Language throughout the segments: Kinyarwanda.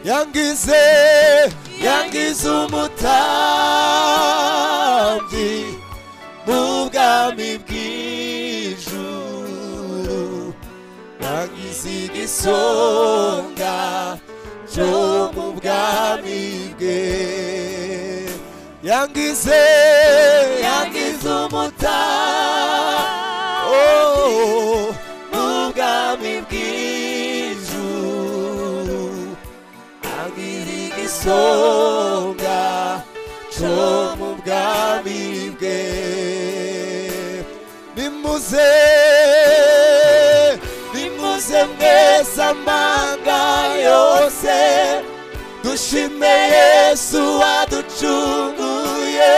yangize yangize umutambyi mu bwami bw'ijuru yangize igisonga cyo mu bwami bwe yangize yangize umutambyi oh, mu bwami bw'ijuru abiri igisonga cyo mu bwami bwe bimuze bimuze mwese amanga yose dushime yesu waducunguye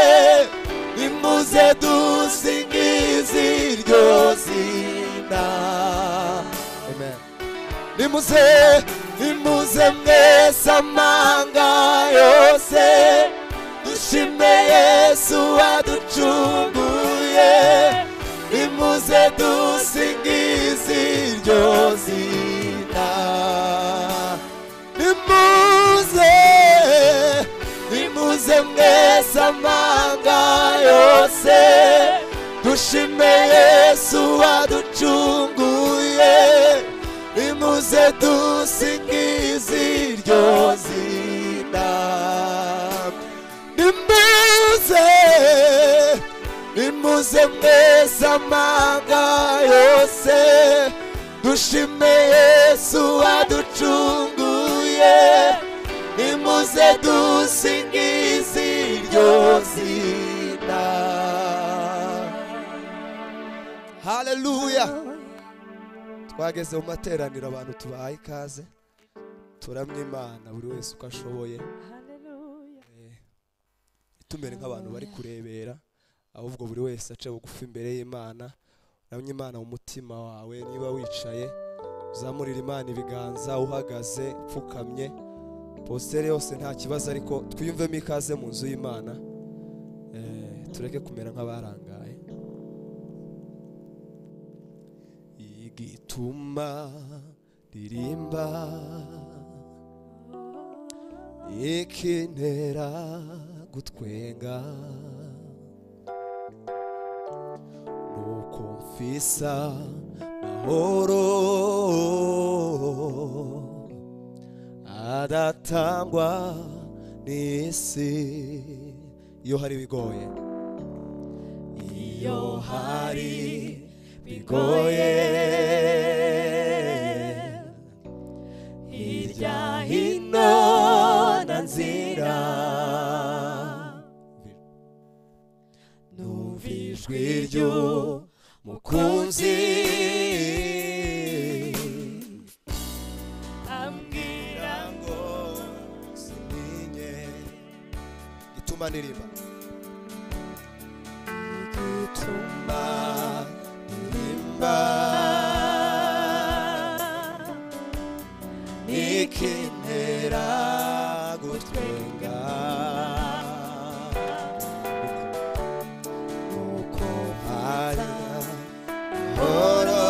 bimuze dusingize iryo zina Amen. nimuze nimuze mwese amanga yose dushime yesu waducunguye nimuze dusingize iryo zina nimuze nimuze mwese amanga yose dushime yesu waducunguye nimuze dusingize iryo zina nimuze nimuze mwese amanga yose dushime yesu waducunguye nimuze dusingize iryo zina haleluya twageze mu materaniro abantu tubahaye ikaze turamya imana buri wese uko ashoboye Hallelujah. ntitumere nk'abantu bari kurebera ahubwo buri wese ace bugufi imbere y'imana uramye imana mu mutima wawe niba wicaye uzamurira imana ibiganza uhagaze upfukamye positeri yose nta kibazo ariko twiyumvemo ikaze mu nzu y'imana Eh, tureke kumera nk'abarangaye igituma ririmba ikintera gutwenga nuko mfisa mahoro adatangwa n'isi iyo hari bigoye iyo hari bigoye hirya hino na nzira numva ijwi ry'umukunzi Ambwira ngo sininye ituma niriba ituma niriba ikintera gutwenga nuko hari horo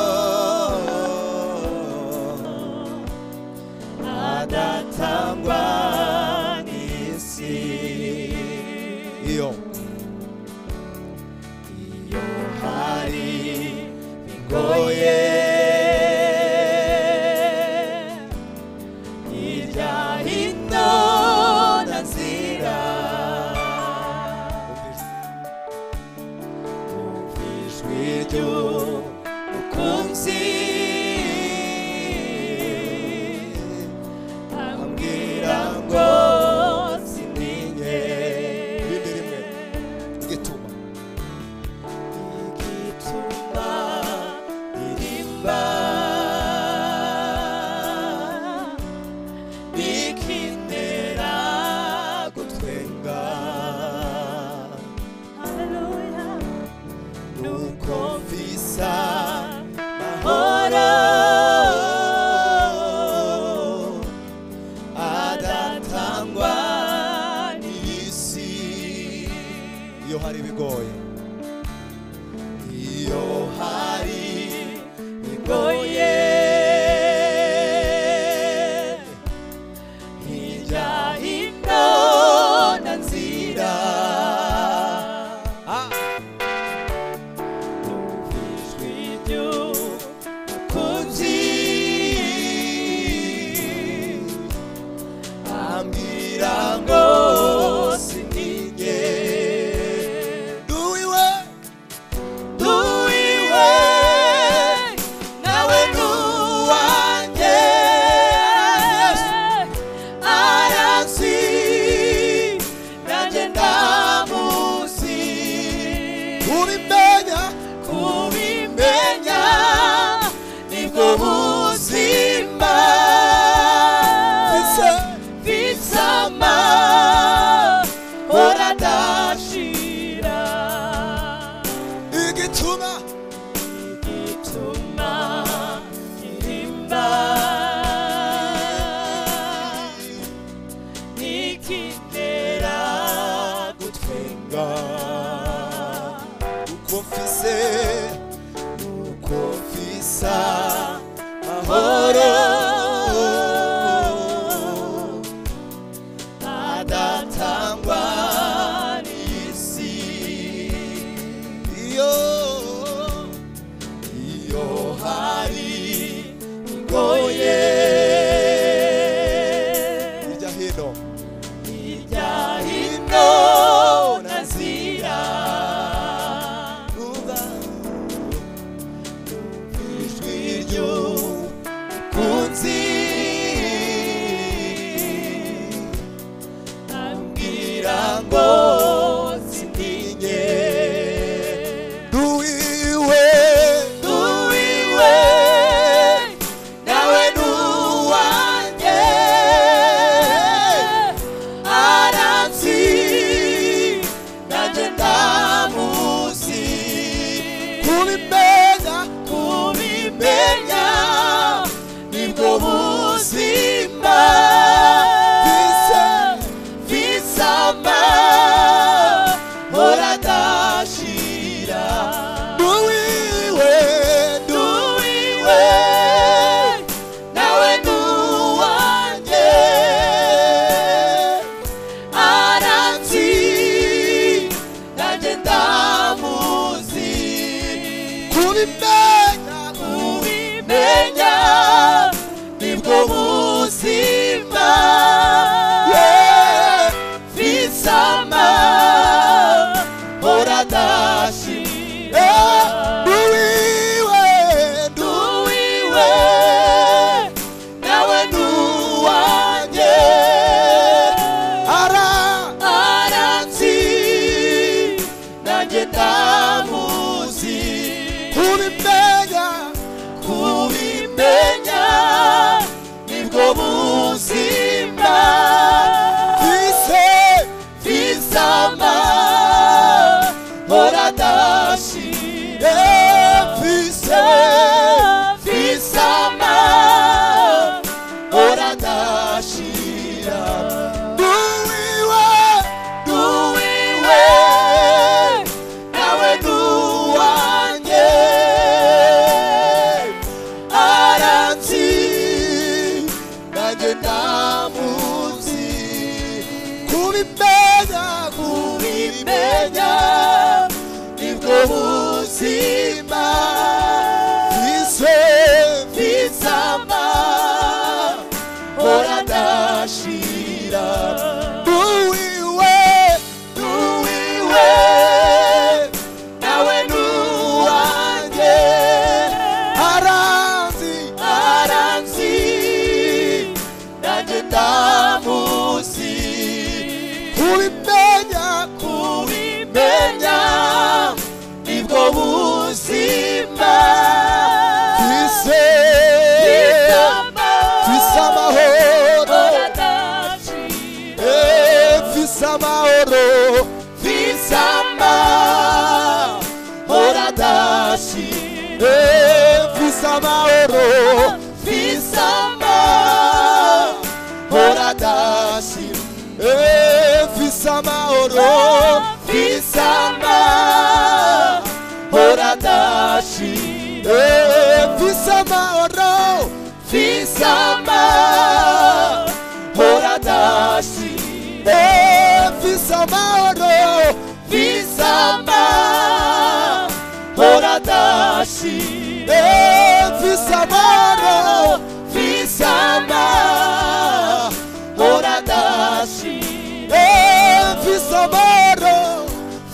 adatangwa n'isi iyo iyo hari bigoye hirya hino na nzira Umva ijwi ry'umukunzi ambwira ngo sindinye irindi rimwe igituma igituma irimba ikintera gutwenga Hallelujah. nuko mvisa mahoro adatangwa n'isi iyo hari ibigoye iyo hari ibigoye hirya nanjye ndamuzi kubimenya kubimenya nibwo buzima bisa bisama hora ndashira nuwiwe nuwiwe nawe nuwanjye aranzi nanjye ndamuzi kubimenya kubimenya nibwo buzima yeah. visama hora ndashira nuwiwe nuwiwe nawe nuwanjye ara aranzi nanjye ndamuzi kubimenya kubimenya nibwo buzima twise twisama hora ndashire twise twisama hora ndashira duwiwe duwiwe nawe duwanjye aranzi nanjye ndamuzi kubimenya kubimenya nibwo buzima twise twisama hora ndashira duwiwe duwiwe nawe nuwanjye aranzi aranzi nanjye ndamuzi kubimenya kubimenya nibwo buzima twise twise amahoro Visa mahoro Visa mahora dashi Visa mahoro Visa mahora dashi Visa mahoro Visa mahora dashi Visa mahoro Visa mahora dashi Eh, visa mahoro visa mahora dashi Eh, visa mahoro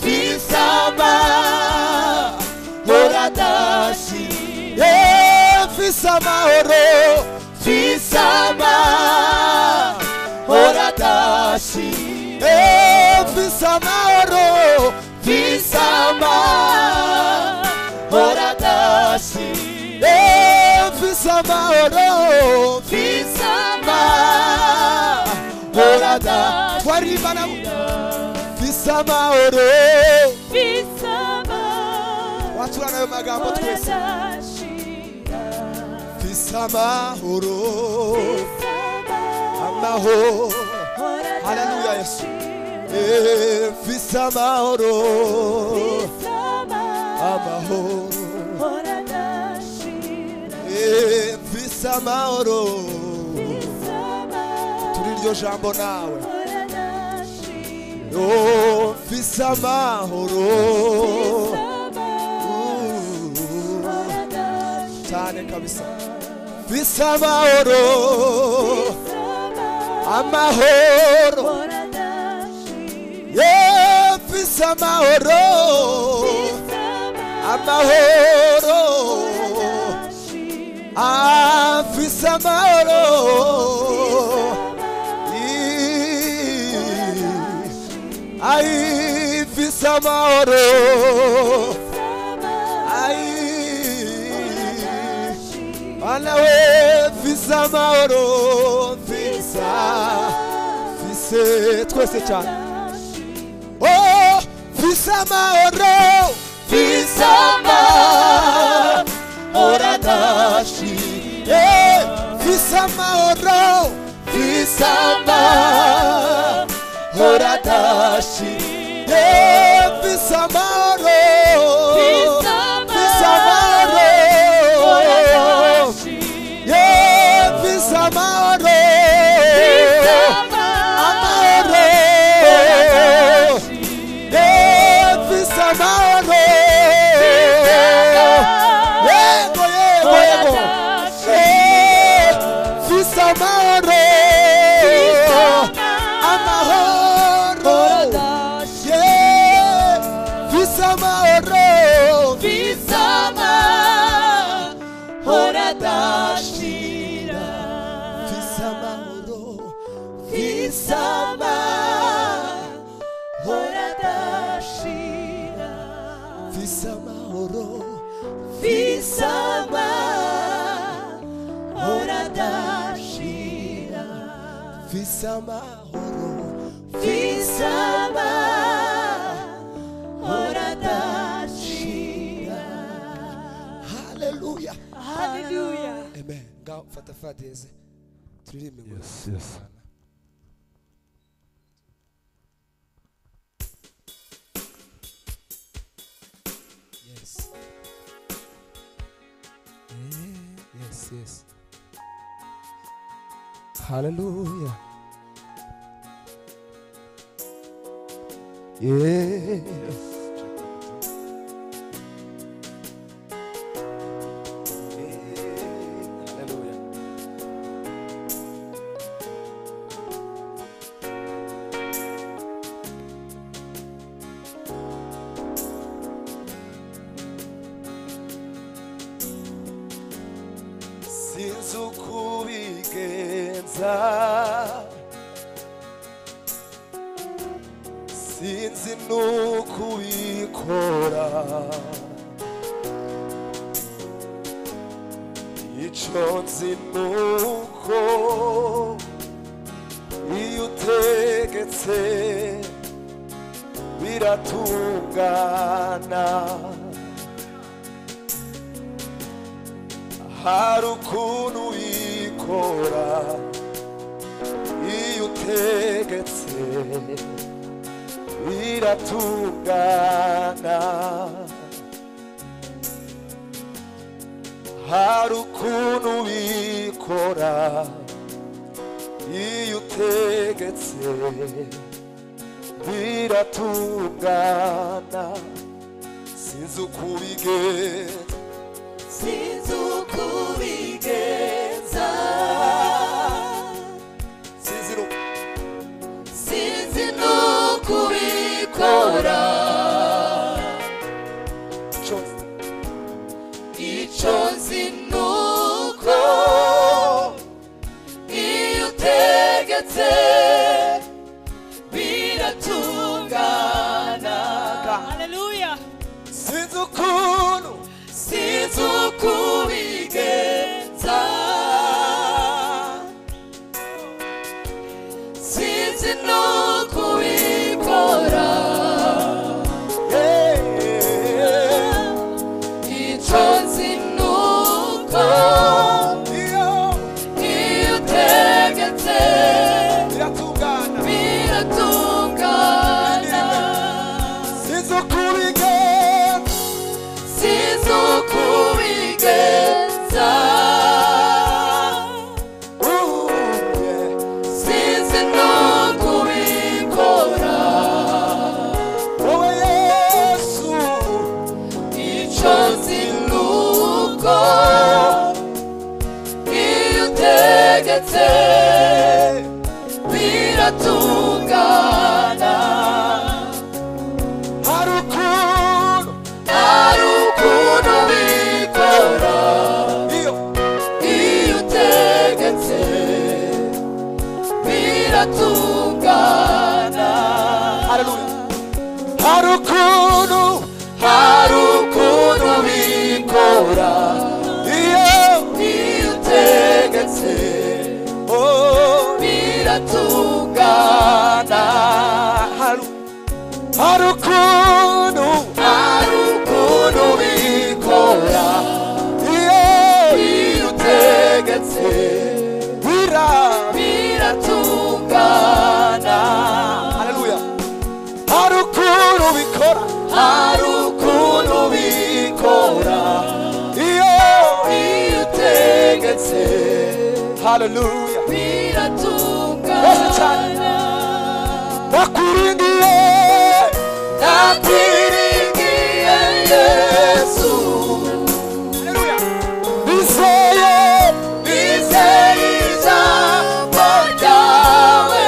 visa mahora dashi Eh, visa mahoro visa mahora dashi Eh, visa mahoro visa mahora oradashi Eh, visama oro visama oradashi Eh, visama oro visama orada twaribana visama oro watura nayo magambo twese visama oro amahoro haleluya yesu Eh, visama oro amahoro Eh, visamahoro turi iryo jambo nawe Oh, visamahoro Uh, cyane kabisa visamahoro amahoro Yeah, visamahoro amahoro Ah, visamahoro Ih, Ai, visamahoro Ai, Anawe visa mahoro visa vise twese cyane oh Fils amahoro Fils amahoro adashira Fils amahoro Fils amahoro adashira Fils amahoro Fils Fils amahoro amahoro adashira Yeah, Fils amahoro Fils Amahoro amahoro Yeah, Fils amahoro Yego yego yego Eh, Fils amahoro Amahoro Yeah, Fils amahoro Fils amahoro Fils amahoro Fils amahoro Fils amahoro Fils amahoro Fils amahoro Hallelujah Hallelujah. Amen Ngaho fata fadeze turirimbe ngo Yes, yes. Yes. Eh, Yes, yes. Hallelujah. Yes. Hallelujah. sinzi uko ubigenza sinzi n'uko ubikora icyo nzi n'uko iyo utegetse biratungana hari ukuntu uyikora iyo utegetse biratungana hari ukuntu uyikora iyo utegetse biratungana sinzi uko ubigenza Sinzi uko ubigenza sinzi n'uko sinzi n'uko ubikora cyose icyo nzi n'uko iyo utegetse biratungana Hallelujah. sinzi ukuntu sinzi uko ubigenza sinzi n'uko ubikora icyo nzi n'uko iyo utegetse biratungana sinzi uko ubigenza sinzi n'uko ubikora icyo nzi n'uko iyo utegetse biratungana ari ukuntu bikora iyo utegetse biratungana hari ukuntu hari ukuntu bikora iyo iyo utegetse oh, biratungana hari ukuntu ubikora hari ukuntu ubikora iyo iyo utegetse haleluya biratungana ndakurindiye ndatiringiye yesu bizeye bizeye ijambo ryawe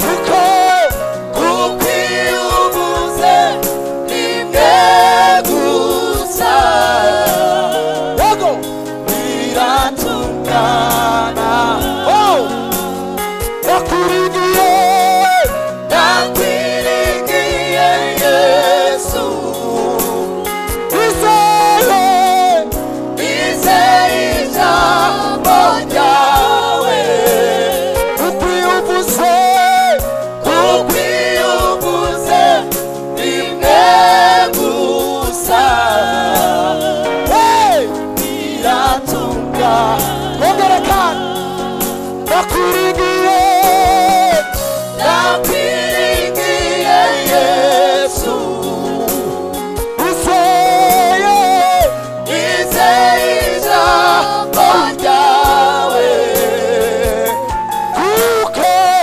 kuko kuko iyo uvuze rimwe gusa yego biratungana oh ndakurindiye ndatiringiye yesu bizeye bizeye ijambo ryawe uko iyo uvuze ukwiyuguze rimwe gusa hey biratunga ongera kandi ndakurindiye ndakwiringiye yesu bizeye izeye ijambo ryawe kuko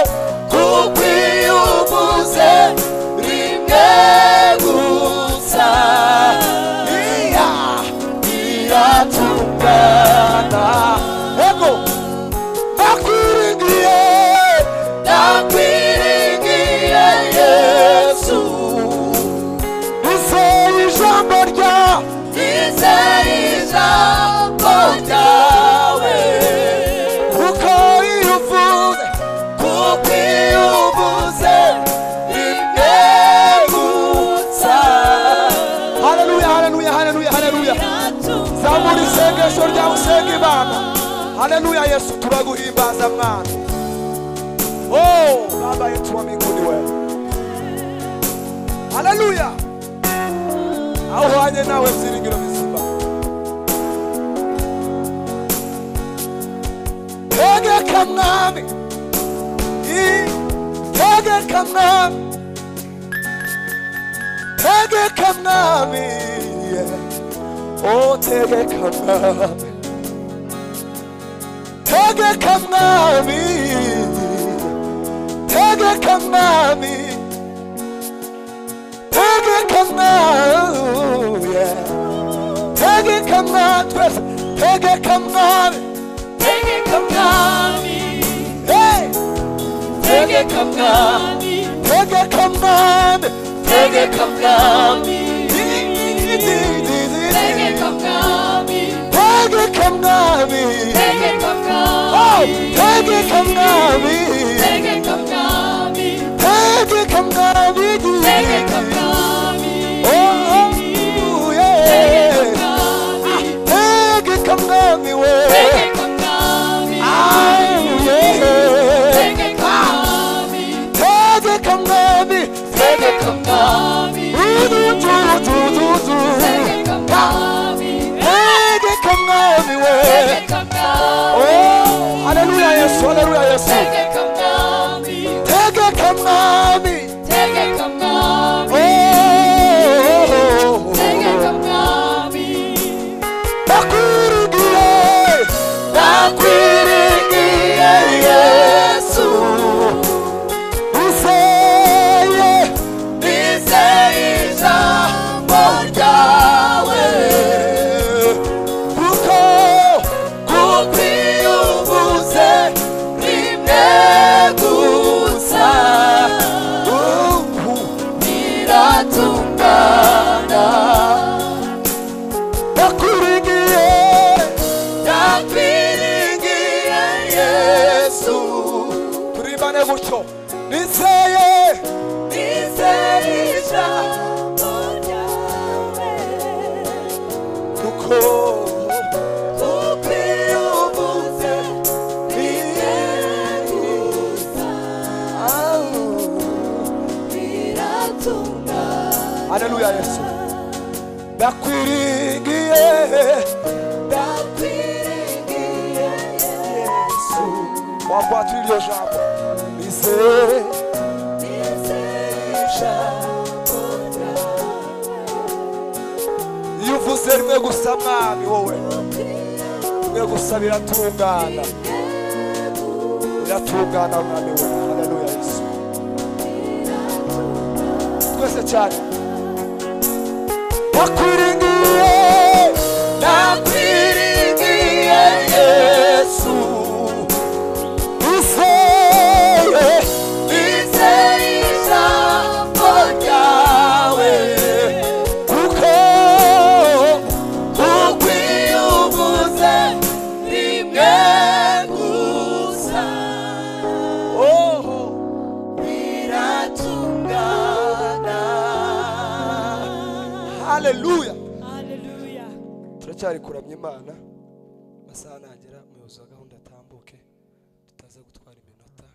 ukwiyuguze rimwe gusa iya biratungana yego ndakurindiye ndakwiringiye yesu Izeye ijambo rya izeye ijambo ryawe kuko iyo uvuze kuko iyo uvuze rimwe gusa haleluya haleluya haleluya haleluya zamura isengesho ryawe usenga imana haleluya yesu turaguhimbaza mwana oh baba yetu wa mbinguni wewe haleluya auhanye nawe byiringiro bizima tegeka mwami I- tegeka mwami tegeka mwami yeah. otegeka mwami tegeka mwami tegeka mwami tegeka mwami yeah. tegeka mwami twese tegeka mwami tegeka mwami hey! tegeka mwami tegeka mwami tegeka mwami tegeka tegeka mwami mwami tegeka Oh, mwami tegeka mwami tegeka mwami tegeka mwami tegeka mwami Oh, oh, yeah. tegeka mwami we Ah, yeah. tegeka mwami Du, du, du, du, du. tegeka mwami we Oh, haleluya yesu haleluya yesu tegeka mwami Oh, oh, oh, oh. Ndakwirigiye, ndakwirigiye Yesu. Useye, kuko Kukwiyubuze rimwe gusa ubu biratungana ndakwirigiye, ndakwiringiye yesu turimbane gutyo niseye nizerisha kuko ukwiyubuze biregusa biratungana haleluya yesu ndakwiringiye ndakwiringiye yesu wakwatira iryo jambo niseye nizerisha umwe gusa mwami wowe umwe gusa biratungana biratungana mwami wowe haleluya yesu twese cyane bakwiringiye nakwiringiye yesu useye nizeye ijambo ryawe kuko ukwiyubuze rimwe gusa oh, biratungana haleluya Hallelujah. turacyari kuramya imana amasaha nagera umuyobozi wa gahunda atambuke tutaza gutwara iminota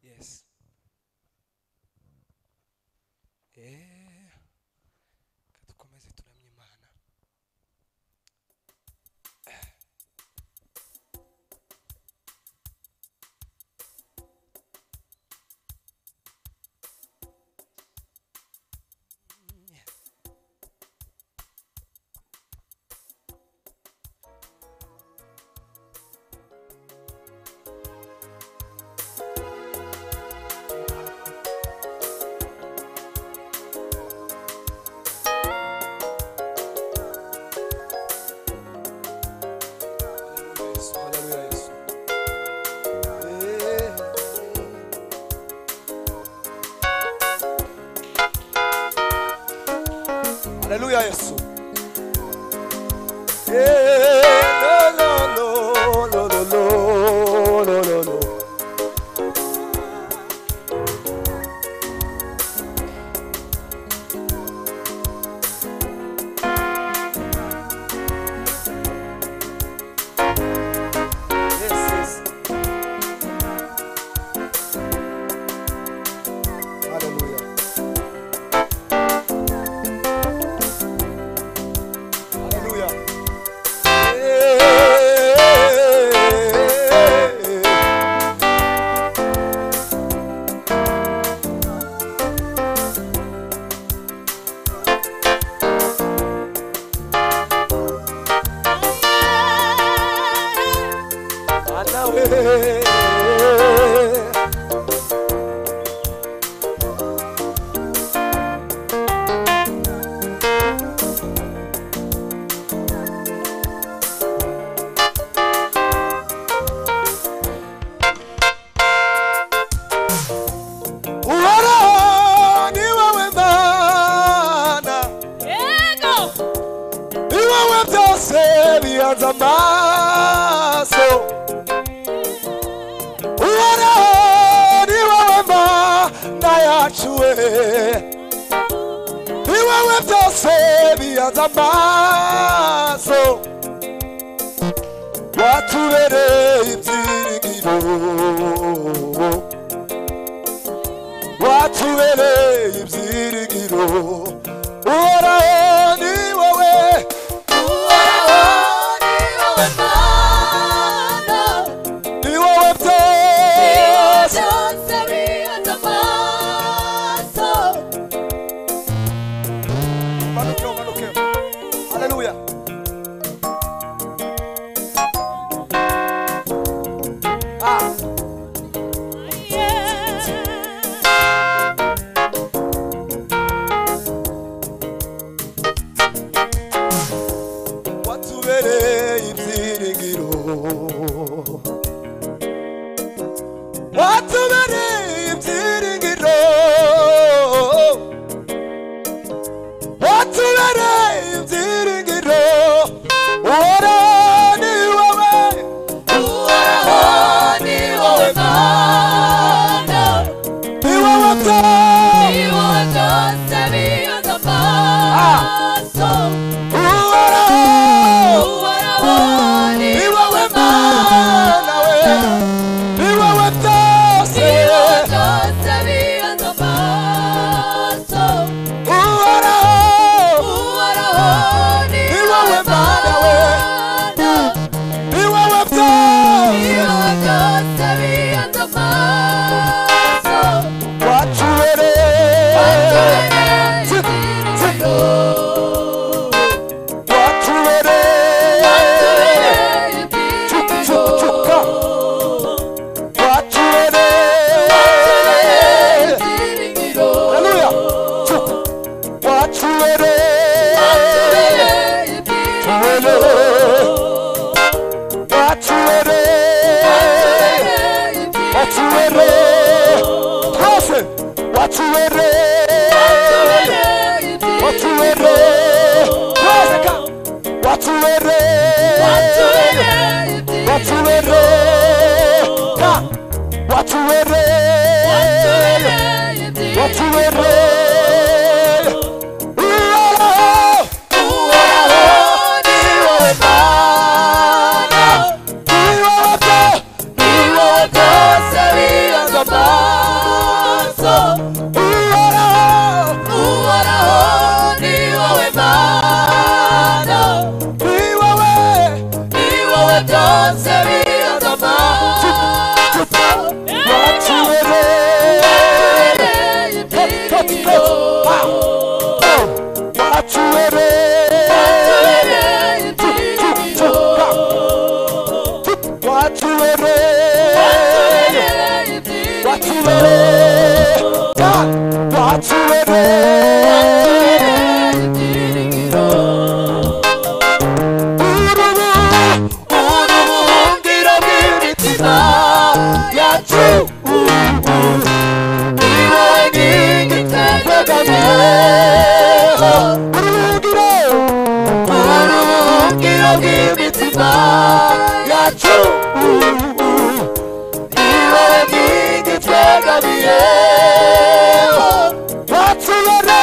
yes Eh, reka dukomeze turamye imana Haleluya Yesu, haleluya Yesu. Eh, eh. haleluya yesu Eh, lo, lo, lo, lo, lo, lo, lo, lo. Yes, yes. Hallelujah. Hallelujah. Hallelujah. Uhoraho ni wowe Mana Yego. ni wowe byose bihanze amaso Uhoraho ni wowe Mana yacu we ni wowe byose bihanze amaso watubereye ibyiringiro watubereye ibyiringiro Uhoraho ni wowe ni wowe byose manuke manuke haleluya watubereye ibyiringiro watubereye ibyiringiro watubereye ibyiringiro ora ni wowe ni wowe byo ora ni wowe mana we ni wowe byose uhoraho ni wowe mana we ni wowe byose Oh watubereye twese watubereye watuwere twese ka watuwere watuwere ka watuwere watuwere Uwaraho, uwaraho, ni wowe Mana, ni wowe byo, ni wowe byose biyoza amaso. Uwaraho, uwaraho, ni wowe Mana, ni wowe, ni wowe byose biyoza amaso. Watuwere, ubuhungiro bw'imitima yacu ni wowe nkingi twegamiyeho uri ubuhungiro bw'imitima yacu ni wowe nkingi twegamiyeho watubere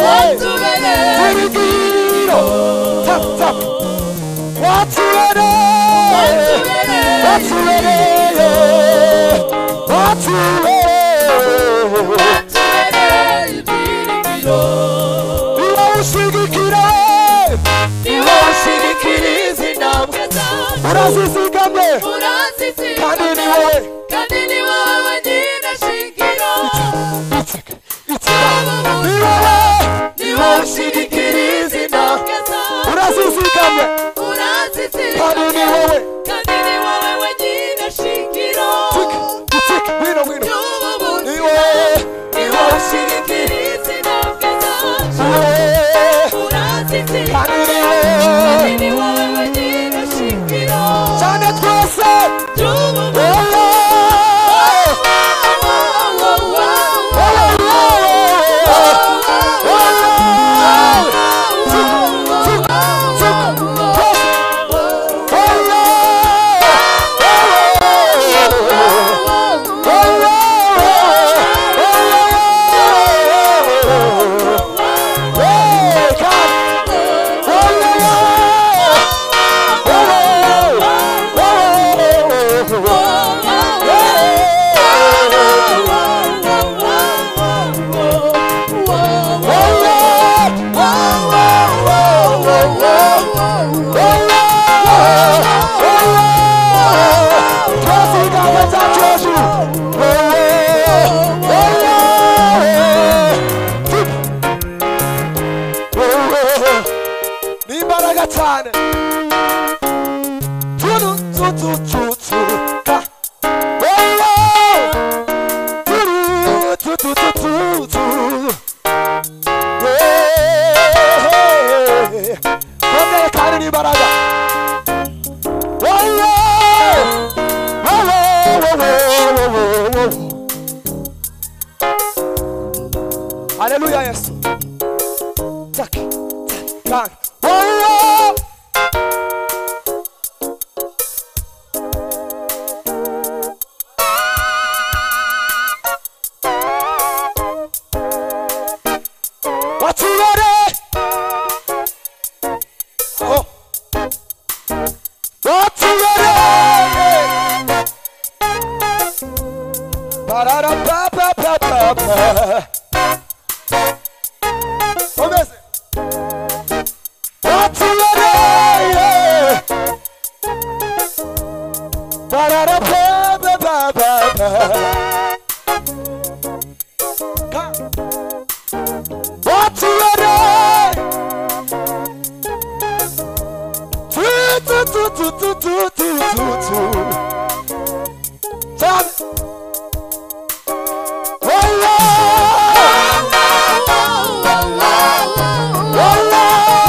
watubere niwe ushigikira izi ntambwe zanjye urazizigamye kandi urazizigama ni wowe kandi ni wowe wenyine shingiro ni wowe ni wowe ushigikira izi ntambwe zanjye urazizigamye kandi urazizigama ni wowe kandi ni wowe wenyine shingiro Utsik, wino wino ry'ubu ni buzima wowe ni wowe ushigikira izi ntambwe ni zanjye wowe urazizigama kandi ni wowe kandi ni wowe wenyine shingiro cyane twese ry'ubu buzima wowe n'imbaraga cyane turu tutu tutu ka wowe turu tutu tutu tu kongeye kandi n'imbaraga wowe wowe wowe wowe wowe haleluya yesu tak tak wowe watubere oh. watubere bararapapapapa omeze watubere bararapapapapa Come. Watuwere. Tu, tu, tu, tu, tu, tu, tu, tu, tu. Tan. Wala. Wala. Wala.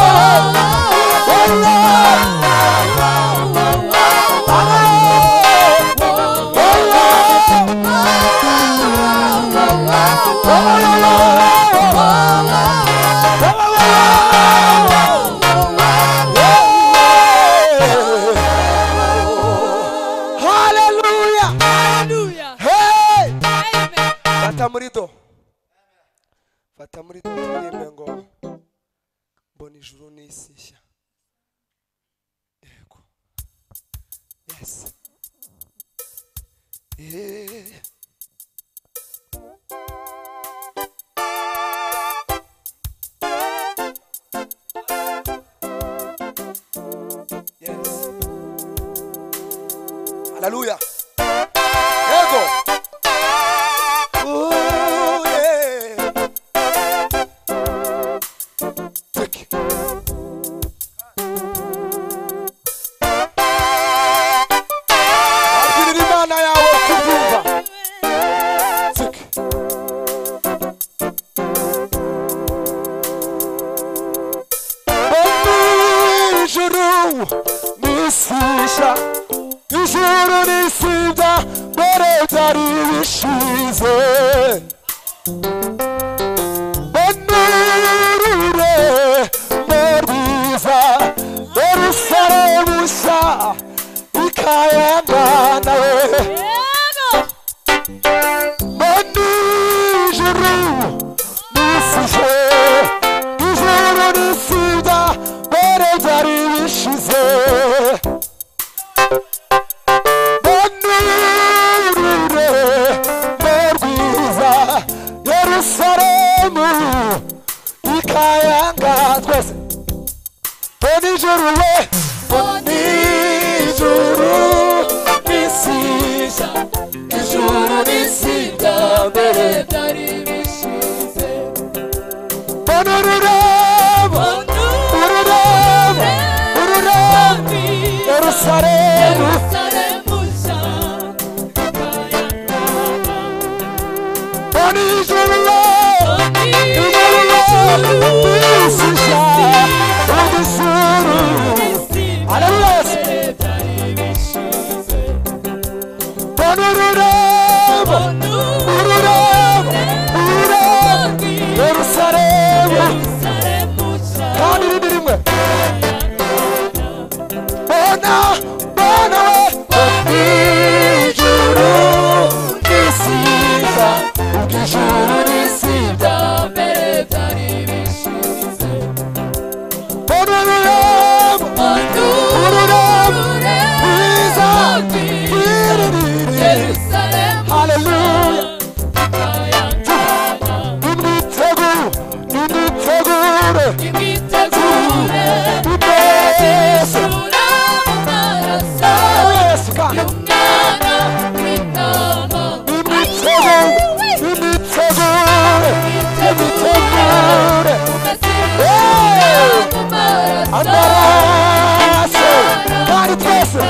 haleluya yego Ooh, yeah. Take it. Abwirira imana yawe kubyumva Take it. Omwijuru nisisha ijuru nisibya mbere byari bishize banurire muriza yerusalemu nshya ikayamba nawe banijuru nisije ijuru nisibya mbere byari bishize banurire mu rwiza yerusalemu ikayanga twese banijuru we banijuru nisije ijuru n'isibya mbere byari bishize banurire Ururabo, ururabo, Yerusalemu, mbona ijuru ijuru rishisha udusuru Haleluya. mbona ururabo, ururabo, ururabo, Yerusalemu kandi irindi rimwe mbona mbona we ijuru risiza ijuru n'isibya mbere byari bishize mbona ururabo ururabo rwiza rwiririye Hallelujah. nimwitegure nimwitegure nimwese yesu kandi nimwitegure nimwitegure nimwitegure amaraso kandi twese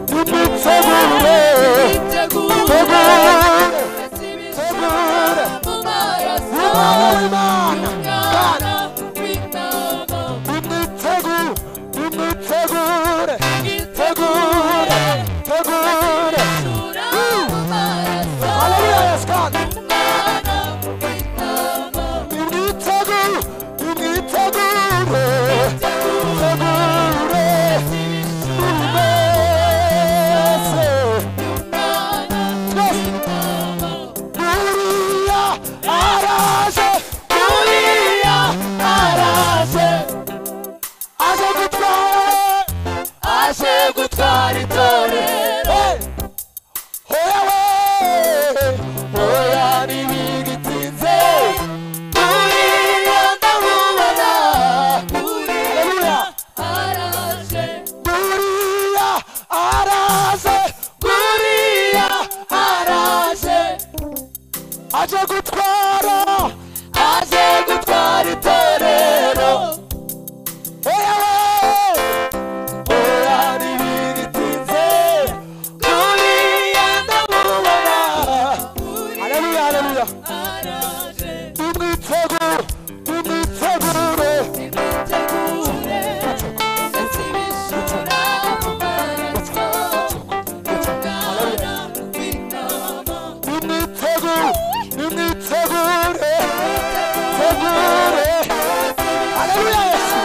nimwitegure nimwitegure tegure tegure imana imana kandi nimwitegure nimwitegure tegure tegure haleluya yesu kandi nimwitegure nimwitegure tegure nimwese twese Uriya araje Uriya araje aje gutwara aje gutwara itorero Hey! Oya we! Oya ntibigitinze Uriya ndamubona Uriya araje Uriya araze Uriya araze Aje gutwara aje gutwara itorero Oya we! Oya ntibigitinze Uriya ndamubona Haleluya haleluya araje Nimwitegure nimwitegure imitegure nsibishura mu maraso urugara rw'intama nimwitegure nimwitegure tegure haleluya yesu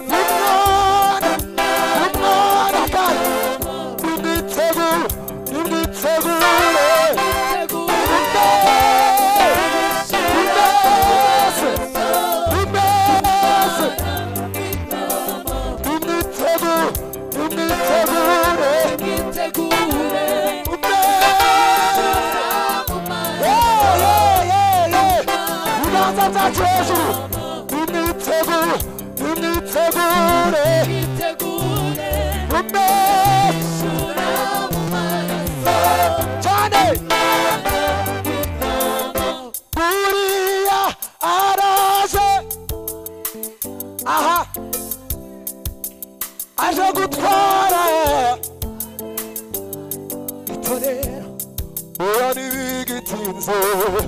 nimwona nimwona kandi nimwitegure nimwitegure nimwese nimwese nimwese nimwitegure nimwitegure imitegure nimwese mu maraso ibiganza byacu hejuru imyiteguro imyitegure imitegure umeze aje gutwara itorero ura ntibigitinze uwo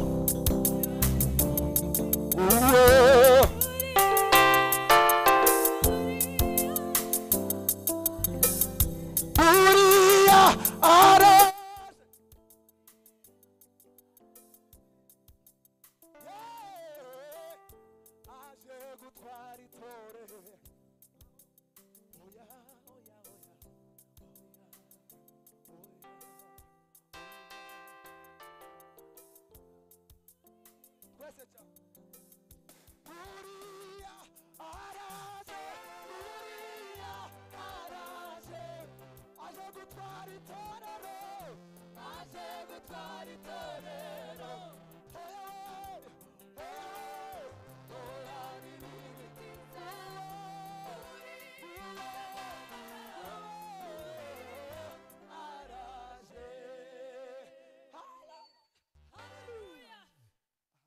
uriya ara aje gutwara itorero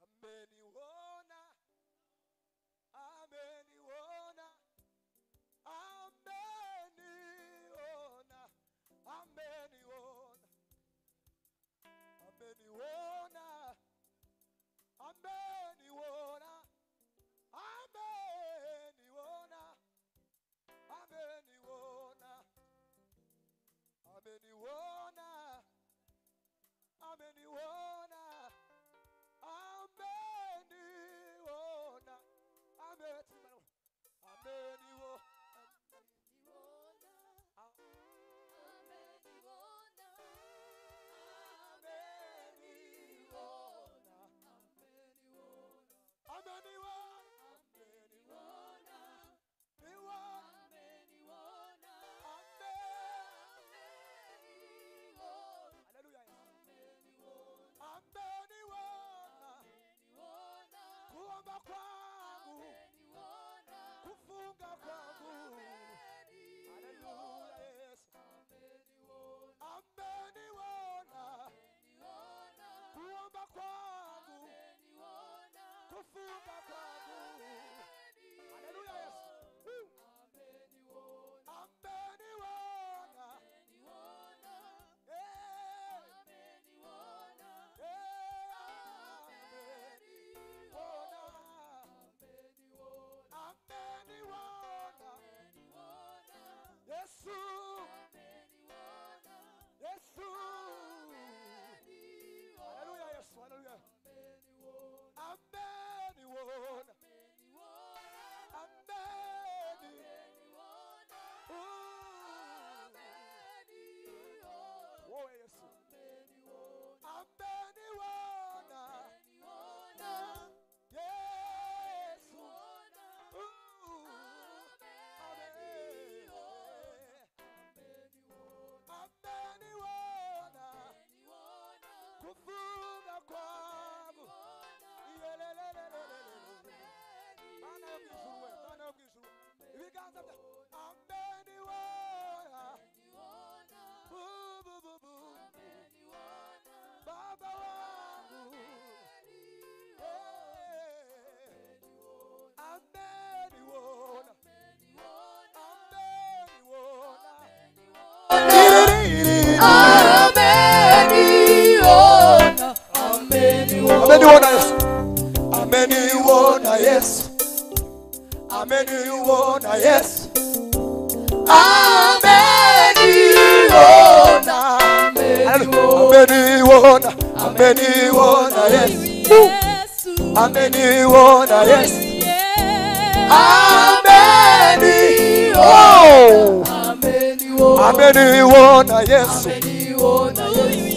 ameniona ameniona ameniona ameniona ameniona ameniona ameniona ameniona ameniona ameniona ameniona ameniona ameniona kuomba kwangu kufunga kwangu Hallelujah, Yesu. ameniona kuomba kwangu kufunga kwangu Hallelujah, Yesu. Woo. ameniona Eh. Eh, ameniona. ameniona yesu yesu haleluya yesu haleluya ameniona ameni wowe yesu ameniona yesu Ooh. ameniona kufunga kwangu Iyelelelelelelele. Bwana yo mwijuru we, Bwana yo mwijuru. ibiganza bya ameniona Bu, bu, bu, bu. baba wangu Eh. ameniona ameniona ameniona Yesu, ameniona Yesu, ameniona Yesu, ameniona, ameniona, ameniona Yesu, ameniona Yesu, ameni, oh, ameniona Yesu, oh, i-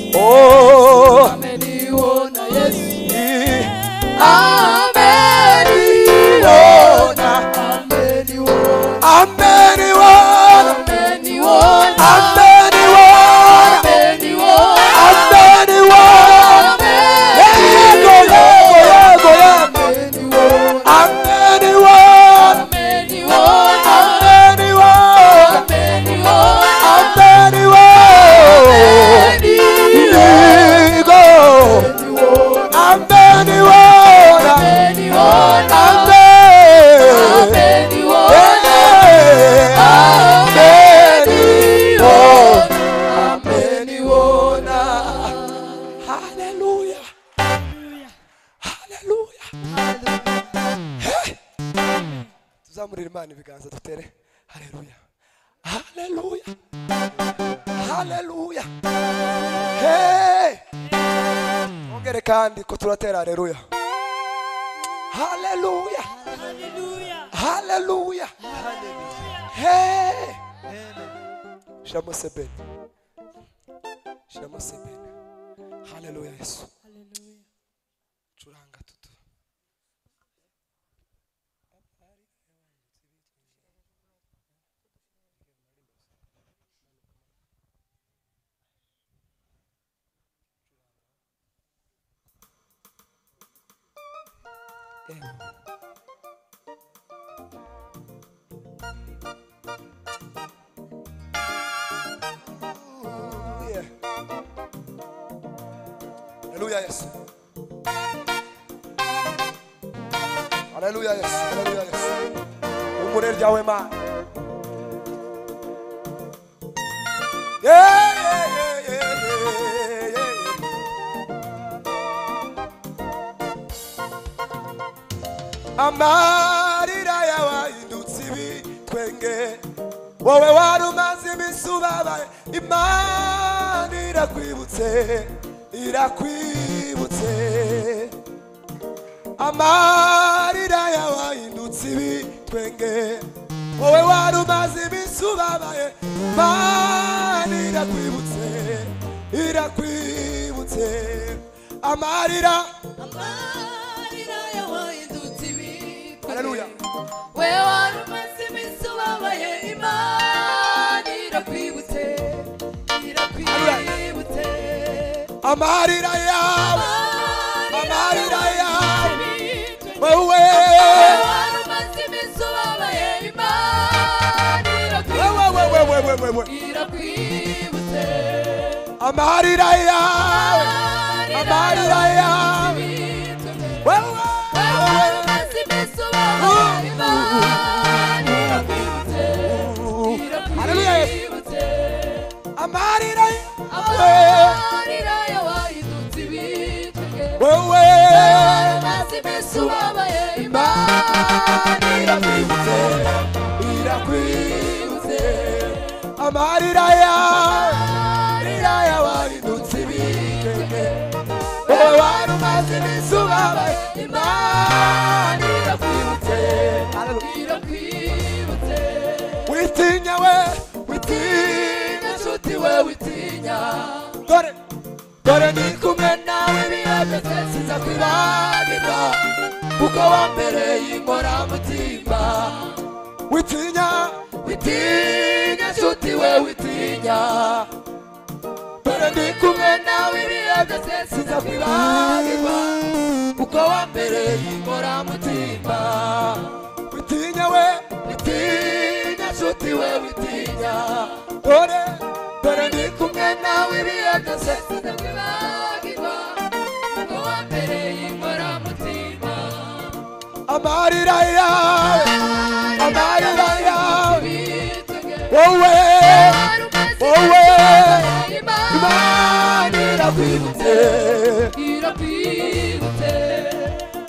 ameniona, ameniona, ameniona, ameniona, yego, yego, yego, yego. Ameniona, ameniona, ameniona, ameniona. imana ibiganza dutere haleluya haleluya haleluya hey! ongere kandi ko turatera haleluya haleluya Hallelujah. haleluya hey! shiramo sebeni shiramo sebeni haleluya yesu Hallelujah. curanga tutu Yeah. Haleluya Yesu. Haleluya Yesu. Haleluya Yesu. Umurere ryawe Mana. Yeah, yeah, yeah, yeah, yeah, yeah, yeah. amarira yabahindutse ibitwenge wowe wari umaze iminsi ubabaye imana irakwibutse irakwibutse amarira yawahindutse ibitwenge wowe wari umaze iminsi ubabaye imana irakwibutse irakwibutse amarira Amarira yawahindutse ibitwenge. Haleluya. we wari umaze iminsi ubabaye imana irakwibutse irakwibutse amarira yawe Amarira yawe. ibitwenge. wewe wari umaze iminsi ubabaye imana wewe irakwibutse wewe wewe wewe irakwibutse amarira yawe amarira amarira yawe ibitwenge. wewe Haleluya Yesu. amarira yawe wewe irakwibutse irakwibutse amarira yawe amarira yabahindutse ibitwenge wowe wari umaze iminsi ubabaye imana irakwibutse Haleluya. witinya we witinya nshuti we witinya dore dore ndi kumwe nawe biyageze siza kwibagirwa kuko wambereye inkoramutima witinya witinya nshuti we witinya dore ndi kumwe nawe biyageze siza kwibagirwa kuko wambereye inkoramutima witinya we witinya nshuti we witinya dore dore ndi kumwe nawe biyageze amarira yawe amarira yawe wowe wowe imana irakwibutse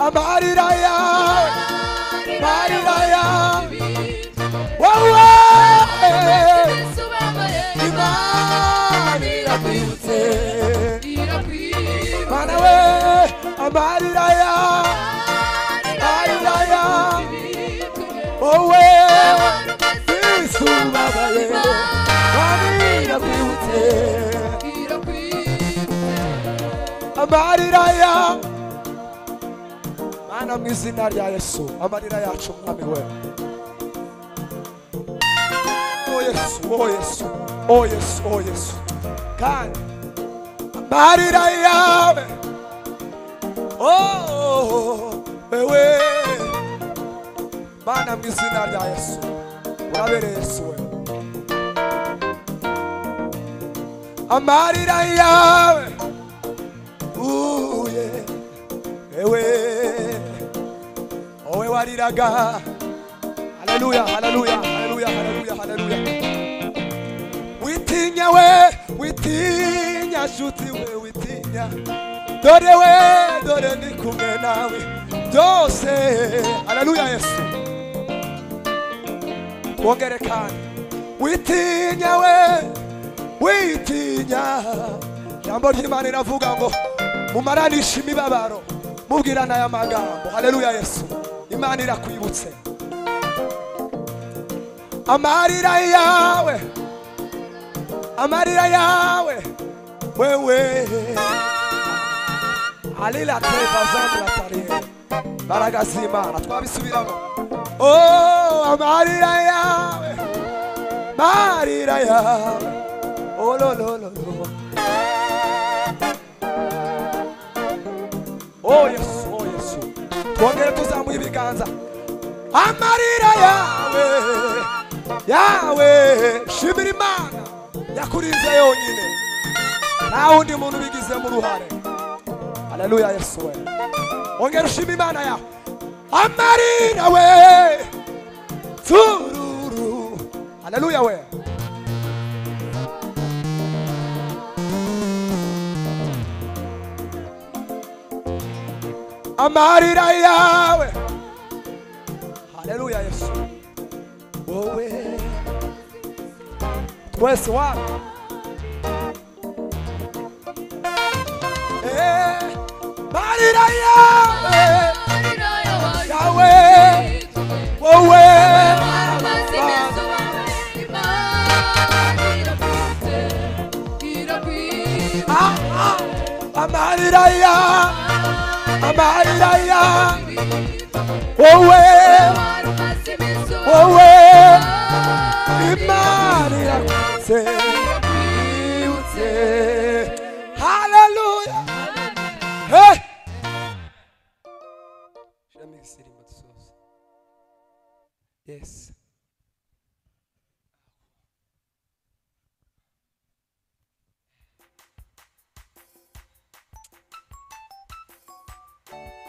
amarira yawe amarira yawe wowe imana irakwibutse mana we amarira yawe amarira yawe wowe isubabaye imana irakwibutse amarira ya mana mu izina rya yesu amarira yacu mwami we o yesu o yesu o yesu o yesu kandi amarira yawe oh, wewe mana mu izina rya yesu urabereye yesu we amarira yawe uye ewe owe wariraga haleluya haleluya haleluya haleluya haleluya witinya we witinya shuti we witinya dore we dore ndi kumwe nawe byose haleluya yesu wongere kandi witinya we witinya jambo ry'imana riravuga ngo mumaranishe imibabaro mubwirana aya magambo haleluya yesu imana irakwibutse amarira yawe amarira yawe wewe alila tebazamula tariyeri mbaraga z'imana twabisubiramo oh, amarira yawe marira yawe ololololo oh, yesu oh, yesu twongere tuzamuye ibiganza amarira yawe yawe shimira imana yakurinze yonyine nta wundi muntu ubigizemo uruhare haleluya yesu we ongera ushima imana yawe amarira we tururu haleluya we amarira yawe haleluya yesu wowe twese wapi Eh, marira yawe yawe wowe Ah, ah, amarira yawe amarira yawe wowe wowe imana irakutse ibutse haleluya hey! Shami isirimba dusoza. Yes.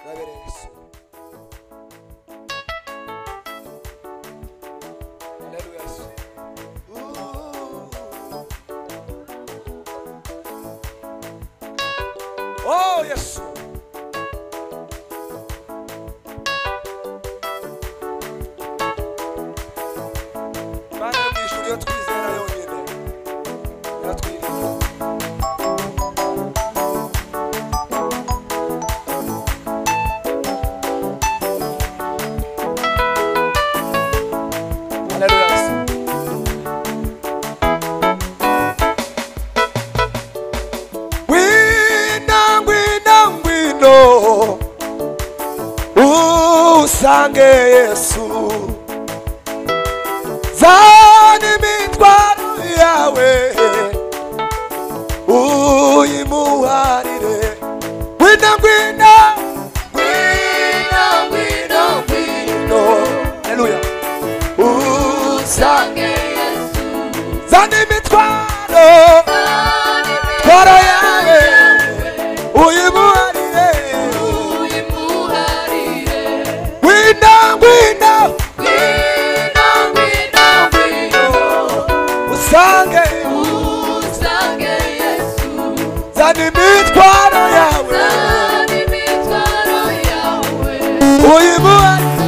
Rabere Yesu. Haleluya Yesu. Ooh. Oh Yesu. Mana mw'ijuru iyo twizera yonyine iratwirinda Haleluya Yesu. ngwino ngwino ngwino usange yesu zana imitwaro yawe uyimuharire ngwino ngwino ngwino ngwino ngwino haleluya usange zana imitwaro twara yawe uyimuharire ngwino ngwino usange zana imitwaro yawe uyimuharire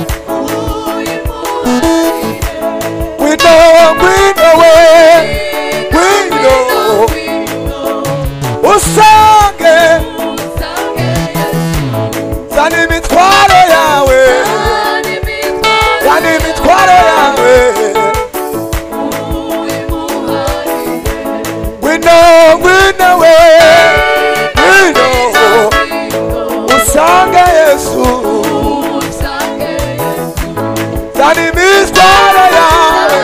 ngwino ngwino we ngwino usange zana imitwaro yawe zana imitwaro yawe ngwino ngwino we ngwino usange yesu zana imitwaro yawe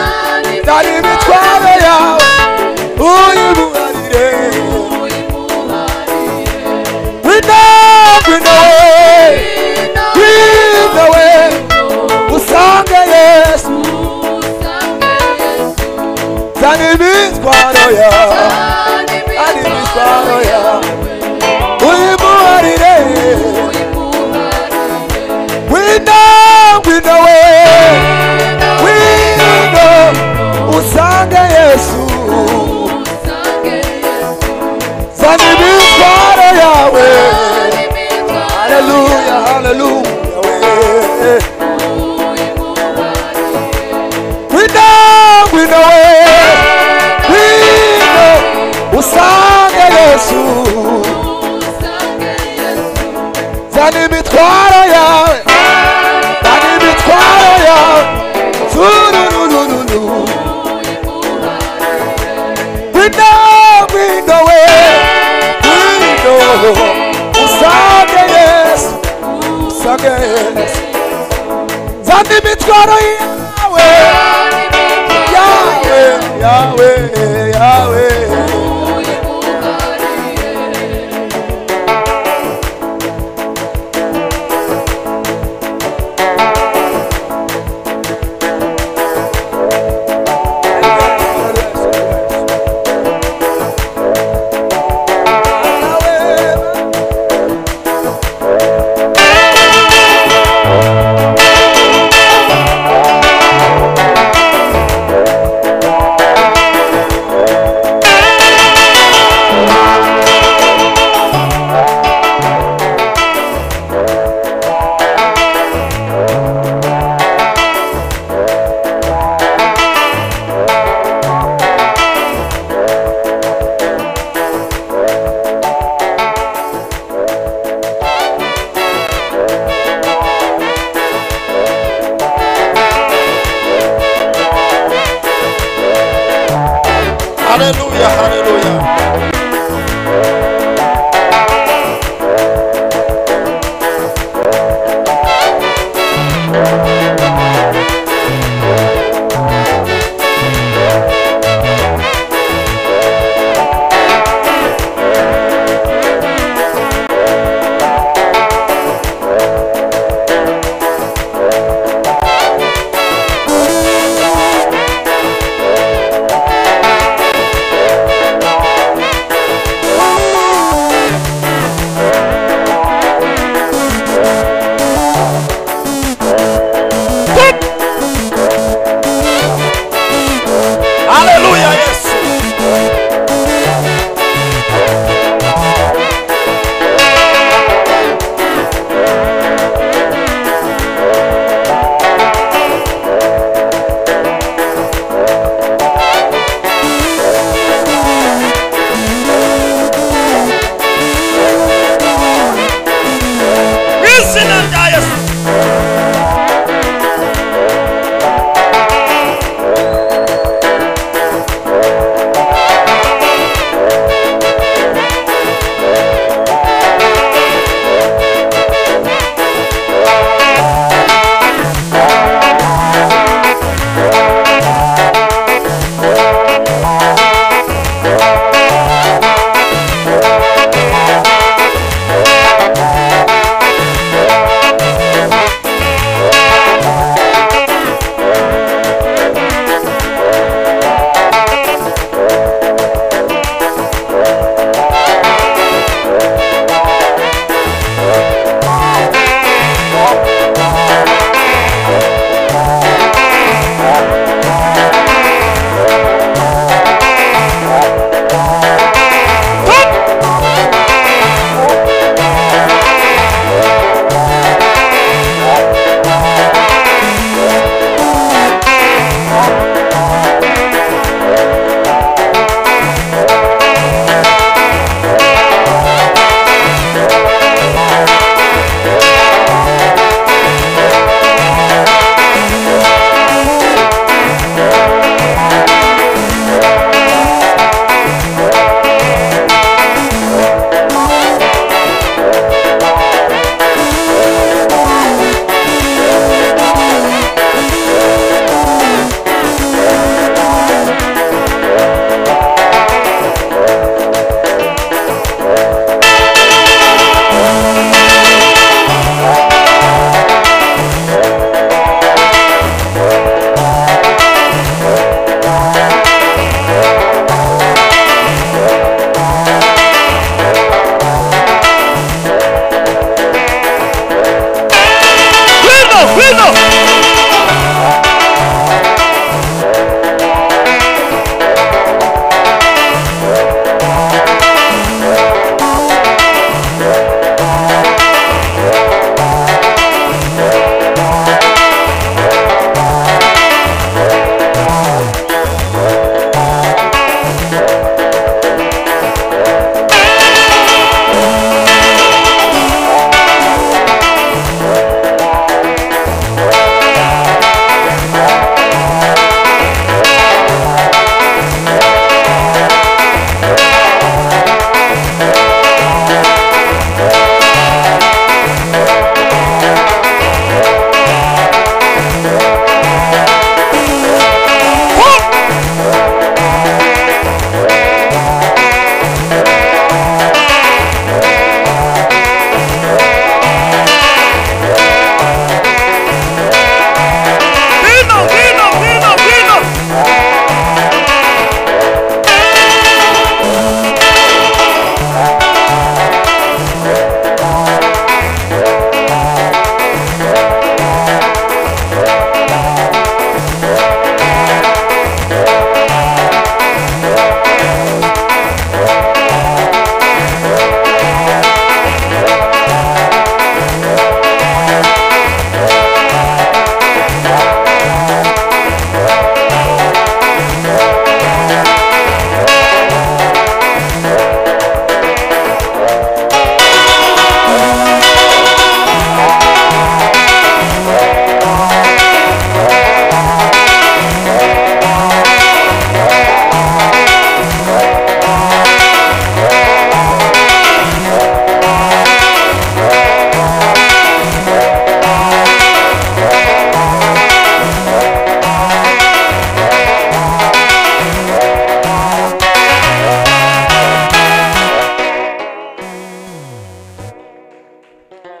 zana imitwaro yawe uyibuharire ngwino ngwino we ngwino we usange yesu zana imitwaro yawe zana imitwaro yawe uyibuharire ngwino ngwino we ngwino usange yesu zana imitwaro yawe haleluya haleluya we. Wina hino we hino usange yesu zana imitwaro yawe zana imitwaro yawe turururururu hino hino we hino usange yesu usange yesu zana imitwaro yawe yawe yawe yawe Hallelujah, hallelujah.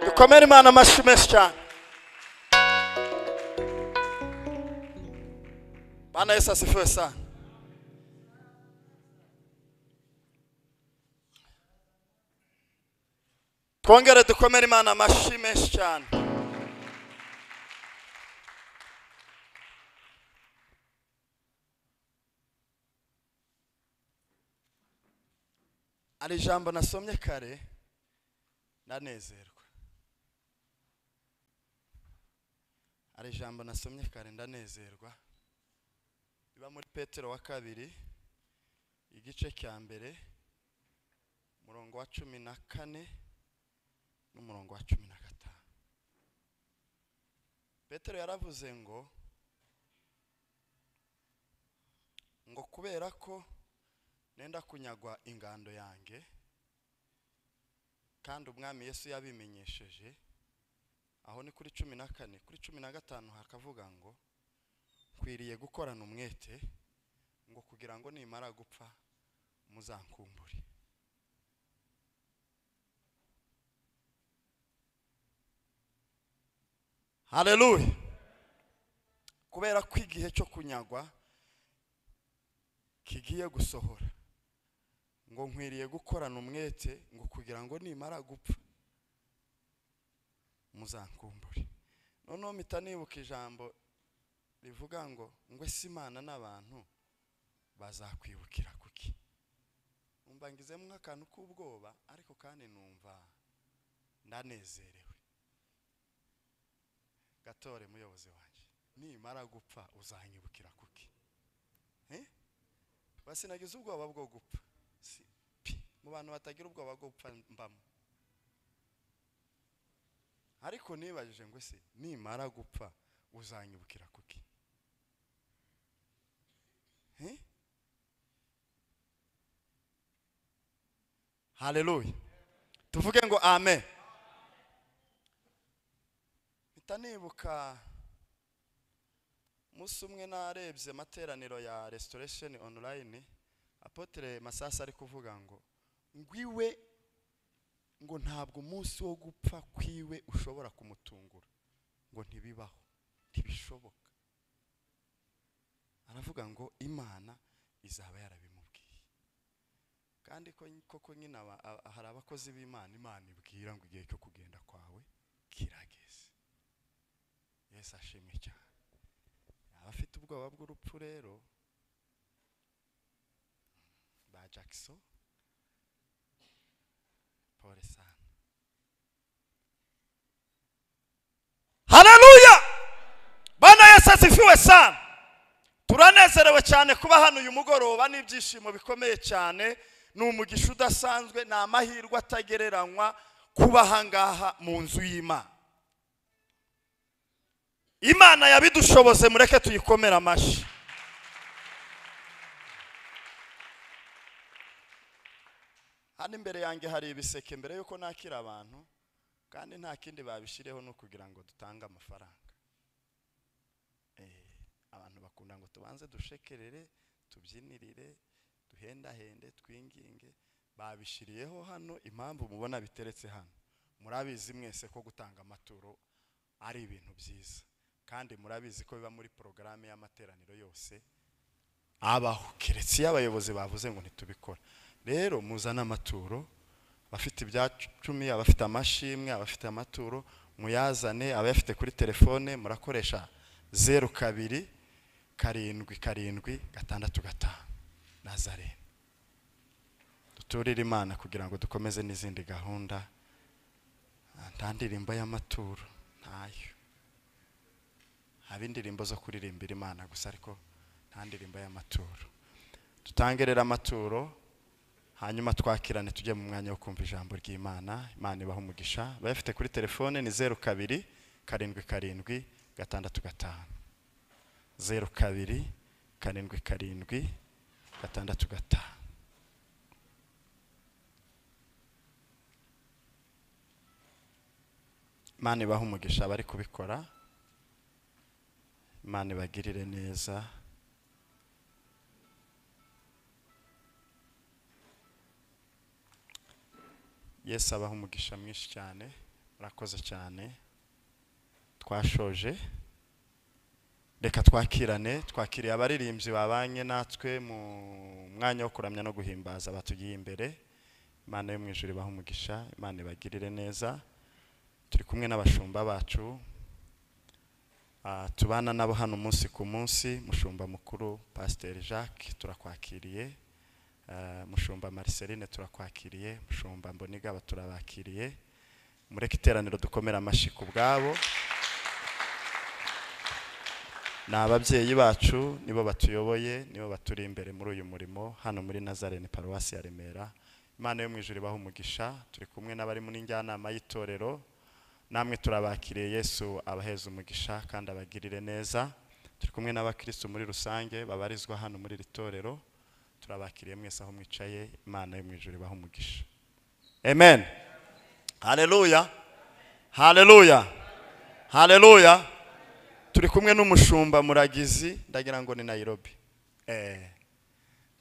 mukomere imana amashyi menshi cyane bana yesu asifiwe sana twongere dukomere imana amashyi menshi cyane hari ijambo nasomye kare ndanezerwa hari ijambo nasomye kare ndanezerwa riba muri petero wa kabiri igice cya mbere umurongo wa cumi na kane n'umurongo wa cumi na gatanu petero yaravuze ngo ngo kubera ko nenda kunyagwa ingando yanjye kandi umwami yesu yabimenyesheje aho ni kuri cumi na kane kuri cumi na gatanu hakavuga ngo nkwiriye gukorana umwete ngo kugira ngo nimara gupfa muzankumbure hareruye kubera ko igihe cyo kunyagwa kigiye gusohora ngo nkwiriye gukorana umwete ngo kugira ngo nimara gupfa muzankumbure noneho mpita nibuka ijambo rivuga ngo ngo ese imana n'abantu bazakwibukira kuki numva ngizemo nk'akantu k'ubwoba ariko kandi numva ndanezerewe gatore muyobozi wanjye nimara gupfa uzanyibukira kuki Eh? basinagize ubwoba bwo gupfa Si- pi, mu bantu batagira ubwoba bwo gupfa mbamo ariko nibajije ngo ese nimara gupfa uzanyibukira kuki Eh? haleluya tuvuge ngo amen mpita nibuka umunsi umwe narebye amateraniro ya restoration online apotere masasa ari kuvuga ngo ngwiwe ngo ntabwo umunsi wo gupfa kwiwe ushobora kumutungura ngo ntibibaho ntibishoboka aravuga ngo imana izaba yarabimubwiye kandi ko koko nyine aba- aba- hari abakozi b'imana imana ibwira ngo igihe cyo kugenda kwawe kirageze yesu ashimwe cyane abafite ubwoba bw'urupfu rero ba jackson pole sana haleluya bana yesu asifiwe sana turanezerewe cyane kuba hano uyu mugoroba n'ibyishimo bikomeye cyane ni umugisha udasanzwe ni amahirwe atagereranywa kuba ahangaha mu nzu y'imana imana yabidushoboze mureke tuyikomere amashyi hano imbere yanjye hari ibiseke mbere yuko nakira abantu kandi nta kindi babishyireho ni ukugira ngo dutange amafaranga Eh, abantu bakunda ngo tubanze dushekerere tubyinirire duhendahende twinginge babishyiriyeho hano impamvu mubona biteretse hano murabizi mwese ko gutanga amaturo ari ibintu byiza kandi murabizi ko biba muri porogaramu y'amateraniro yose abaho keretse iyo abayobozi bavuze ngo ntitubikora rero muzane amaturo abafite ibya cumi abafite amashimwe abafite amaturo muyazane abayafite kuri telefone murakoresha zeru kabiri karindwi karindwi gatandatu gatanu na zarene duturire imana kugira ngo dukomeze n'izindi gahunda nta ndirimbo y'amaturo ntayo haba indirimbo zo kuririmbira imana gusa ariko nta ndirimbo y'amaturo dutange rero amaturo hanyuma twakirane tujye mu mwanya wo kumva ijambo ry'imana imana ibaha umugisha abayafite kuri telefone ni zeru kabiri karindwi karindwi gatandatu gatanu zeru kabiri karindwi karindwi gatandatu gatanu imana ibaha umugisha abari kubikora imana ibagirire neza yesu abaha umugisha mwinshi cyane urakoze cyane twashoje reka twakirane twakiriye abaririmbyi babanye natwe mu mwanya wo kuramya no guhimbaza batugiye imbere imana yo mu ijuru ibahe umugisha imana ibagirire neza turi kumwe n'abashumba bacu ah, tubana nabo hano umunsi ku munsi mushumba mukuru pasiteri jacques turakwakiriye Ah, mushumba mariceline turakwakiriye mushumba mbonigaba turabakiriye mureke iteraniro dukomere amashyi ku bwabo ni ababyeyi bacu nibo batuyoboye nibo baturi imbere muri uyu murimo hano muri nazarene paruwasi ya remera imana yo mu ijuru ibaha umugisha turi kumwe n'abari muri njyanama y'itorero namwe turabakiriye yesu abaheza umugisha kandi abagirire neza turi kumwe n'abakristo muri rusange babarizwa hano muri iri torero turabakiriye mwese aho mwicaye imana yo mu ijuru ibaha umugisha amen haleluya haleluya haleluya turi kumwe n'umushumba muragizi ndagira ngo ni nayirobi eh,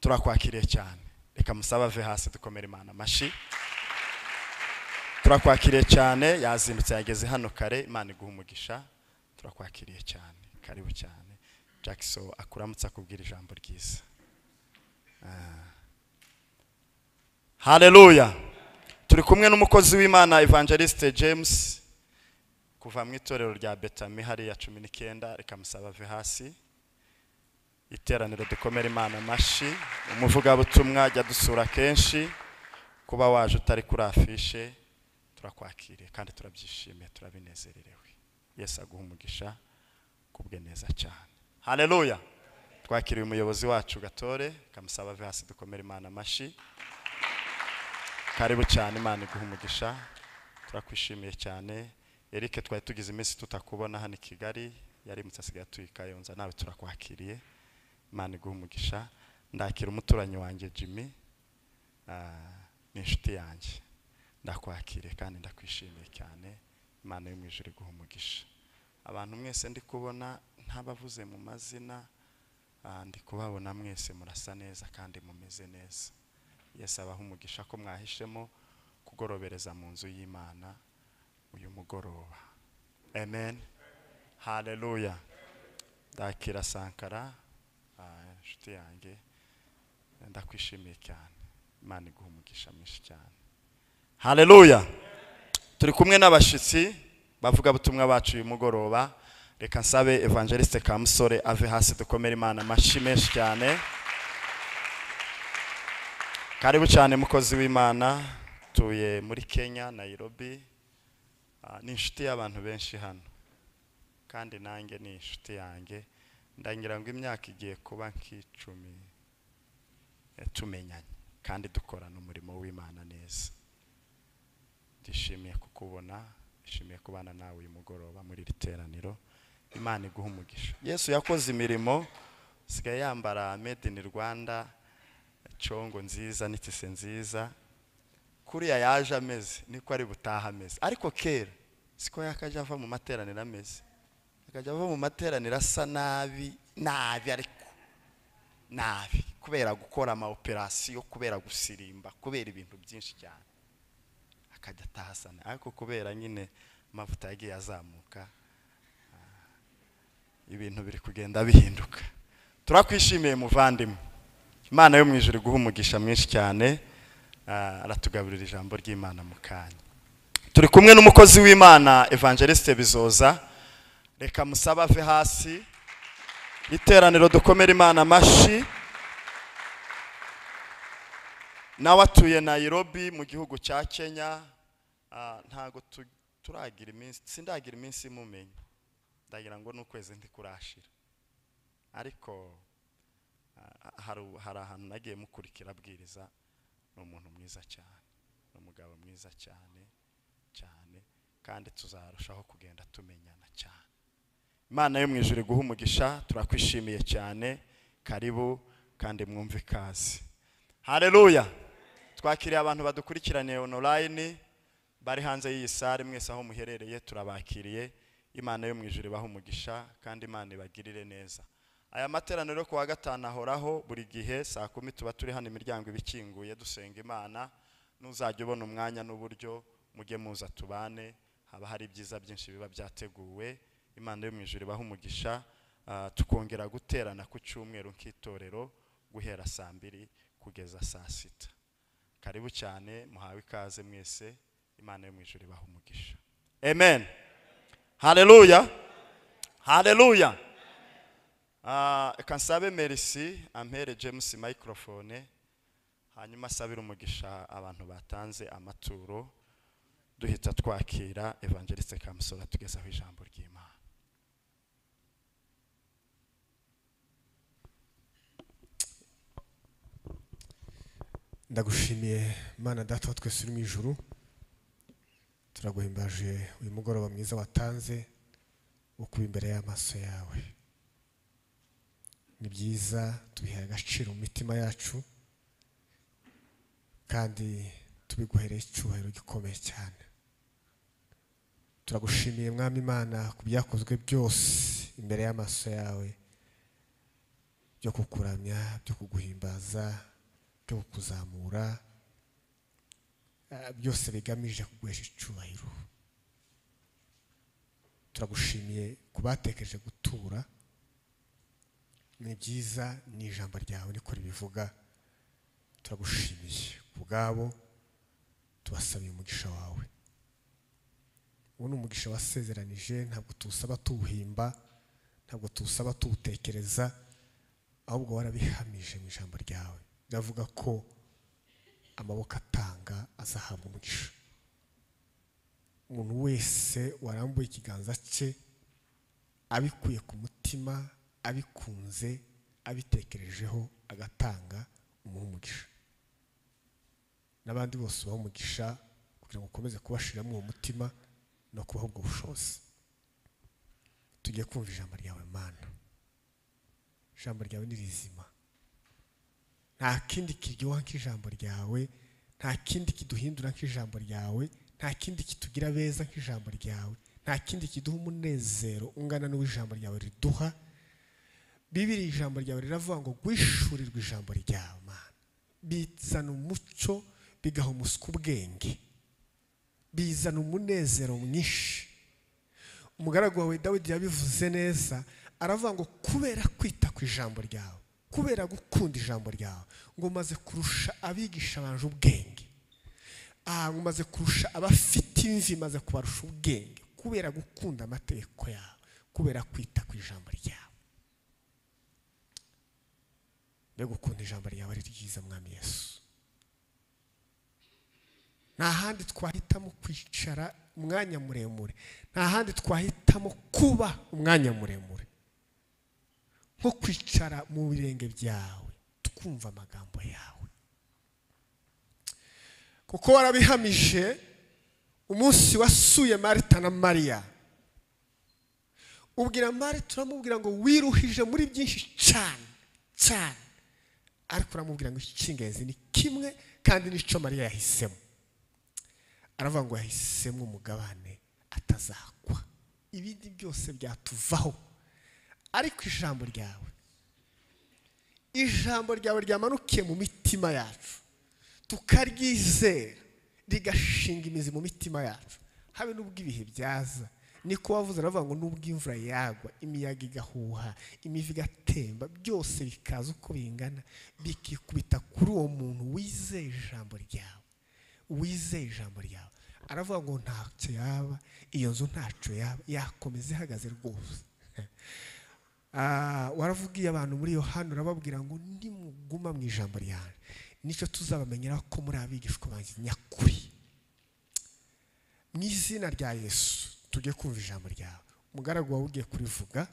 turakwakiriye cyane reka musabe ave hasi dukomere imana amashyi turakwakiriye cyane yazindutse yageze hano kare imana iguha umugisha turakwakiriye cyane karibu cyane jackson akuramutse akubwira ijambo ryiza haleluya turi kumwe n'umukozi w'imana evangeliste james kuva mu itorero rya betami hariya cumi n'icyenda reka musaba ave hasi iteraniro dukomere imana amashyi umuvugabutumwa ajya dusura kenshi kuba waje utari kuri afishe turakwakiriye kandi turabyishimiye turabinezererewe yesu aguha umugisha kubwe neza cyane haleluya twakiriye umuyobozi wacu gatore kamusaba ave hasi dukomere imana amashyi karibu cyane imana iguha umugisha turakwishimiye cyane eric twari tugize iminsi tutakubona hano i kigali yarimutse asigaye atuye i kayonza nawe turakwakiriye imana iguha umugisha ndakira umuturanyi wanjye jimmy ah, ni inshuti yanjye ndakwakiriye kandi ndakwishimiye cyane imana yo mu ijuru iguha umugisha abantu mwese ndi kubona ntabavuze mu mazina Ah, ndi kubabona mwese murasa neza kandi mumeze neza yesu abaha umugisha ko mwahishemo kugorobereza mu nzu y'imana uyu mugoroba amen haleluya ndakira sankara ah, inshuti yanjye ndakwishimiye cyane imana iguha umugisha mwinshi cyane haleluya turi kumwe n'abashyitsi bavugabutumwa bacu uyu mugoroba reka nsabe evangeliste kamusore ave hasi dukomere imana amashyi menshi cyane karibu cyane mukozi w'imana tuye muri kenya nayirobi Ah, ni inshuti y'abantu benshi hano kandi nanjye ni inshuti yanjye ndagira ngo imyaka igiye kuba nk'icumi eh, tumenyanye kandi dukorana umurimo w'imana neza ndishimiye kukubona ndishimiye kubana nawe uyu mugoroba muri iri teraniro imana iguha umugisha yesu yakoze imirimo sigaye yambara made in rwanda congo nziza n'itise nziza kuriya yaje ameze niko ari butaha ameze ariko kera siko yakajya ava mu materaniro ameze akajya ava mu materaniro asa nabi nabi ariko nabi kubera gukora ama operasiyo kubera gusirimba kubera ibintu byinshi cyane akajya atahasana ariko kubera nyine amavuta yagiye azamuka ah, ibintu biri kugenda bihinduka turakwishimiye muvandimwe imana yo mu ijuru iguha umugisha mwinshi cyane ah, aratugaburira ijambo ry'imana mu kanya turi kumwe n'umukozi w'imana evangeliste bizoza reka musabe ave hasi iteraniro dukomere imana amashyi nawe atuye nayirobi mu gihugu cya kenya ah, ntago tu- turagira iminsi sindagira iminsi imumenya ndagira ngo n'ukwezi ntikurashira ariko ah, hari hari ahantu nagiye mukurikira abwiriza ni umuntu mwiza cyane ni umugabo mwiza cyane cyane kandi tuzarushaho kugenda tumenyana cyane imana yo mu ijuru iguha umugisha turakwishimiye cyane karibu kandi mwumve ikaze haleluya twakiriye abantu badukurikiraniye online bari hanze y'iyi sare mwese aho muherereye turabakiriye imana yo mu ijuru ibaha umugisha kandi imana ibagirire neza aya materaniro ku wa gatanu ahoraho buri gihe saa kumi tuba turi hano imiryango iba ikinguye dusenga imana n'uzajya ubona umwanya n'uburyo mujye muza tubane haba hari ibyiza byinshi biba byateguwe imana yo mu ijuru ibaha umugisha ah, tukongera guterana ku cyumweru nk'itorero guhera saa mbiri kugeza saa sita karibu cyane muhawe ikaze mwese imana yo mu ijuru ibaha umugisha amen haleluya haleluya Ah, reka nsabe merci ampere james microphone hanyuma asabire umugisha abantu batanze amaturo duhita twakira evangeliste kamusora tugezaho ijambo ry'imana ndagushimiye mana data wa twese uri mu ijuru turaguhimbaje uyu mugoroba mwiza watanze wo kuba imbere y'amaso yawe ni byiza tubihaye agaciro mu mitima yacu kandi tubiguhereye icyubahiro gikomeye cyane turagushimiye mwami imana ku byakozwe byose imbere y'amaso yawe byo kukuramya byo kuguhimbaza byo kukuzamura eh, byose bigamije kuguhesha icyubahiro turagushimiye ku batekereje gutura ni byiza ni ijambo ryawe niko ribivuga turagushimiye ku bwabo tubasabiye umugisha wawe uwo ni umugisha wasezeranije ntabwo tuwusaba tuwuhimba ntabwo tuwusaba tuwutekereza ahubwo warabihamije mu ijambo ryawe biravuga ko amaboko atanga azahabwa umugisha umuntu wese warambuye ikiganza cye abikuye ku mutima abikunze abitekerejeho agatanga umuha umugisha n'abandi bose ubaha umugisha kugira ngo ukomeze kubashiramo uwo mutima no kubaha ubwo bushobozi tugiye kumva ijambo ryawe mana ijambo ryawe ni rizima nta kindi kiryoha nk'ijambo ryawe nta kindi kiduhindura nk'ijambo ryawe nta kindi kitugira beza nk'ijambo ryawe nta kindi kiduha umunezero ungana n'uw'ijambo ryawe riduha bibiri ijambo ryawe riravuga ngo gwishurirwe ijambo ryawe mana bizana umucyo bigaha umuswa ubwenge bizana umunezero mwinshi umugaragu wawe dawidi yabivuze neza aravuga ngo kubera kwita ku ijambo ryawe kubera gukunda ijambo ryawe ngo maze kurusha abigisha banje ubwenge aha ngo maze kurusha abafite imvi maze kubarusha ubwenge kubera gukunda amategeko yawe kubera kwita ku ijambo ryawe mbega ukunda ijambo ryawe ari ryiza mwami yesu nta handi twahitamo kwicara umwanya muremure nta handi twahitamo kuba umwanya muremure nko kwicara mu birenge byawe twumva amagambo yawe kuko warabihamije umunsi wasuye marita na mariya ubwira marita uramubwira ngo wiruhije muri byinshi cyane cyane ariko uramubwira ngo icy'ingenzi ni kimwe kandi n'icyo mariya yahisemo aravuga ngo yahisemo umugabane atazakwa ibindi byose byatuvaho ariko ijambo ryawe ijambo ryawe ryamanukiye mu mitima yacu tukaryizera rigashinga imizi mu mitima yacu habe n'ubwo ibihe byaza niko wavuze aravuga ngo n'ubwo imvura yagwa imiyaga igahuha imivu igatemba byose bikaza uko bingana bikikubita kuri uwo muntu wizeye ijambo ryawe wizeye ijambo ryawe aravuga ngo ntacyo yaba iyo nzu ntacyo yaba yakomeza ihagaze rwose Ah, waravugiye abantu muri yohani urababwira ngo nimuguma mu ijambo ryawe nicyo tuzabamenyera ko muri abigishwa banjye nyakuri mu izina rya yesu tujye kumva ijambo ryawe umugaragu wawe ugiye kurivuga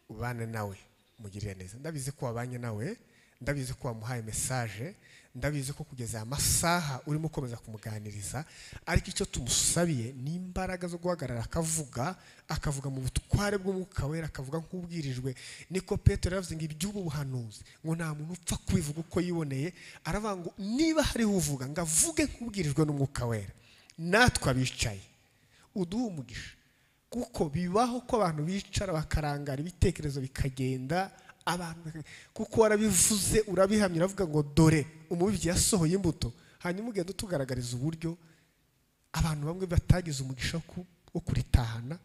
ubane nawe mugirire neza ndabizi ko wabanye nawe ndabizi ko wamuhaye mesaje ndabizi ko kugeza aya masaha urimo ukomeza kumuganiriza ariko icyo tumusabiye ni imbaraga zo guhagarara akavuga akavuga mu butware bw'umwuka wera akavuga nk'ubwirijwe niko petero yavuze ngo iby'ubu buhanuzi ngo nta muntu upfa kubivuga uko yiboneye aravuga ngo niba hariho uvuga ngo avuge nk'ubwirijwe n'umwuka wera natwe abicaye uduhe umugisha kuko bibaho ko abantu bicara bakarangara ibitekerezo bikagenda abantu kuko warabivuze urabihamya uravuga ngo dore umubibyi yasohoye imbuto hanyuma ugenda utugaragariza uburyo abantu bamwe batagize umugisha wo ku- wo kuritahana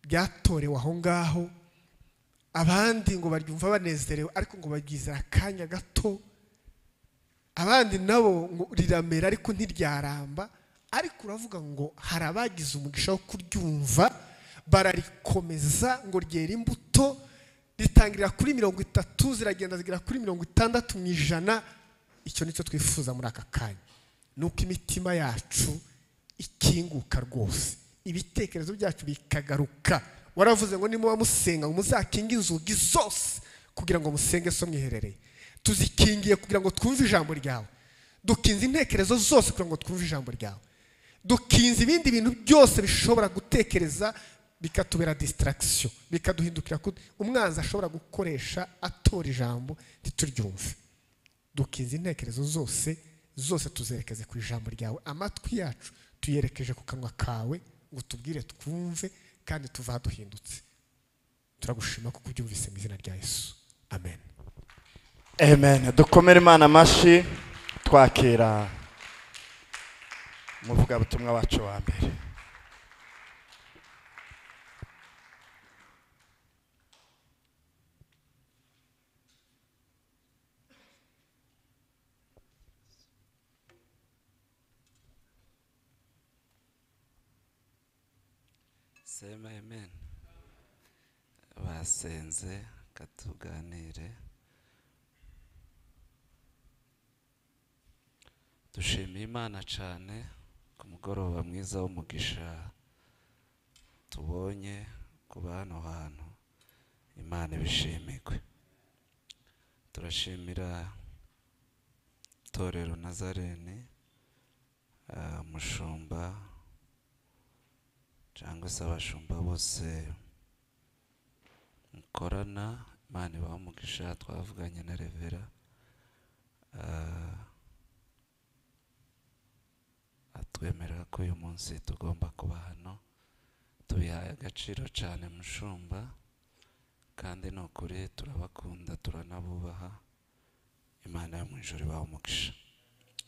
ryatorewe aho ngaho abandi ngo baryumva banezerewe ariko ngo baryizera akanya gato abandi nabo ngo riramera ariko ntiryaramba ariko uravuga ngo hari abagize umugisha wo kuryumva bararikomeza ngo ryera imbuto ritangirira kuri mirongo itatu ziragenda zigera kuri mirongo itandatu mu ijana icyo nicyo twifuza muri aka kanya ni uko imitima yacu ikinguka rwose ibitekerezo byacu bikagaruka waravuze ngo nimuba musenga ngo muzakinge inzugi zose kugira ngo musenge so mwiherereye tuzikingiye kugira ngo twumve ijambo ryawe dukinze intekerezo zose kugira ngo twumve ijambo ryawe dukinze ibindi bintu byose bishobora gutekereza bikatubera distraction bikaduhindukira ku umwanzi ashobora gukoresha atora ijambo ntituryumve dukinze intekerezo zose zose tuzerekeze ku ijambo ryawe amatwi yacu tuyerekeje ku kanwa kawe ngo tubwire twumve kandi tuva duhindutse turagushima kuko ubyumvise mu izina rya yesu amen amen dukomere imana amashyi twakira umuvugabutumwa wacu wa mbere sema amen basenze katuganire dushimiye imana cyane ku mugoroba mwiza w'umugisha tubonye kuba hano hantu imana ibishimigwe turashimira itorero nazarene ah, umushumba cyangwa se abashumba bose mukorana imana ibaha umugisha twavuganye na revera Ah, atwemerera ko uyu munsi tugomba kuba hano tubihaye agaciro cyane mushumba kandi ni ukuri turabakunda turanabubaha imana yo mu ijoro ibaha umugisha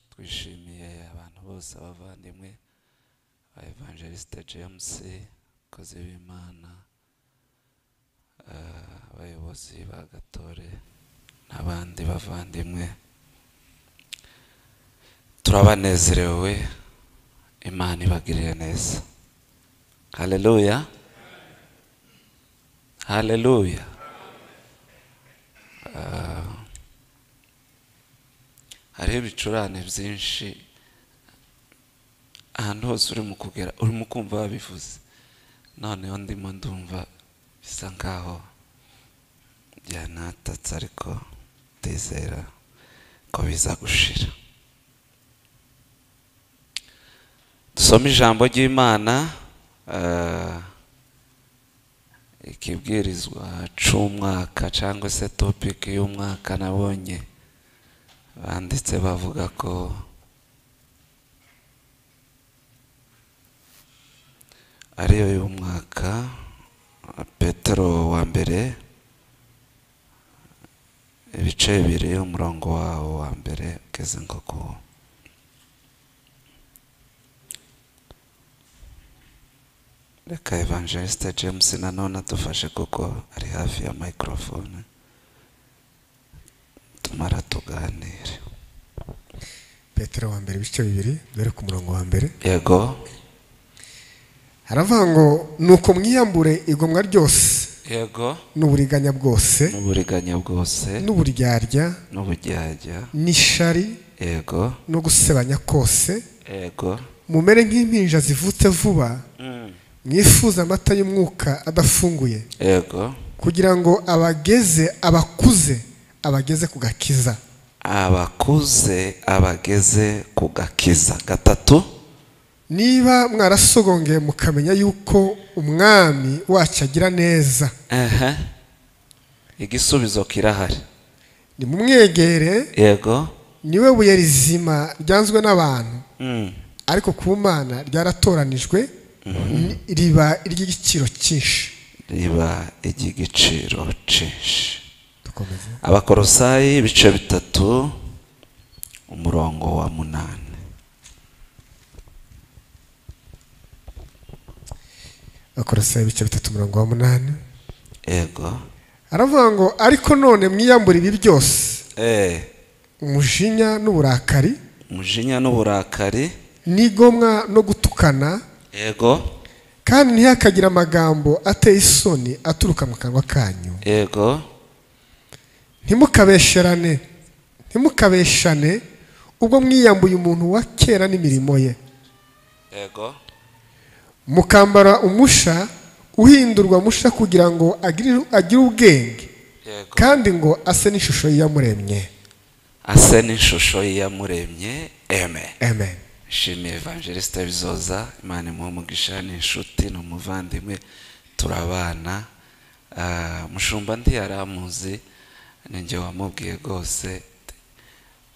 twishimiye abantu bose abavandimwe ba evangeliste james abakozi b'imana eh, abayobozi ba gatore n'abandi bavandimwe turabanezerewe imana ibagirire neza haleluya haleluya Eh, hariho ibicurane byinshi ahantu hose uri mu kugera urimo kumva babivuze noneho ndimo ndumva bisa nkaho byanatatse ariko ndizera ko biza gushira dusome ijambo ry'imana eh, ikibwirizwa c'umwaka cyangwa se topiki y'umwaka nabonye banditse bavuga ko ariyo y'umwaka petero wa mbere ibice bibiri umurongo wawo wa mbere ugeze nko ku reka evangeliste james nanone adufashe kuko ari hafi ya microphone tumara tuganire petero wa mbere ibice bibiri dore ku murongo wa mbere yego haravuga ngo nuko mwiyambure igomwa ryose yego n'uburiganya bwose n'uburiganya bwose n'uburyarya n'ubujyajya n'ishari yego no gusebanya kose yego mumere nk'impinja zivutse vuba Mm. mwifuza amata y'umwuka adafunguye yego kugira ngo abageze abakuze abageze ku gakiza abakuze abageze ku gakiza gatatu niba mwarasogongeye mukamenya yuko umwami wacu agira neza Aha. igisubizo kirahari nimumwegere yego niwe buye rizima ryanzwe n'abantu Mm. ariko ku mana ryaratoranijwe ni- riba iry'igiciro cyinshi riba iry'igiciro cyinshi dukomeze abakorosayi ibice bitatu umurongo wa munani akorasa ibice bitatu mirongo umunani yego aravuga ngo ariko none mwiyambura ibi byose eee umujinya n'uburakari umujinya n'uburakari n'igomwa no gutukana yego kandi ntihakagire amagambo ateye isoni aturuka mu kanwa kanyu yego ntimukabesherane ntimukabeshane ubwo mwiyambuye umuntu wa kera n'imirimo ye yego mukambara umusha uhindurwa musha kugira ngo agire agire ubwenge yego kandi ngo ase n'ishusho y'iyamuremye ase n'ishusho y'iyamuremye eme amen nshimiye evangeliste bizoza imana imuha umugisha ni inshuti ni umuvandimwe turabana Ah, mushumba ndi yaramuzi ninjye wamubwiye rwose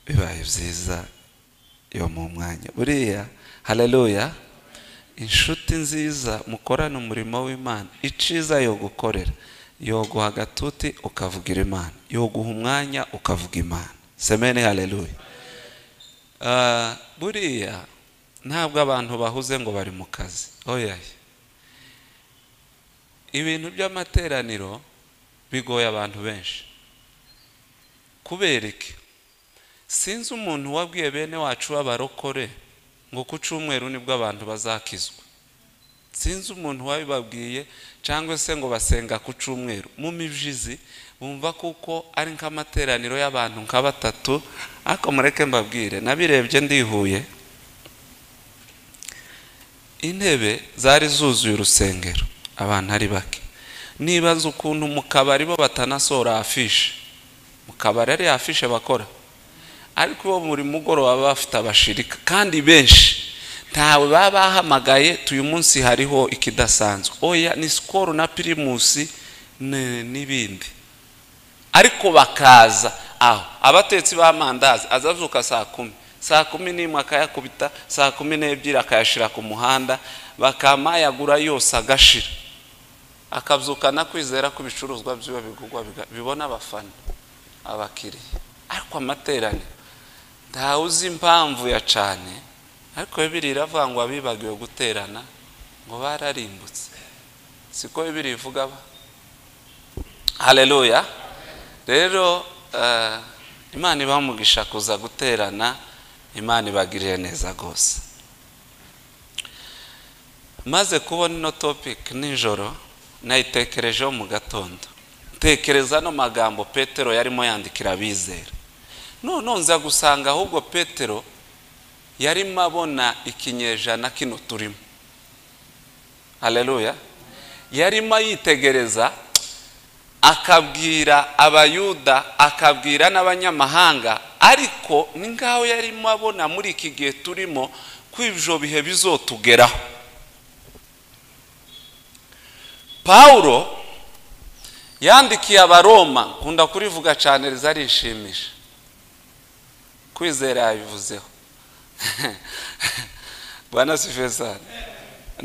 bibaye byiza yo mu mwanya buriya haleluya inshuti nziza mukorane umurimo w'imana iciza yo gukorera yoguha agatuti ukavugira imana yoguha umwanya ukavuga imana semeni haleluya Ah, buriya ntabwo abantu bahuze ngo bari mu kazi oyaye ibintu by'amateraniro bigoye abantu benshi kubera iki sinzi umuntu wabwiye bene wacu b'abarokore ngo ku cyumweru nibwo abantu bazakizwa sinzi umuntu wabibabwiye cyangwa se ngo basenga ku cyumweru mu mibyizi bumva kuko ari nk'amateraniro y'abantu nka batatu ariko mureke mbabwire nabirebye ndihuye intebe zari zuzuye urusengero abantu ari bake nibaza ukuntu mu kabari bo batanasohora afishe mu kabari ari afishe bakora ariko bo buri mugoroba baba bafite abashirika kandi benshi ntawe baba bahamagaye uyu munsi hariho ikidasanzwe oya ni sikoro na pirimusi ni- n'ibindi ariko bakaza aho abatetsi b'amandazi azazuka saa kumi saa kumi n'imwe akayakubita saa kumi n'ebyiri akayashyira ku muhanda bakamayagura yose agashira akabyukana kwizera ko ibicuruzwa by'iwe bigurwa biga- bibona abafana abakiriya ariko amateraniro ntawe uzi impamvu ya cyane ariko bibiri iravuga ngo abibagiwe guterana ngo bararimbutse siko bibiri ivuga ba haleluya rero eh, imana ibamugisha kuza guterana imana ibagirire neza rwose maze kubona ino topic nijoro nayitekerejeho mu gatondo tekereza ano magambo petero yarimo yandikira abizera noneho nza gusanga ahubwo petero yarimo abona ikinyejana kino turimo haleluya yarimo yitegereza akabwira abayuda akabwira n'abanyamahanga ariko ni nk'aho yarimo abona muri iki gihe turimo ko ibyo bihe bizotugeraho pawulo yandikiye abaroma nkunda kurivuga cyane rizarishimisha kwizera yabivuzeho bwana sifesani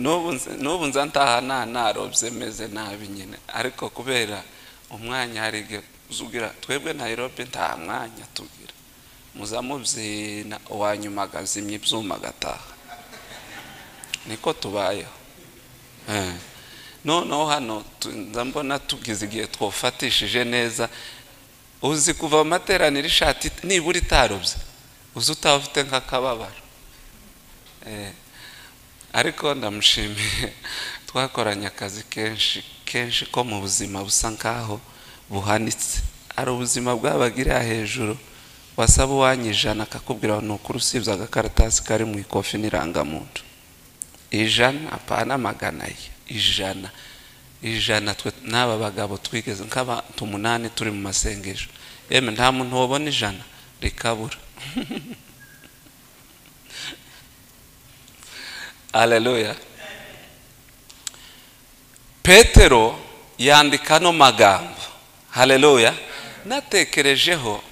n'ubu nze- n'ubu nza ntaha nta narobye meze nabi nyine ariko kubera umwanya hari igihe uzugira twebwe nayirobe nta mwanya tugira muza mubyina uwanyuma agazimya ibyuma agataha niko tubayeho Eh. noneho hano tu- nza mbona tugize igihe twofatishije neza uzi kuva mu materaniro ishati nibura itarobye uzi utaba ufite nk'akababaro Eh, ariko ndamushimiye twakoranye akazi kenshi kenshi ko mu buzima busa nk'aho buhanitse hari ubuzima bwabagiriya hejuru wasaba uwanyijana akakubwira ngo ni ukuri usibye agakaratasi kari mu ikofi n'irangamuntu ijana apana magana ye ijana ijana twe n'aba bagabo twigeze nk'abantu umunani turi mu masengesho yemwe nta muntu wabona ijana rikabura Haleluya. Petero yandika ano magambo. Haleluya. Natekerejeho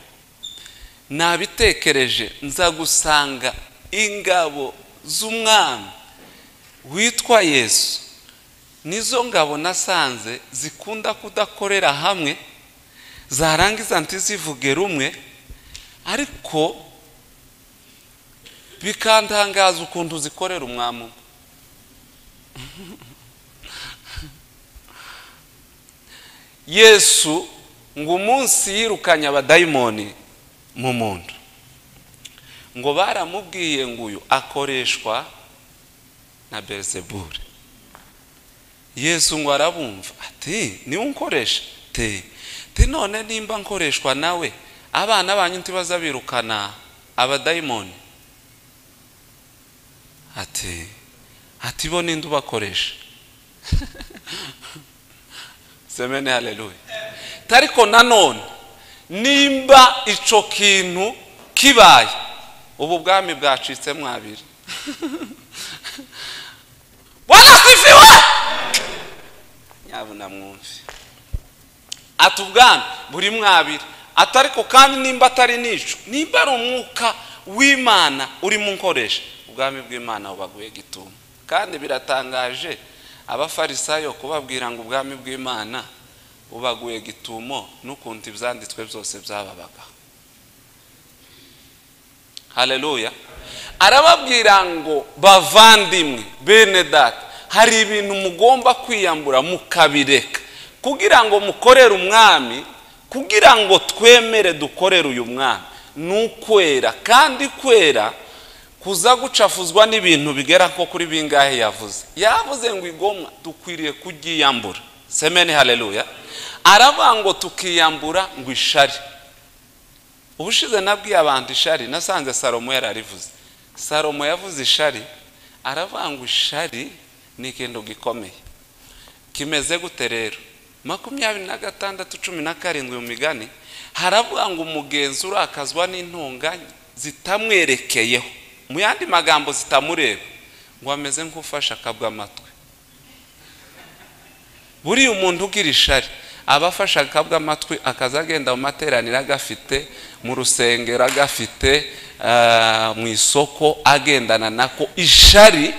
nabitekereje nza gusanga ingabo z'umwami witwa Yesu nizo ngabo nasanze zikunda kudakorera hamwe zarangiza ntizivuge rumwe ariko bikantangaza ukuntu zikorera umwami umwe yesu ngo umunsi yirukanye abadayimoni mu muntu ngo baramubwiye ngo uyu akoreshwa na berizebure yesu ngo arabumva ati niwe unkoresha te te none nimba nkoreshwa nawe abana banyu ntibaza birukana abadayimoni ati ati bo ninde ubakoresha semene haleluya tariko nanone nimba ico kintu kibaye ubu bwami bwacitse mwabiri bwana sifiwe nyabuna mwumvi ati ubwami buri mwabiri ati ariko kandi nimba atari nico nimba ari umwuka w'imana urimo unkoresha ubwami bw'imana bubaguye gituma kandi biratangaje abafarisayo kubabwira ngo ubwami bw'imana bubaguye gitumo n'ukuntu ibyanditswe byose byababaga haleluya arababwira ngo bavandimwe bene data hari ibintu mugomba kwiyambura mukabireka kugira ngo mukorere umwami kugira ngo twemere dukorere uyu mwami ni ukwera kandi kwera kuza gucafuzwa n'ibintu bigera nko kuri bingahe yavuze yavuze ngo igomwa dukwiriye kuryiyambura semeni haleluya aravuga ngo tukiyambura ngo ishari ubushize nabwiye abantu ishari nasanze salomo yararivuze salomo yavuze ishari aravuga ngo ishari ni ikintu gikomeye kimeze gute rero makumyabiri na gatandatu cumi na karindwi mu migani haravuga ngo umugenzi urakazwa n'intunganye zitamwerekeyeho mu yandi magambo zitamureba ngo ameze nk'ufashe akabwa amatwi buriya umuntu ugira ishari aba afashe akabwa amatwi akaza agenda mu materaniro agafite mu rusengero agafite ah, mu isoko agendana nako ishari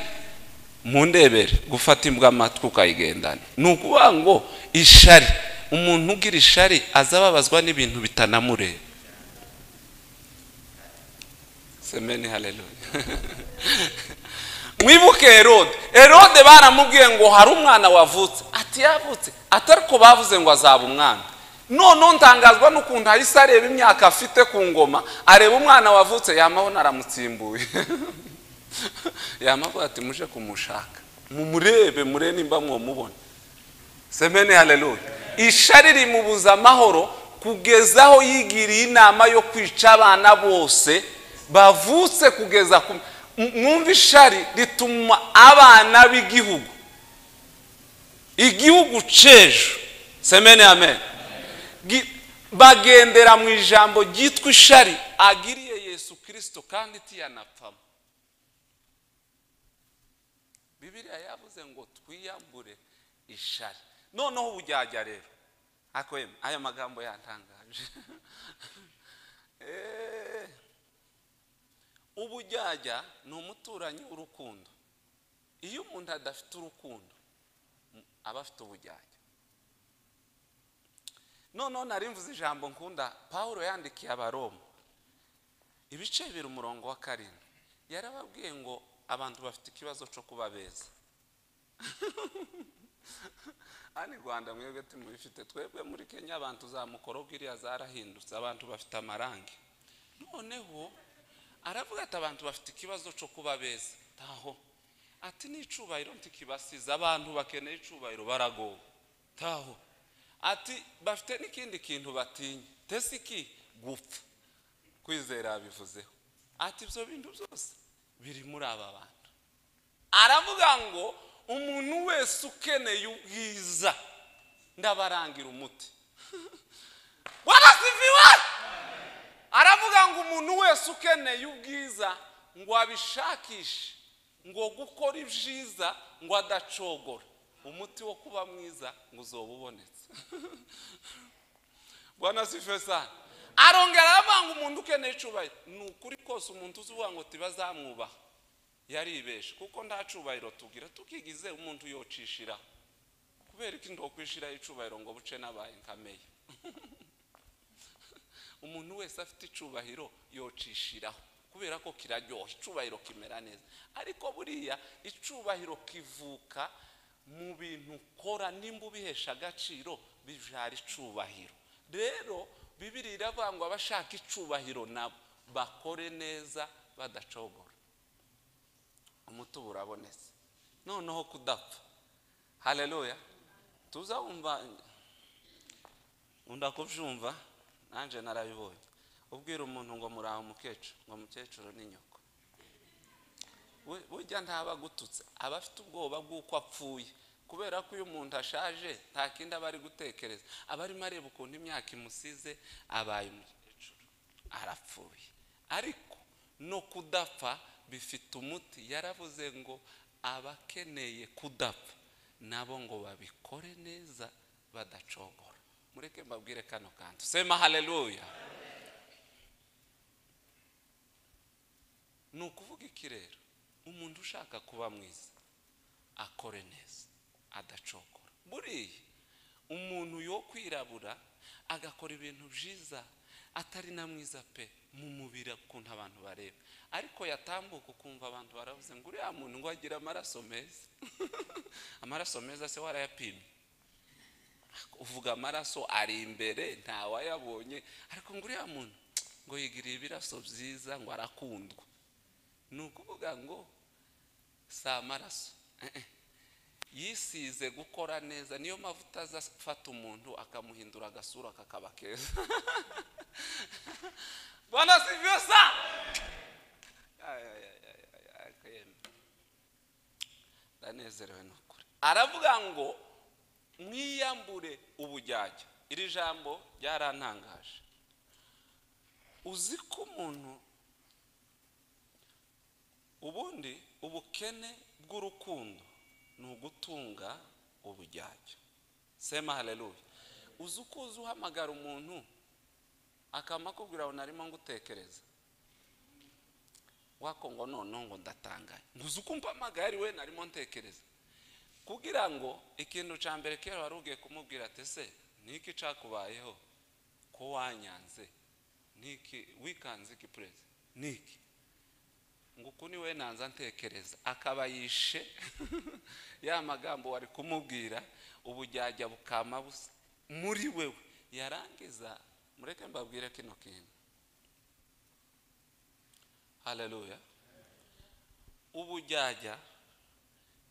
mu ndebere gufata imbwa amatwi ukayigendana ni ukuvuga ngo ishari umuntu ugira ishari aza ababazwa n'ibintu bitanamureba semeni haleluya mwibuke herode herode baramubwiye ngo hari umwana wavutse ati yavutse atari ko bavuze ngo azaba umwana noneho ntangazwa n'ukuntu ahise areba imyaka afite ku ngoma areba umwana wavutse yamabona aramutsimbuye yamavuga ati muje kumushaka mumurebe mure nimba mwamubona semeni haleluya ishari rimubuza amahoro kugeza aho yigiriye inama yo kwica abana bose bavutse kugeza ku mwumva ishari rituma abana b'igihugu igihugu c'ejo semene amen Gi- bagendera mu ijambo ryitwa ishari agiriye yesu kirisito kandi tiyanapfamo bibiriya yavuze ngo twiyambure ishari noneho ubu ryajya rero ako yemwe, ayo magambo yantangaje Eh. ubujyajya ni umuturanyi w'urukundo iyo umuntu adafite urukundo m- aba afite ubujyajya noneho nari mvuze ijambo nkunda paul yandikiye abaroma ibice bibiri umurongo wa karindwi yarababwiye ngo abantu bafite ikibazo cyo kuba beza hano i rwanda mwebwe timubifite twebwe muri kenya abantu za mukoro bwiriya zarahindutse abantu bafite amarangi noneho aravuga ati abantu bafite ikibazo cyo kuba beza taho ati n'icubahiro ntikibasize abantu bakeneye icubahiro baragowe taho ati bafite n'ikindi kintu batinya tese iki gupfa kwizera bivuzeho ati ibyo bintu byose biri muri aba bantu aravuga ngo umuntu wese ukeneye ubwiza ndabarangira umuti warasiviwe aravuga ngo umuntu wese ukeneye ubwiza ngo abishakishe ngo gukora ibyiza ngo adacogora umuti wo kuba mwiza ngo uzoba ubonetse bwana sifesa arongera aravuga ngo umuntu ukeneye icubahiro ni ukuri kose umuntu uzuvuga ngo tibazamwubaha yaribeshe kuko nta cubahiro tugira tukigize umuntu yocishira kubera ko indokwishiraho icubahiro ngo buce n'abaye nkameye umuntu wese afite icubahiro yocishiraho kubera ko kiraryoha icubahiro kimera neza ariko buriya icubahiro kivuka mu bintu ukora nimba ubihesha agaciro bijara icubahiro rero bibiri iravangwa abashaka icubahiro nabo bakore neza badacogora umutubu urabonetse noneho kudapfa haleluya tuzawumva undi akubyumva nanjye narabibonye ubwira umuntu ngo muraho umukecuru ngo umukecuru ni nyoko We- burya ntaba agututse aba afite ubwoba bw'uko apfuye kubera ko iyo umuntu ashaje nta kindi aba ari gutekereza aba arimo areba ukuntu imyaka imusize abaye umukecuru arapfuye ariko no kudapfa bifite umuti yaravuze ngo abakeneye kudapfa nabo ngo babikore neza badacogora mureke mbabwire kano kantu sema haleluya ni ukuvuga iki rero umuntu ushaka kuba mwiza akore neza adacogora buriya umuntu yo kwirabura agakora ibintu byiza atari na mwiza pe mu mubiri ukuntu abantu bareba ariko yatambuka ukumva abantu baravuze ngo uriya muntu ngo agira amaraso meza amaraso meza se warayapimye uvuga amaraso ari imbere ntawayabonye ariko ngo uriya muntu ngo yigiriye ibiraso byiza ngo arakundwa ni ukuvuga ngo si amaraso Eh, eh. yisize gukora neza niyo mavuta azafata umuntu akamuhindura agasura kakaba keza bwana sivyosa ndanezerewe nukuri aravuga ngo mwiyambure ubujyajya iri jambo ryarantangaje uzi ko umuntu ubundi ubukene bw'urukundo ni ugutunga ubujyajya sema haleluya uzi uko uzi uhamagara umuntu akamakubwira ngo narimo ngutekereza wako ngo noneho ngo ndatangaye ntuzi uko mpamagaye ari we narimo ntekereza kugira ngo ikintu cya mbere kera wari ugiye kumubwira ati se niki cyakubayeho ko wanyanze niki wikanze iki perezida niki ngo uku ni we nanza ntekereza akaba yishe ya magambo wari kumubwira ubujyajya bukama busa muri wewe yarangiza mureke mbabwire kino kintu haleluya ubujyajya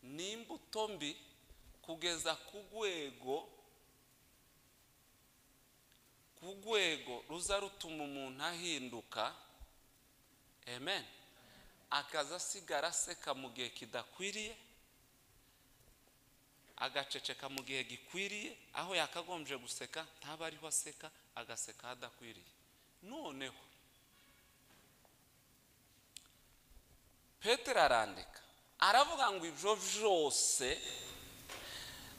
ni imbuto mbi kugeza ku rwego ku rwego ruza rutuma umuntu ahinduka amen akaza asigara aseka mu gihe kidakwiriye agaceceka mu gihe gikwiriye aho yakagombye guseka ntaba ariho aseka agaseka aho adakwiriye noneho petero arandika aravuga ngo ibyo byose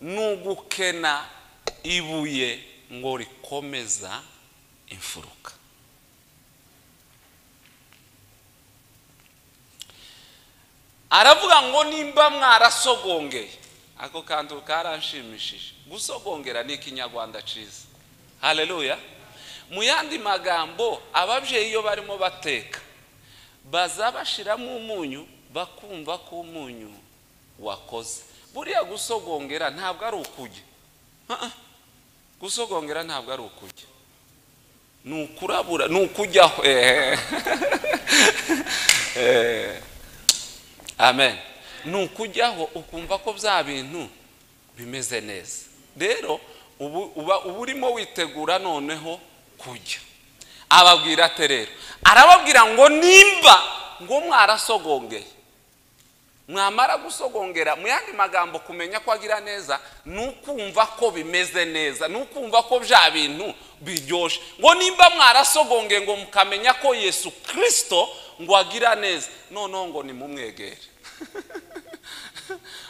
ni ugukena ibuye ngo rikomeza imfuruka aravuga ngo nimba mwarasogongeye ako kantu karanshimishije gusogongera ni ikinyarwanda cyiza haleluya mu yandi magambo ababyeyi iyo barimo bateka baza bashyiramo umunyu bakumva ko umunyu wakoze buriya gusogongera ntabwo ari ukujya Ah, ah. gusogongera ntabwo ari ukujya ni ukurabura ni ukujyaho ehehe Ehehe. amen ni ukujyaho ukumva ko bya bintu bimeze neza rero ubu uba uba urimo witegura noneho kujya ababwira ati rero arababwira ngo nimba ngo mwarasogongeye mwamara gusogongera mu yandi magambo kumenya ko agira neza ni ukumva ko bimeze neza ni ukumva ko bya bintu biryoshye ngo nimba mwarasogongeye ngo mukamenya ko yesu kirisito ngo agira neza noneho ngo nimumwegere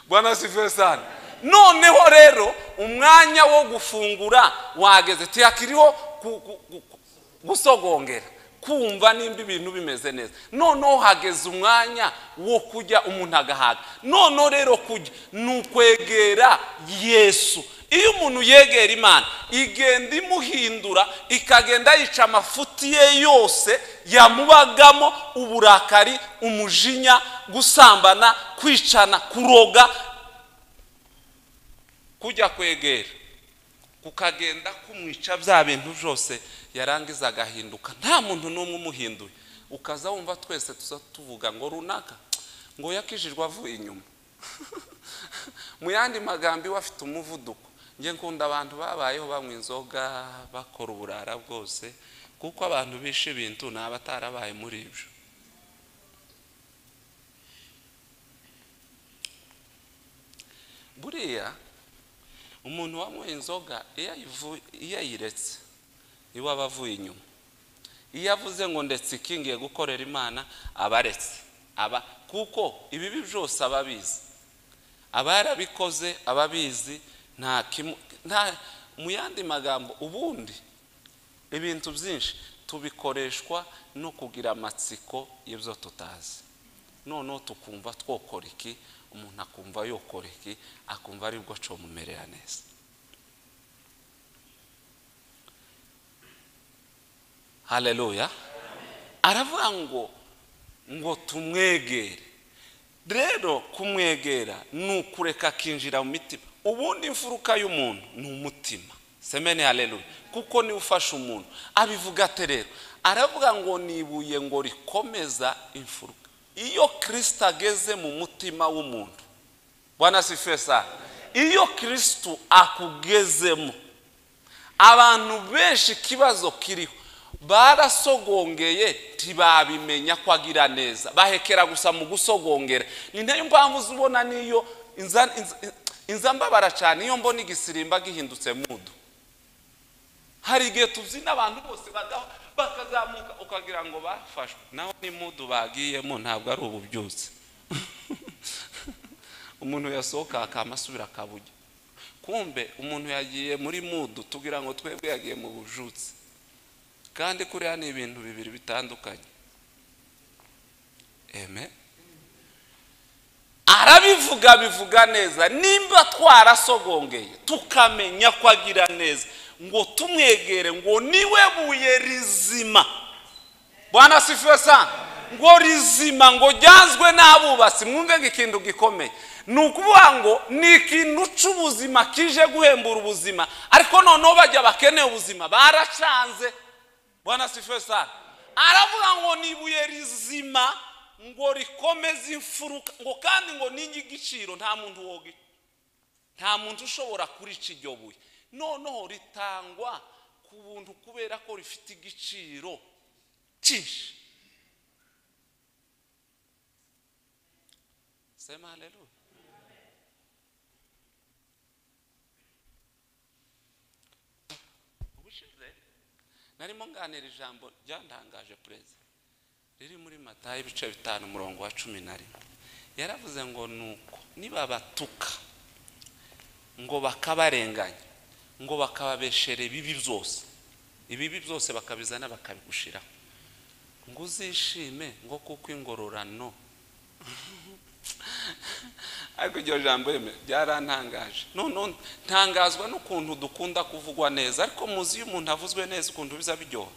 bwana sifesani noneho rero umwanya wo gufungura wageze tuyakiriho ku- ku- ku- gusogongera kumva nimba ibintu bimeze neza noneho hageze umwanya wo kujya umuntu agahaga noneho rero kujya ni ukwegera yesu iyo umuntu yegera imana igenda imuhindura ikagenda yica amafuti ye yose yamubagamo uburakari umujinya gusambana kwicana kuroga kujya kwegera kukagenda kumwica bya bintu byose yarangiza agahinduka nta muntu n'umwe umuhinduye ukaza wumva twese tuza tuvuga ngo runaka ngo yakijijwe avuye inyuma mu yandi magambo iwe afite umuvuduko njye nkunda abantu babayeho banywa inzoga bakora uburara bwose kuko abantu bishe ibintu ni abatarabaye muri ibyo buriya umuntu wanyweye inzoga iyo ayivu- iyo ayiretse iwe aba avuye inyuma iyo avuze ngo ndetse iki ngiye gukorera imana aba aretse aba kuko ibibi byose aba abizi aba yarabikoze aba abizi nta kimu- nta- mu yandi magambo ubundi ibintu byinshi tubikoreshwa no kugira amatsiko y'ibyo tutazi noneho tukumva twokora iki umuntu akumva yokora iki akumva aribwo acomumerera neza haleluya aravuga ngo ngo tumwegere rero kumwegera ni ukureka akinjira mu mitima ubundi imfuruka y'umuntu ni umutima semeni haleluya kuko niwe ufasha umuntu abivuga ate rero aravuga ngo nibuye ngo rikomeza imfuruka iyo kirisita ageze mu mutima w'umuntu bwana sifesa iyo kirisitu akugezemo abantu benshi ikibazo kiriho barasogongeye ntibabimenya ko agira neza bahekera gusa mu gusogongera ni nayo mpamvu uza ubona niyo inza- inza- inzambabara cyane iyo mbona igisirimba gihindutse mudu hari igihe tubyina abantu bose bagaho bakazamuka ukagira ngo bafashwe naho ni mudu bagiyemo ntabwo ari ububyutse umuntu yasohoka akamasubira akabugira kumbe umuntu yagiye muri mudu tugira ngo twebwe yagiye mu bujutse kandi kuriya ni ibintu bibiri bitandukanye eme arabivuga bivuga neza nimba twarasogongeye tukamenya ko agira neza ngo tumwegere ngo niwe buye rizima bwana sifuwe sana ngo rizima ngo ryazwe n'abubatsi mwumve ngo ikintu gikomeye ni ukuvuga ngo ni ikintu cy'ubuzima kije guhembura ubuzima ariko noneho bajya bakeneye ubuzima baracanze bwana sifuwe sana aravuga ngo ni ibuye rizima ngo rikomeze imfuruka ngo kandi ngo n'igiciro nta muntu wogica nta muntu ushobora kurica iryo buye noneho ritangwa ku buntu kubera ko rifite igiciro cyinshi sema haleluya ubushize narimo nganira ijambo ryandangaje perezida riri muri matayo ibice bitanu umurongo wa cumi na rimwe yaravuze ngo nuko nibabatuka ngo bakabarenganya ngo bakababeshere ibibi byose ibibi byose bakabizana bakabigushiraho ngo uzishime ngo kuko ingororano ariko iryo jambo reme byarantangaje noneho ntangazwa n'ukuntu dukunda kuvugwa neza ariko muzi iyo umuntu avuzwe neza ukuntu biza biryoha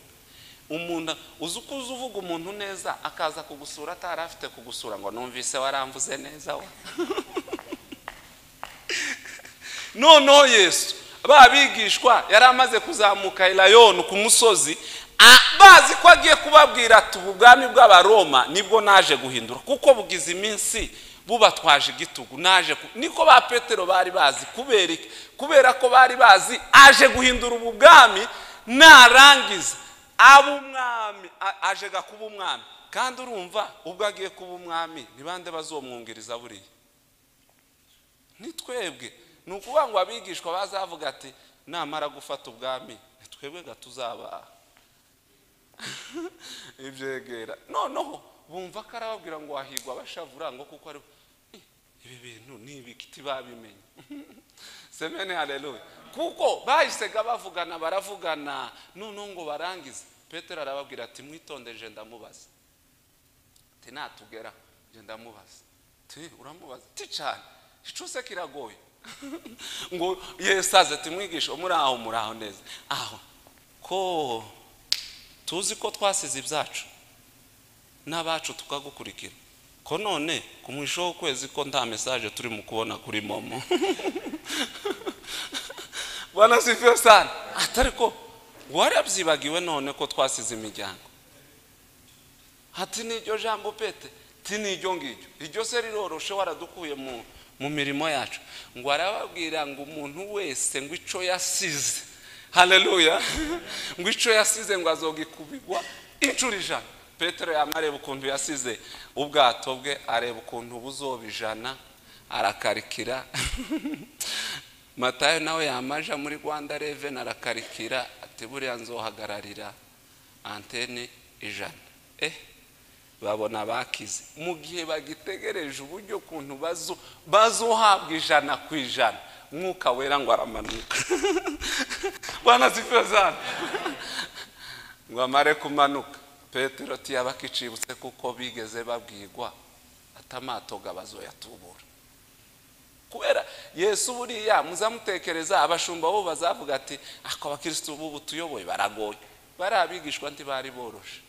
umuntu uzi uko uzi uvuga umuntu neza akaza kugusura atari afite kugusura ngo numvise waramvuze neza we noneho yesu ba bigishwa yari amaze kuzamuka irayoni ku musozi a- bazi ko agiye kubabwira ati ubu bwami bw'abaroma nibwo naje guhindura kuko bugize iminsi bubatwaje igitugu naje ku- niko ba petero bari bazi kubera iki? kubera ko bari bazi aje guhindura ubu bwami narangiza aba umwami a- aje ga kuba umwami kandi urumva ubwo agiye kuba umwami ni bande bazomwungiriza buriya ni twebwe ni ukuvuga ngo abigishwa bazavuga ati namara gufata ubwami ni twebwe gatuzaba ibyegera noneho bumva ko arababwira ngo wahigwa abashavura ngo kuko ari Eh, ibi bintu ni ibikiti babimenye semene haleluya kuko bahisega bavugana baravugana noneho ngo barangize petero arababwira ati mwitondeje ndamubaza ati natugera njye ndamubaza ti uramubaza ti cyane icuse kiragoye ngo yesu aze tumwigishe muri aho muri aho neza aho ko tuzi ko twasize ibyacu n'abacu tukagukurikira ko none ku mwisho w'ukwezi ko nta mesaje turi mu kubona kuri momo bwana sifiwe sana atari ko warabyibagiwe none ko twasize imiryango hati n'iryo jambo pete ti n'iryo ngiryo iryo se riroroshe waradukuye mu mu mirimo yacu ngo arababwira ngo umuntu wese ngo icyo yasize haleluya ngo icyo yasize ngo azogikubigwa inshuro ijana petero yaba areba ukuntu yasize ubwato bwe areba ukuntu buzoba ijana arakarikira matayo nawe yamaja muri rwanda reveni arakarikira ati buriya nzohagararira antene ijana eh babona bakize mu gihe bagitegereje uburyo kuntu bazo bazohabwa ijana ku ijana mwuka wera ngo aramanuka bwana zifazana ngo amare kumanuka petero tiyaba kicibutse kuko bigeze babwirwa atamato bazoyatubura kubera yesu buriya muzamutekereza abashumba bo bazavuga ati ako abakirisitu b'ubu tuyoboye baragoye bariya abigishwa ntibari boroshe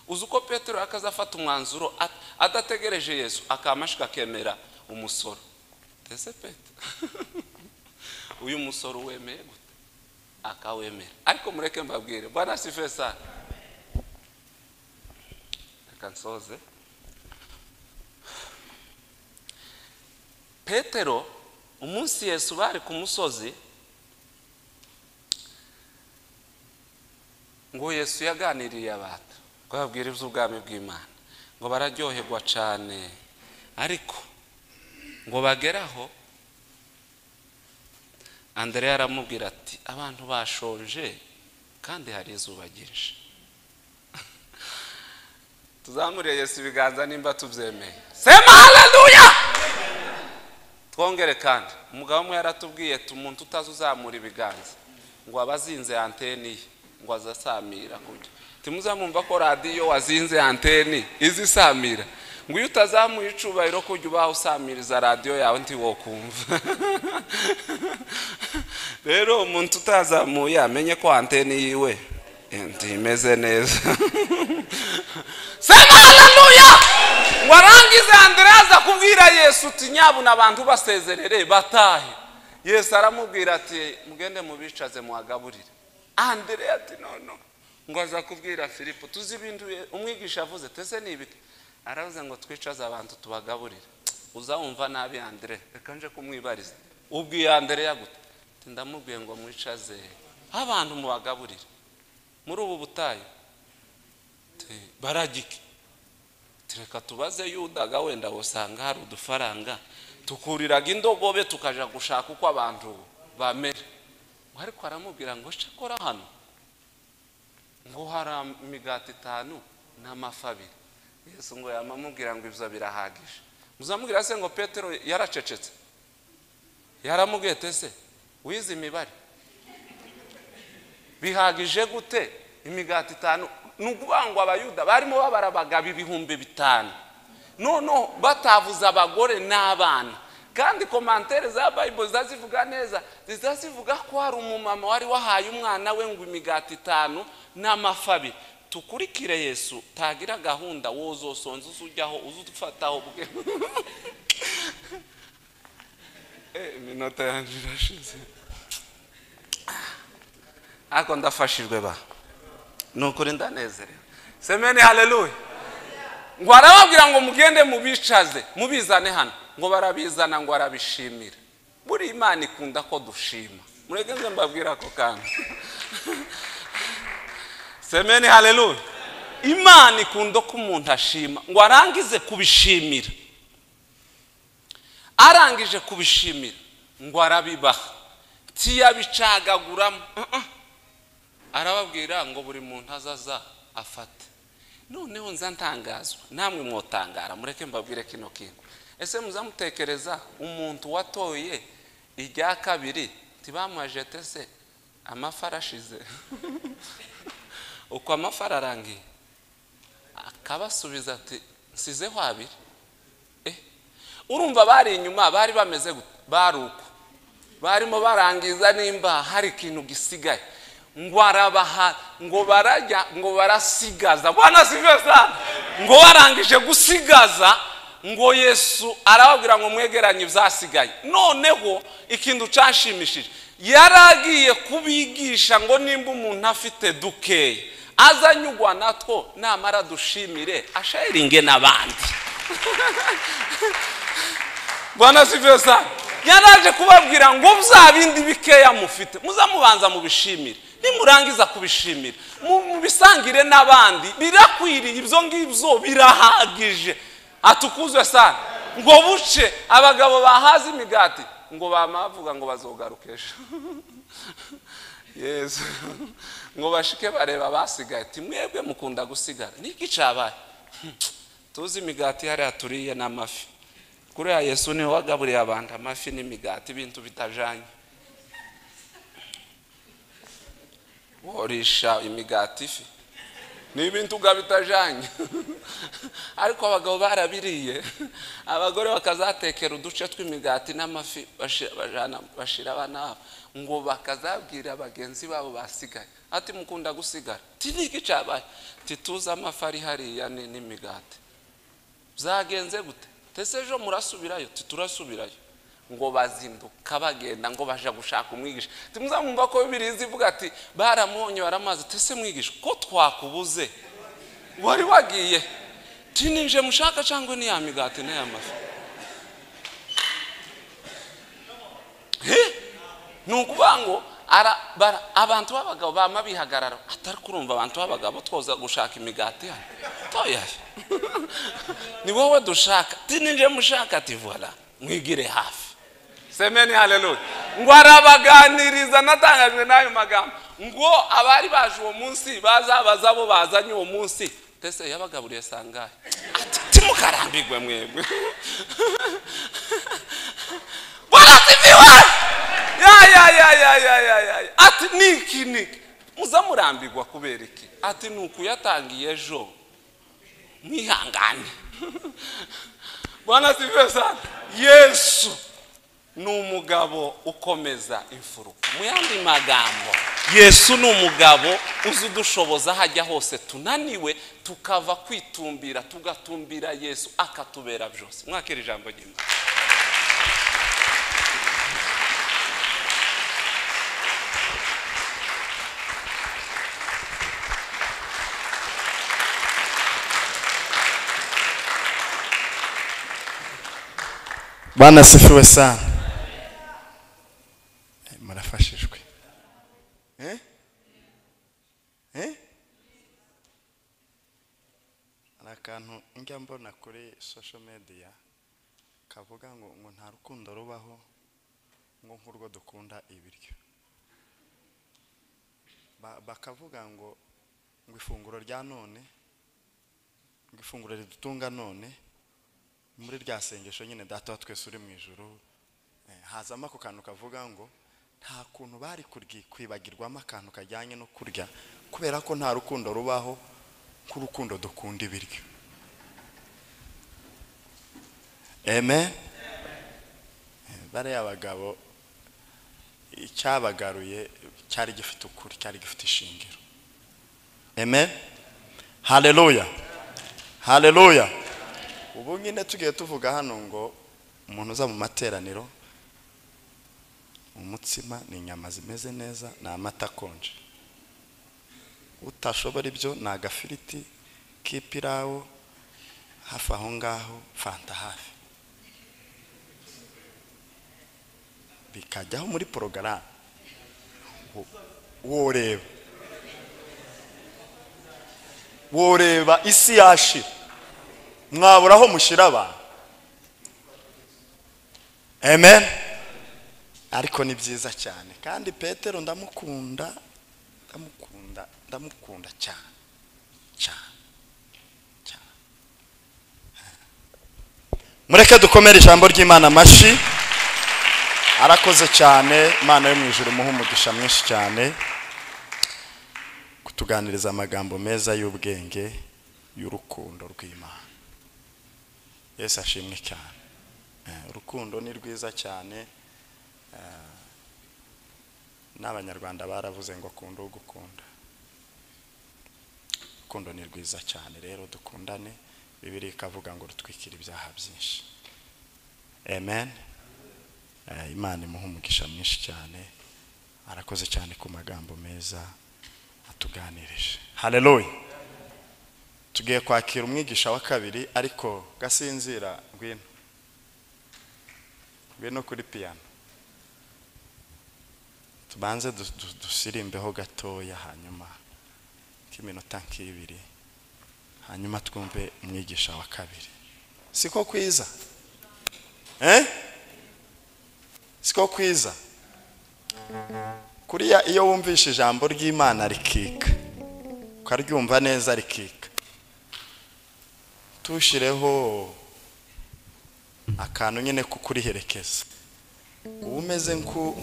uzi uko petero yakaza afata umwanzuro at- adategereje yesu akamashika akemera umusoro ndetse petero uyu musoro wemeye gute akawemera ariko mureke mbabwire bwana sife sana reka nsoze petero umunsi yesu bari ku musozi ngo yesu yaganiriye abantu ngo babwire iby'ubwami bw'imana ngo bararyoherwa cyane ariko ngo bageraho andereya aramubwira ati abantu bashonje kandi hari izuba ryinshi tuzamuriye yesu ibiganza nimba tubyemeye sema haleluya twongere kandi umugabo umwe yaratubwiye ati umuntu utazi uzamura ibiganza ngo aba azinze anteni ye ngo azasamira kurya timuzamumva ko radiyo wazinze anteni izisamira ngo iyo utazamuye icubahiro kujya ubaho usamiriza radiyo yawe ntiwo kumva rero umuntu utazamuye amenye ko anteni yiwe eh, ntimeze neza sema haleluya ngo arangize andereya aza kubwira yesu uti nyabuna abantu basezerere batahe yesu aramubwira ati mugende mubicaze muhagaburire andereya ati nono ngo aza kubwira filipo tuzi ibintu ye- umwigisha avuze tese ni ibiki aravuze ngo twicaze abantu tubagaburire uzawumva nabi andereya reka nje kumwibariza ubwiye andereya gute Ati, ndamubwiye ngo mwicaze abantu mubagaburire muri ubu butayu Ati, baragike Ati, reka tubaze yudaga wenda wasanga hari udufaranga tukuriraga indogobe tukaja gushaka uko abantu bamera ngo ariko aramubwira ngo cakora hano ngo hari imigati itanu n'amafi abiri yesu ngo yamamubwira ngo ibyo birahagije muzamubwira se ngo petero yaracecetse yaramubwiye ati ese wize imibare bihagije gute imigati itanu ni ukuvuga ngo abayuda barimo babara abagabo ibihumbi bitanu noneho batavuze abagore n'abana kandi komantere za bayibuli zazivuga neza zivuga ko hari umumama wari wahaye umwana we ngo imigati itanu n'amafi abiri tukurikire yesu tagira gahunda wozosonza uza ujyaho uza udufataho bwe Eh, iminota yanjye irashize ariko ndafashijwe ba ni ukuri ndanezerewe semeni haleluya ngo arababwira ngo mugende mubicaze mubizane hano ngo barabizana ngo arabishimira buri imana ikunda ko dushima mureke nze mbabwira ako kantu semeni haleluya imana ikunda ko umuntu ashima ngo arangize kubishimira arangije kubishimira ngo arabibaha ntiyabicagaguramo arababwira ngo buri muntu azaza afate noneho nza ntangazwa namwe mwotangara mureke mbabwire kino kintu ese muzamutekereza umuntu watoye irya kabiri ntibamwajete se amafi arashize uko amafi ararangiye akabasubiza ati nsizeho abiri eh urumva bari inyuma bari bameze gute bari uko barimo barangiza nimba hari ikintu gisigaye ngo arabaha ngo barajya ngo barasigaza bwana sigaza ngo barangije gusigaza ngo yesu arababwira ngo mwegeranye ibyasigaye noneho ikintu cyashimishije yari agiye kubigisha ngo nimba umuntu afite dukeya azanyugwa natwo namara dushimire asheringe n'abandi bwana sivyo sana yaraje kubabwira ngo bya bindi bikeya mufite muzamubanza mubishimire nimurangiza kubishimira mu- mubisangire n'abandi birakwiriye ibyo ngibyo birahagije atukuzwe sana ngo buce abagabo bahaze imigati ngo bamavuga ngo bazogarukesha yesu ngo bashike bareba abasigaye ati mwebwe mukunda gusigara niki cabaye tuzi imigati hariya turiye n'amafi kuriya yesu niwe wagaburiye abantu amafi n'imigati ibintu bitajanye worisha imigati ifi ni ibintu ubwa bitajanye ariko abagabo barabiriye abagore bakazatekera uduce tw'imigati n'amafi bashi- bajana- bashira abana babo ngo bakazabwira bagenzi babo basigaye ati mukunda gusigara ti niki cabaye tituze amafi ari hariya ni- n'imigati byagenze gute tese ejo murasubirayo titurasubirayo ngo bazinduka bagenda ngo baja gushaka umwigisha timuzamumva ko bibirizi ivuga ati baramubonye baramaze tese mwigisha ko twakubuze wari wagiye tininje mushaka cyangwa ni ya migati na ya mafi He? ni ukuvuga ngo ara- bara- abantu b'abagabo bama bihagarara atari kurumva abantu b'abagabo twoza gushaka imigati hano toyayo ni wowe dushaka ti ninje mushaka ati vola mwigire hafi semeni haleluya ngo arabaganiriza natangajwe n'ayo magambo ngo abari baje uwo munsi bazabaza abo bazanye uwo munsi tese yabagaburiye sangahe ati timukarambirwe mwebwe barasifiwe ya ya ya ya ya ya ya ya. ati niki niki muzamurambirwa kubera iki ati ni ukuyatangiye ejo mwihangane bwana sifiwe sana yesu ni umugabo ukomeza imfuruka mu yandi magambo yesu ni umugabo uzi udushoboza aho ajya hose tunaniwe tukava kwitumbira tugatumbira yesu akatubera byose mwakira ijambo ry'imana bwana asifiwe sana Eh, murafashijwe Eh? Eh? hari akantu njya mbona kuri social media kavuga ngo ngo nta rukundo rubaho ngo nk'urwo dukunda ibiryo Ba- bakavuga ngo ngo ifunguro rya none ngo ifunguro ridutunga none muri rya sengesho nyine data wa twese uri mu ijoro hazamo ako kantu kavuga ngo nta kuntu bari kuryi- kwibagirwamo akantu kajyanye no kurya kubera ko nta rukundo rubaho nk'urukundo dukunda ibiryo amen Eh, bariya bagabo icyabagaruye cyari gifite ukuri cyari gifite ishingiro amen haleluya haleluya ubu nyine tugiye tuvuga hano ngo umuntu uza mu materaniro umutsima ni inyama zimeze neza ni amata akonje utashobora ibyo ni agafiriti k'ipirawu hafi aho ngaho fanta hafi bikajyaho muri porogaramu Wo- woreba woreba isi yashira mwabura aho mushyira abantu amen ariko ni byiza cyane kandi petero ndamukunda ndamukunda ndamukunda cyane cyane cyane mureke dukomere ijambo ry'imana amashyi arakoze cyane imana yo mu ijoro imuhe umugisha mwinshi cyane kutuganiriza amagambo meza y'ubwenge y'urukundo rw'imana yesu ashimwe cyane Eh, urukundo ni rwiza cyane Eh, n'abanyarwanda baravuze ngo akunda ugukunda urukundo ni rwiza cyane rero dukundane bibiri ikavuga ngo rutwikire ibyaha byinshi amen Eh, imana imuha umugisha mwinshi cyane arakoze cyane ku magambo meza atuganirije haleluya tugiye kwakira umwigisha wa kabiri ariko gasinzira ngwino ngwino kuri piyano tubanze du- du- dusirimbeho gatoya hanyuma k'iminota nk'ibiri hanyuma twumve umwigisha wa kabiri siko kwiza eh siko kwiza kuriya iyo wumvishe ijambo ry'imana rikika ukaryumva neza rikika tushireho akantu nyine ko kuriherekeza uba umeze nk'u-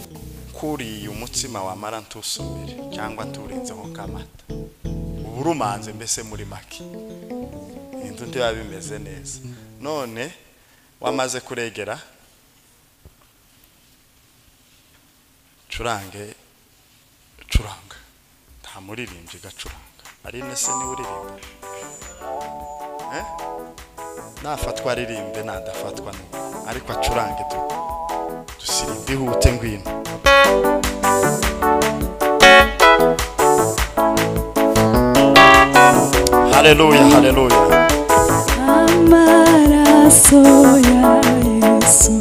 nk'uriye umutsima wamara ntusomere cyangwa nturenzeho k'amata uba urumanze mbese muri make inzu ntibiba bimeze neza none wamaze kuregera curange curanga nta muririmbyi gacuranga ari se niwe uririmba Eh? nafatwa aririmbe nadafatwa n'ubu ariko acurange tu dusirimbe ihute ngwino haleluya haleluya amaraso ya yesu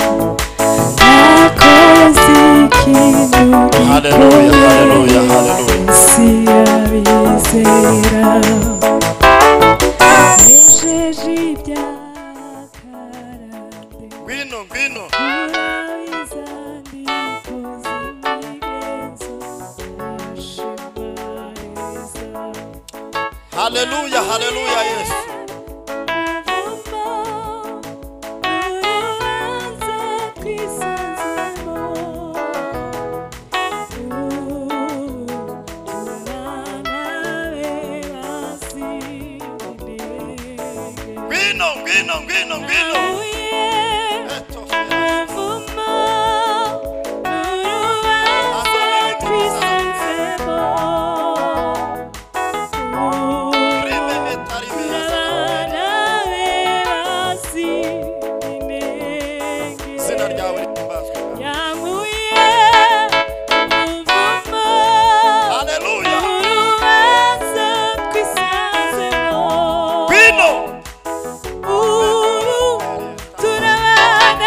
akoze ikintu haleluya haleluya haleluya isi abizera Nesheje ibyakarande ngwino ngwino haleluya haleluya yesu ngwino ngwino ngwino ngwino Eto, rime, eta, rime, eta. izina ryawe rihimbazwe haleluya ngwino Thank you. Eta,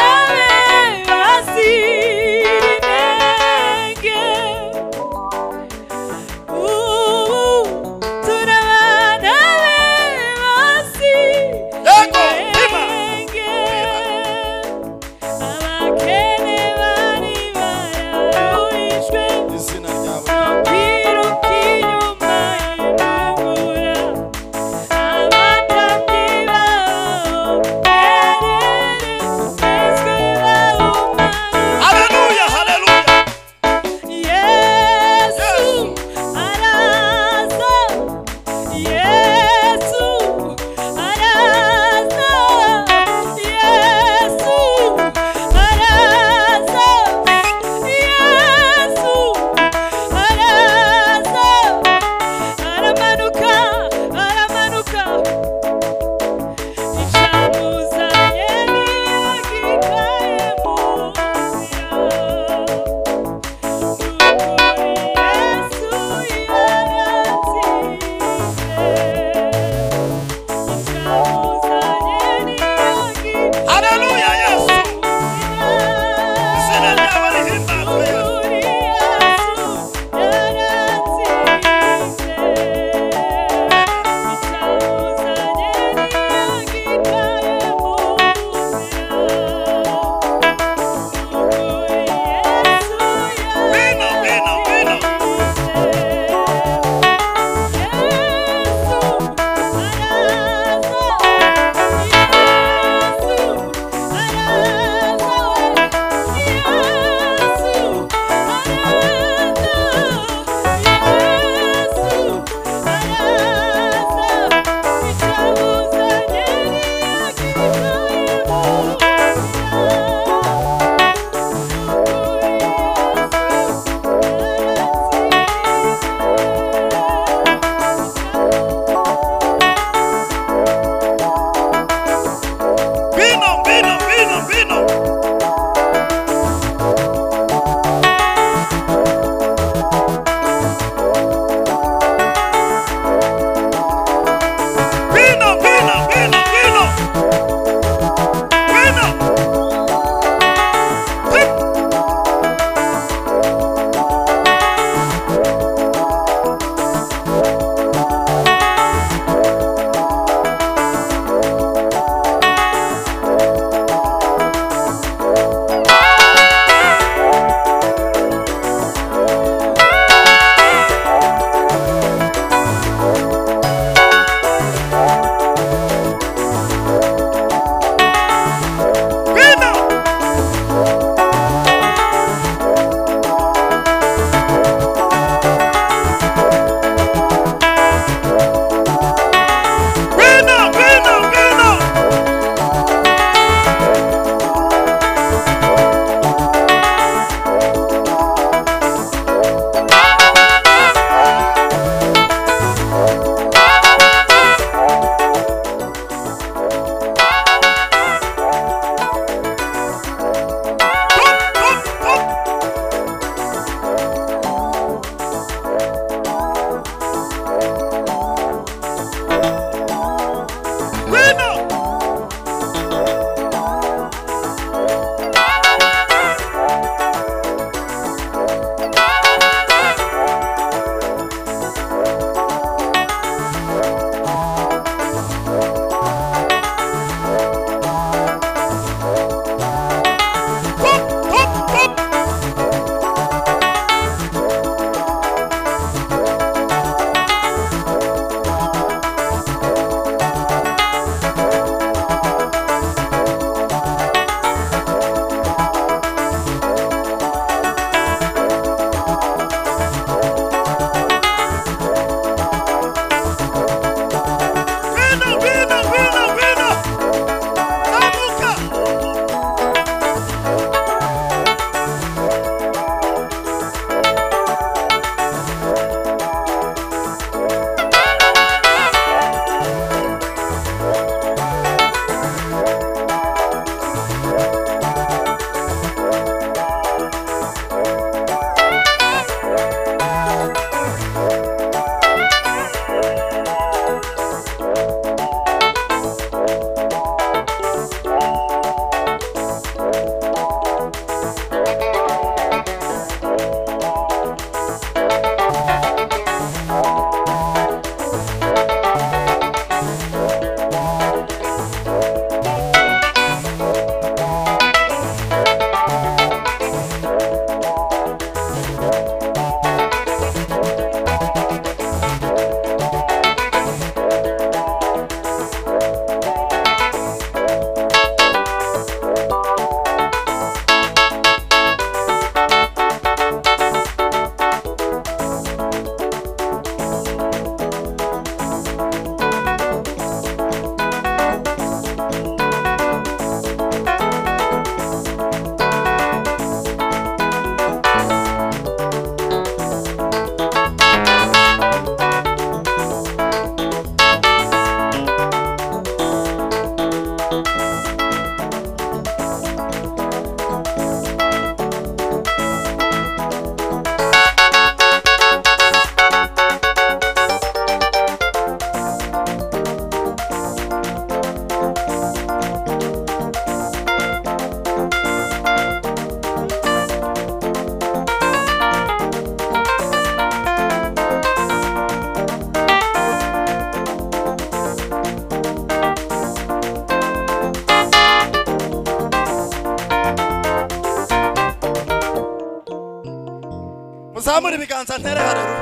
zamura ibiganza ntere haleluya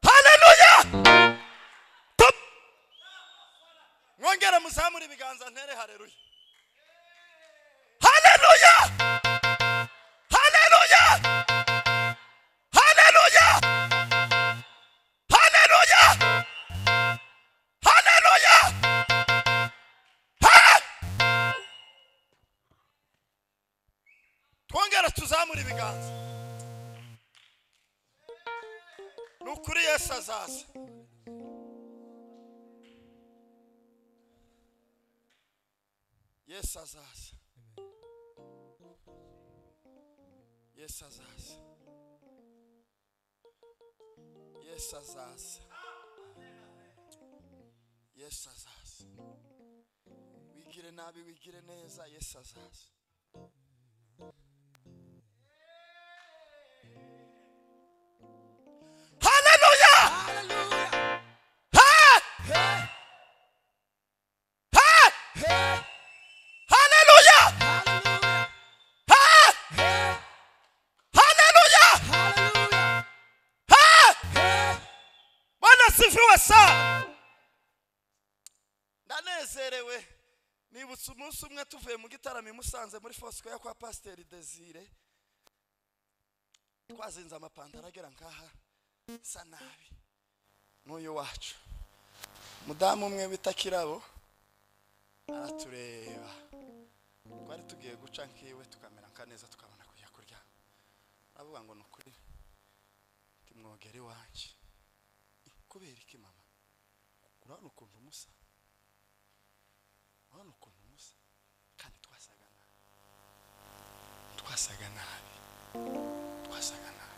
haleluya Top. mwongere muzamure ibiganza ntere haleluya haleluya haleluya haleluya haleluya haleluya Ha! twongere tuzamure ibiganza ni ukuri yesu azaza yesu azaza yesu azaza yesu azaza yesu azaza wigire nabi wigire neza yesu azaza Hallelujah! Hey! Hey! Hallelujah! Hey! Hallelujah! Hey! Bwana asifiwe sana. ndanezerewe nibutse umunsi umwe tuvuye mu gitaramo i musanze muri fosikoya kwa pasiteri desire twazinze amapantaro agera nk'aha sa nabi n'uyu wacu mudamu umwe wita kirabo aratureba twari tugiye guca nk'iwe tukamera nka neza tukabona kujya kuryama aravuga ngo ni ukuri timwogera iwanjye "Eh, kubera iki mama urabona ukuntu umusa urabona ukuntu umusa kandi twasaga nabi twasaga nabi twasaga nabi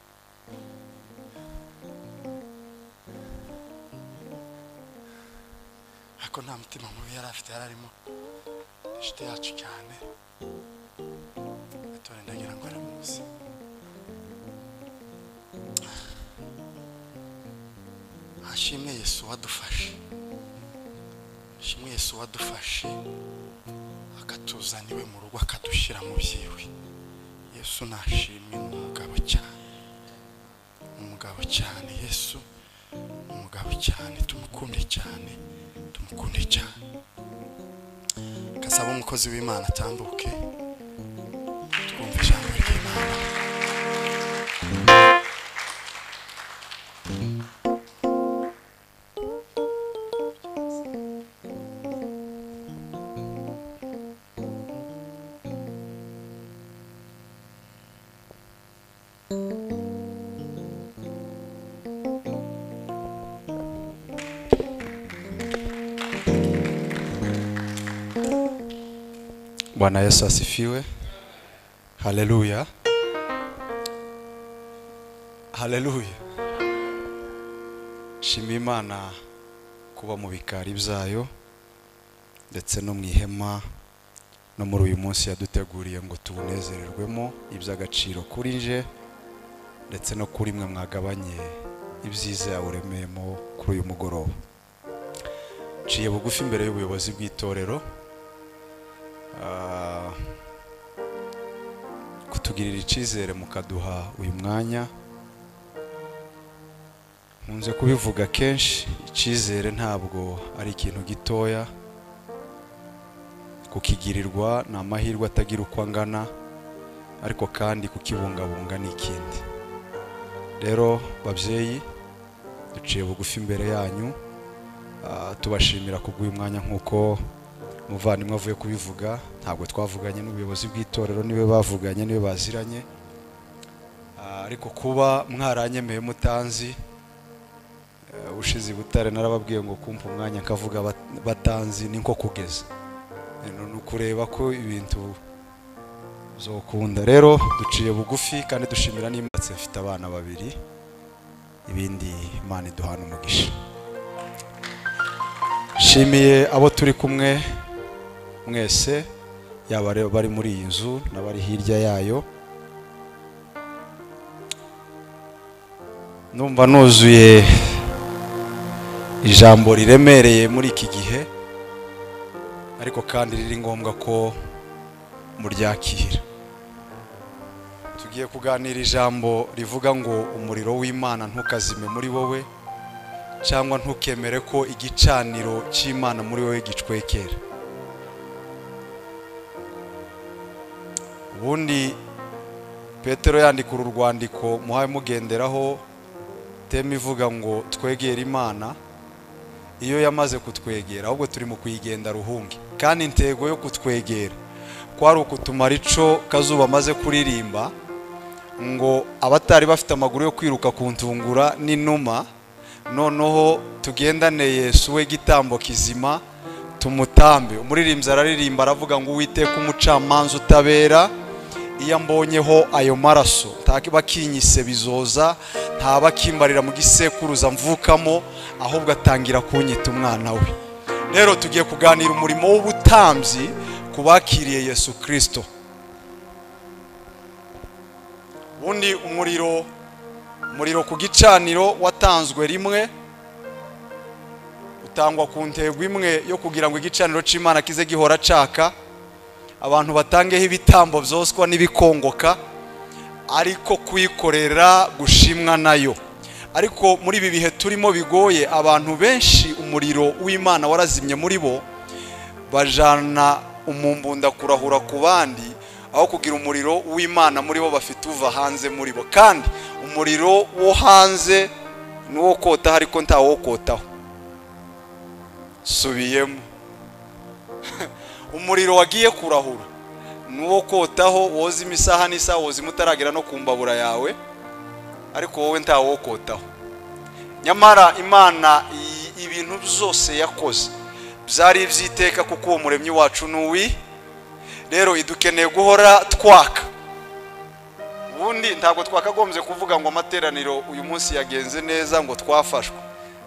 ariko nta mutima mubi yari afite yari arimo inshuti yacu cyane atore ndagira ngo aramuzi ashimwe yesu wadufashe ashimwe yesu wadufashe akatuzana iwe mu rugo akadushyira mu byiwe yesu nashimwe ni umugabo cyane ni umugabo cyane yesu ni umugabo cyane tumukunde cyane tumukunde cyane gasaba umukozi w'imana atambuke twumve ijambo ry'imana bwana yesu asifiwe haleluya haleluya shima imana kuba mu bikari byayo ndetse no mu ihema no muri uyu munsi yaduteguriye ngo tuwunezererwemo iby'agaciro kuri nje ndetse no kuri mwe mwagabanye ibyiza yawuremeyemo kuri uyu mugoroba nciye bugufi imbere y'ubuyobozi bw'itorero Ah, kutugirira icyizere mukaduha uyu mwanya nkunze kubivuga kenshi icyizere ntabwo ari ikintu gitoya kukigirirwa ni amahirwe atagira uko angana ariko kandi kukibungabunga ni ikindi rero babyeyi duciye bugufi imbere yanyu ah, tubashimira kubw'uyu mwanya nk'uko umuvandimwe avuye kubivuga ntabwo twavuganye n'ubuyobozi bw'itorero niwe bavuganye niwe baziranye Ah, ariko kuba mwaranyemeye mutanzi eh, ushize i butare narababwiye ngo kumpa umwanya nkavuga bat- batanzi ni nko kugeza Eh, ni ukureba ko ibintu zokunda rero duciye bugufi kandi dushimira n'imatse mfite abana babiri ibindi imana iduhana umugisha nshimiye abo turi kumwe mwese yaba rero bari muri iyi nzu n'abari hirya yayo numva nuzuye ijambo riremereye muri iki gihe ariko kandi riri ngombwa ko muryakira tugiye tugiye kuganira ijambo rivuga ngo umuriro w'imana ntukazime muri wowe cyangwa ntukemere ko igicaniro cy'imana muri wowe gicwekera ubundi petero yandika uru rwandiko muhaye mugenderaho teme ivuga ngo twegere imana iyo yamaze kutwegera ahubwo turi mu kuyigenda ruhunge kandi intego yo kutwegera kwari ukutumara ico kazuba amaze kuririmba ngo abatari bafite amaguru yo kwiruka ku ntungura n'inuma noneho tugendane yesu we gitambo kizima tumutambe umuririmbyi araririmba aravuga ngo uwiteka umucamanza utabera iyo ambonyeho ayo maraso ntabakinyise bizoza ntabakimbarira mu gisekuruza mvukamo ahubwo atangira kunyita umwana we rero tugiye kuganira umurimo w'ubutambyi ku bakiriye yesu kirisito ubundi umuriro umuriro ku gicaniro watanzwe rimwe utangwa ku ntego imwe yo kugira ngo igicaniro cy'imana kize gihora caka abantu batangeho ibitambo byoswa n'ibikongoka ariko kwikorera gushimwa nayo ariko muri ibi bihe turimo bigoye abantu benshi umuriro w'imana warazimye muri bo bajana umumbunda kurahura ku bandi aho kugira umuriro w'imana muri bo bafite uva hanze muri bo kandi umuriro wo hanze ni uwo kotaho ariko ntawo kotaho subiyemo umuriro wagiye kurahura ni uwo kotaho woza imisaha n'isaha woza imutaragera no ku mbabura yawe ariko wowe ntawo kotaho nyamara imana i- ibintu byose yakoze byari iby'iteka kuko uwo muremyi wacu ni uwi rero idukeneye guhora twaka ubundi ntabwo twakagombye kuvuga ngo amateraniro uyu munsi yagenze neza ngo twafashwe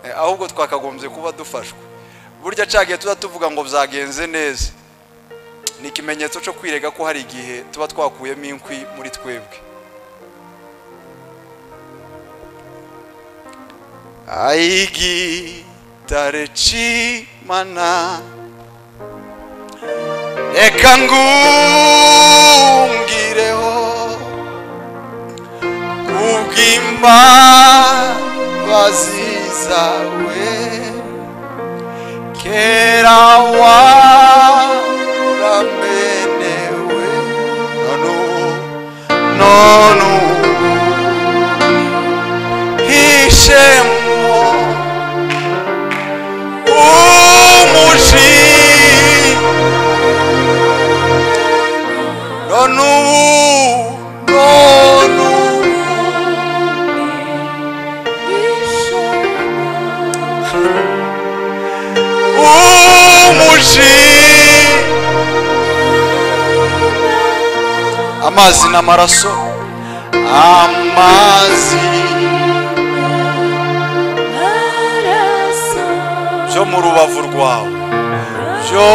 Eh, ahubwo twakagombye kuba dufashwe burya cagiye tuza tuvuga ngo byagenze neza ni ikimenyetso cyo kwirega ko hari igihe tuba twakuyemo inkwi muri twebwe aigitare cimana reka ngungireho kubw'imbabazi zawe kera waramenewe none ubu none ubu hishemo umuji none ubu none ubu umuji amazi n'amaraso amazi byo mu rubavu rwawe byo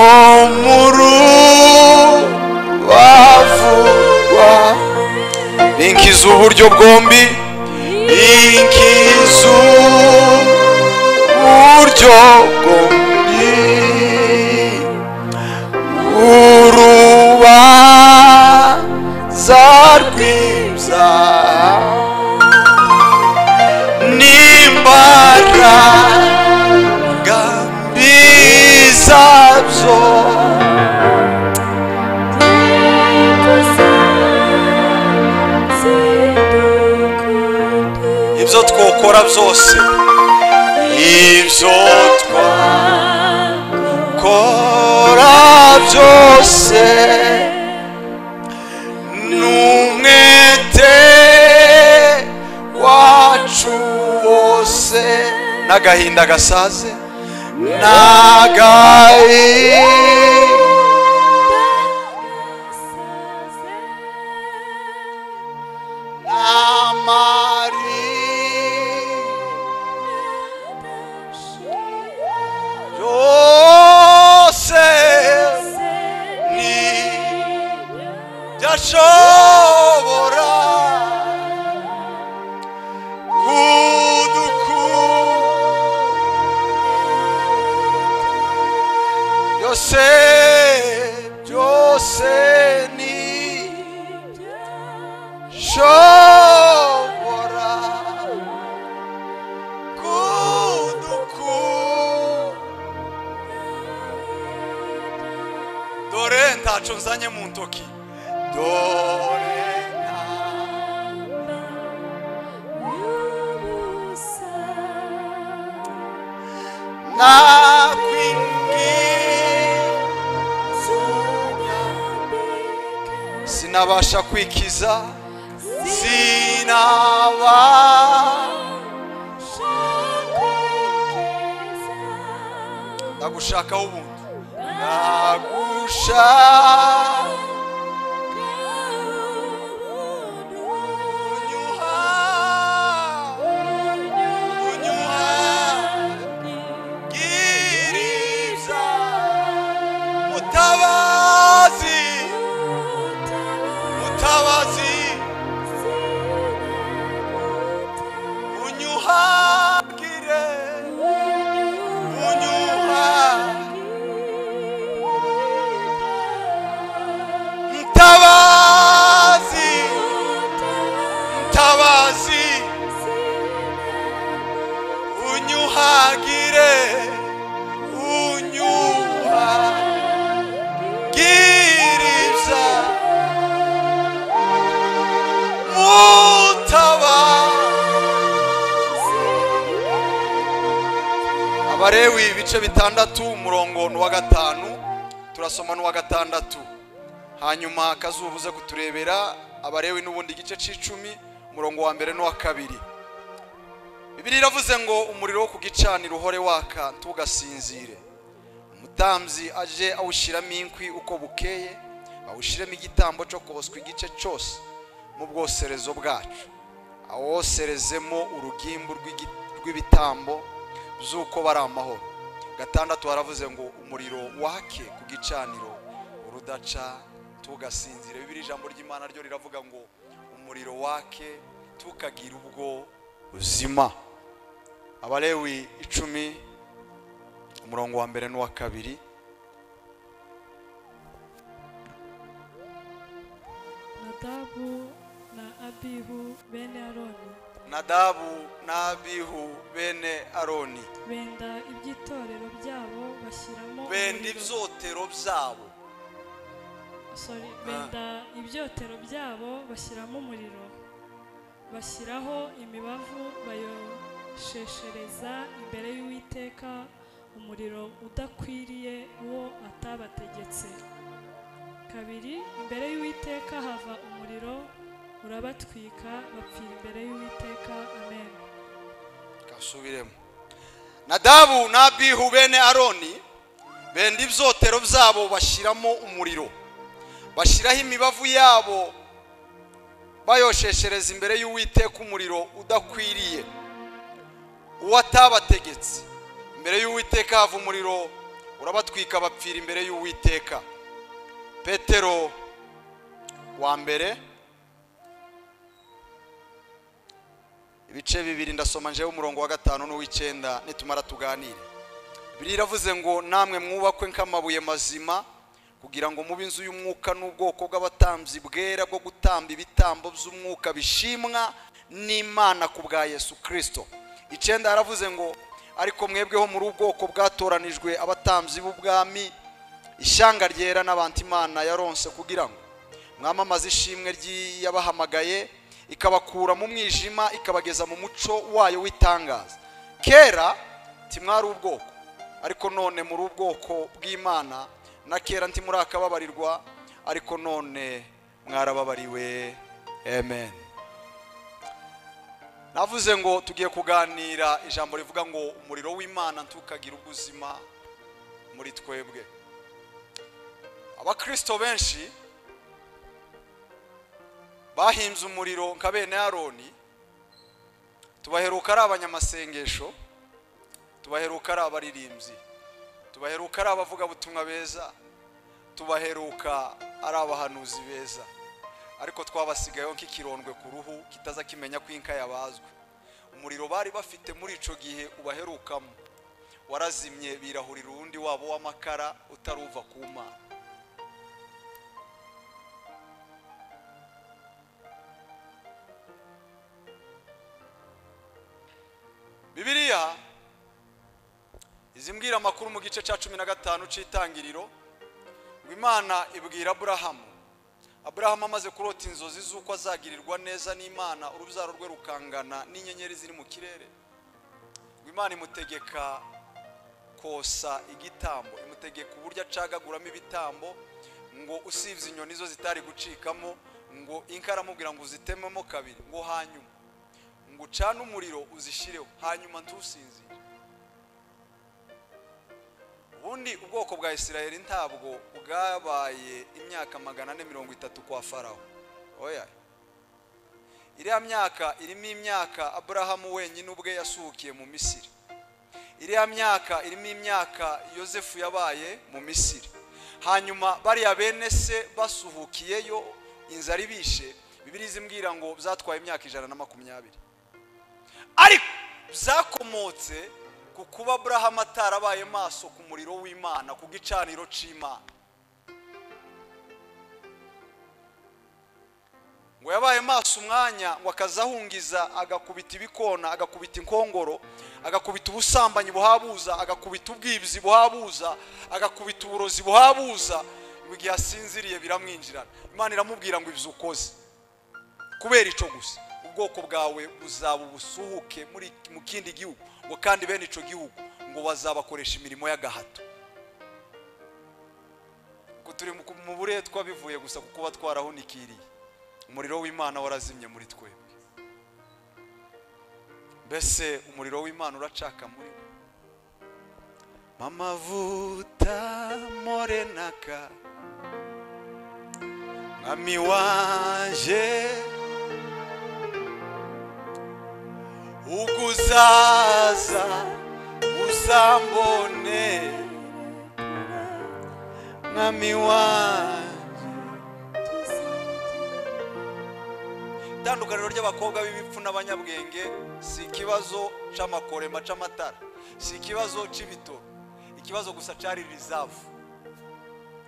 mu rubavu rwawe binkiza uburyo bwombi binkiza uburyo bwombi urubanza rw'ibyaha n'imbaraga bizabyo ibyo twokora byose ibyo twakora byose n'umwete wacu wose n'agahinda gasaze n'agahinda n'amarira byose ni byashobora kudukura byose byose ni sho wacu nzanye mu ntoki dore nakwingizunya sinabasha kwikiza sinabasha ndagushakaho ubundi nagushaka unyuha unyuha giriza mutabazi mutabazi unyuhagire unyuhagire mtabazi mtabazi unyuhagire unyuhagiriza mutabazi abarewi ibice bitandatu umurongo n'uwa gatanu turasoma n'uwa gatandatu hanyuma akazubuze kuturebera abarewi n'ubundi igice cy'icumi umurongo wa mbere n'uwa kabiri bibiri iravuze ngo umuriro wo kugicanira uhore waka ntugasinzire umutambyi aje awushyiramo inkwi uko bukeye awushyiremo igitambo cyo koswa igice cyose mu bwoserezo bwacu awoserezemo urugimbu rw'igi- rw'ibitambo by'uko bari amahoro gatandatu haravuze ngo umuriro wake ku gicaniro urudaca tugasinzire bibiri ijambo ry'imana ryo riravuga ngo umuriro wake tukagire ubwo uzima abalewi icumi umurongo wa mbere n'uwa kabiri nadabu na abihu bene aroni nadabu n'abihu bene aroni benda iby'itorero byabo bashyiramo umuriro. benda ibyotero byabo Sorry, benda ibyotero byabo bashyiramo umuriro bashyiraho imibavu bayosheshereza imbere y'uwiteka umuriro udakwiriye uwo atabategetse kabiri imbere y'uwiteka hava umuriro urabatwika bapfira imbere y'uwiteka amen kasubiremo nadabu n'abihu bene aroni benda ibyotero byabo bashyiramo umuriro bashyiraho imibavu yabo bayosheshereza imbere y'uwiteka umuriro udakwiriye uwo atabategetse imbere y'uwiteka hava umuriro urabatwika bapfira imbere y'uwiteka petero wa mbere ibice bibiri ndasoma njewe umurongo wa gatanu n'uw'icyenda nitumara tuganire biriya iravuze ngo namwe mwubakwe nk'amabuye mazima kugira ngo mube inzu y'umwuka n'ubwoko bw'abatambyi bwera bwo gutamba ibitambo by'umwuka bishimwa n'imana ku bwa yesu kirisito icyenda yaravuze ngo ariko mwebweho muri ubwoko bwatoranijwe abatambyi b'ubwami ishyanga ryera n'abantu imana yaronse kugira ngo mwamamaze ishimwe ry'iyabahamagaye ikabakura mu mwijima ikabageza mu muco wayo w'itangaza kera ntimwari ubwoko ariko none muri ubwoko bw'imana na kera ntimurakababarirwa ariko none mwarababariwe amen navuze ngo tugiye kuganira ijambo rivuga ngo umuriro w'imana ntukagire ubuzima muri twebwe abakirisito benshi bahimbye umuriro nka bene aroni tubaheruka ari abanyamasengesho tubaheruka ari abaririmbyi tubaheruka ari abavugabutumwa beza tubaheruka ari abahanuzi beza ariko twabasigayeho nk'ikirondwe ku ruhu kitaza kimenya ko inka yabazwe umuriro bari bafite muri icyo gihe ubaherukamo warazimye birahurira uwundi wabo w'amakara utaruva ku mana bibiliya izimbwira amakuru mu gice cya cumi na gatanu cy'itangiriro ngo imana ibwira aburahamu aburahamu amaze kurota inzozi z'uko azagirirwa neza n'imana urubyaro rwe rukangana n'inyenyeri ziri mu kirere ngo imana imutegeka kosa igitambo imutegeka uburyo acagaguramo ibitambo ngo usibye inyoni zo zitari gucikamo ngo inka aramubwira ngo uzitememo kabiri ngo hanyuma ngo ucane umuriro uzishyireho hanyuma ntusinzire ubundi ubwoko bwa isiraheli ntabwo bwabaye imyaka magana ane mirongo itatu kwa farawo oya iriya myaka irimo imyaka aburahamu wenyine ubwe yasuhukiye mu misiri iriya myaka irimo imyaka yosefu yabaye mu misiri hanyuma bariya bene se basuhukiyeyo inzara ibishe bibiri zimbwira ngo zatwaye imyaka ijana na makumyabiri ariko byakomotse ku kuba burahamu atarabaye maso ku muriro w'imana ku gicaniro cy'imana ngo yabaye maso umwanya ngo akazahungiza agakubita ibikona agakubita inkongoro agakubita ubusambanyi buhabuza agakubita ubwibizi buhabuza agakubita uburozi buhabuza igihe asinziriye biramwinjirana imana iramubwira ngo ibyo ukoze kubera icyo gusa ubwoko bwawe buzaba ubusuhuke mu kindi gihugu ngo kandi bene icyo gihugu ngo bazabakoresha imirimo y'agahato ngo turi mu buretwa bivuye gusa ku kuba twarahunikiriye umuriro w'imana warazimye muri twe mbese umuriro w'imana uracaka muri we mamavuta morenaka mwami waje uguzaza uzambone mwami waje itandukaniro ry'abakobwa b'ibipfu n'abanyabwenge si ikibazo cy'amakorema cy'amatara si ikibazo cy'ibitoro ikibazo gusa cyari rizavu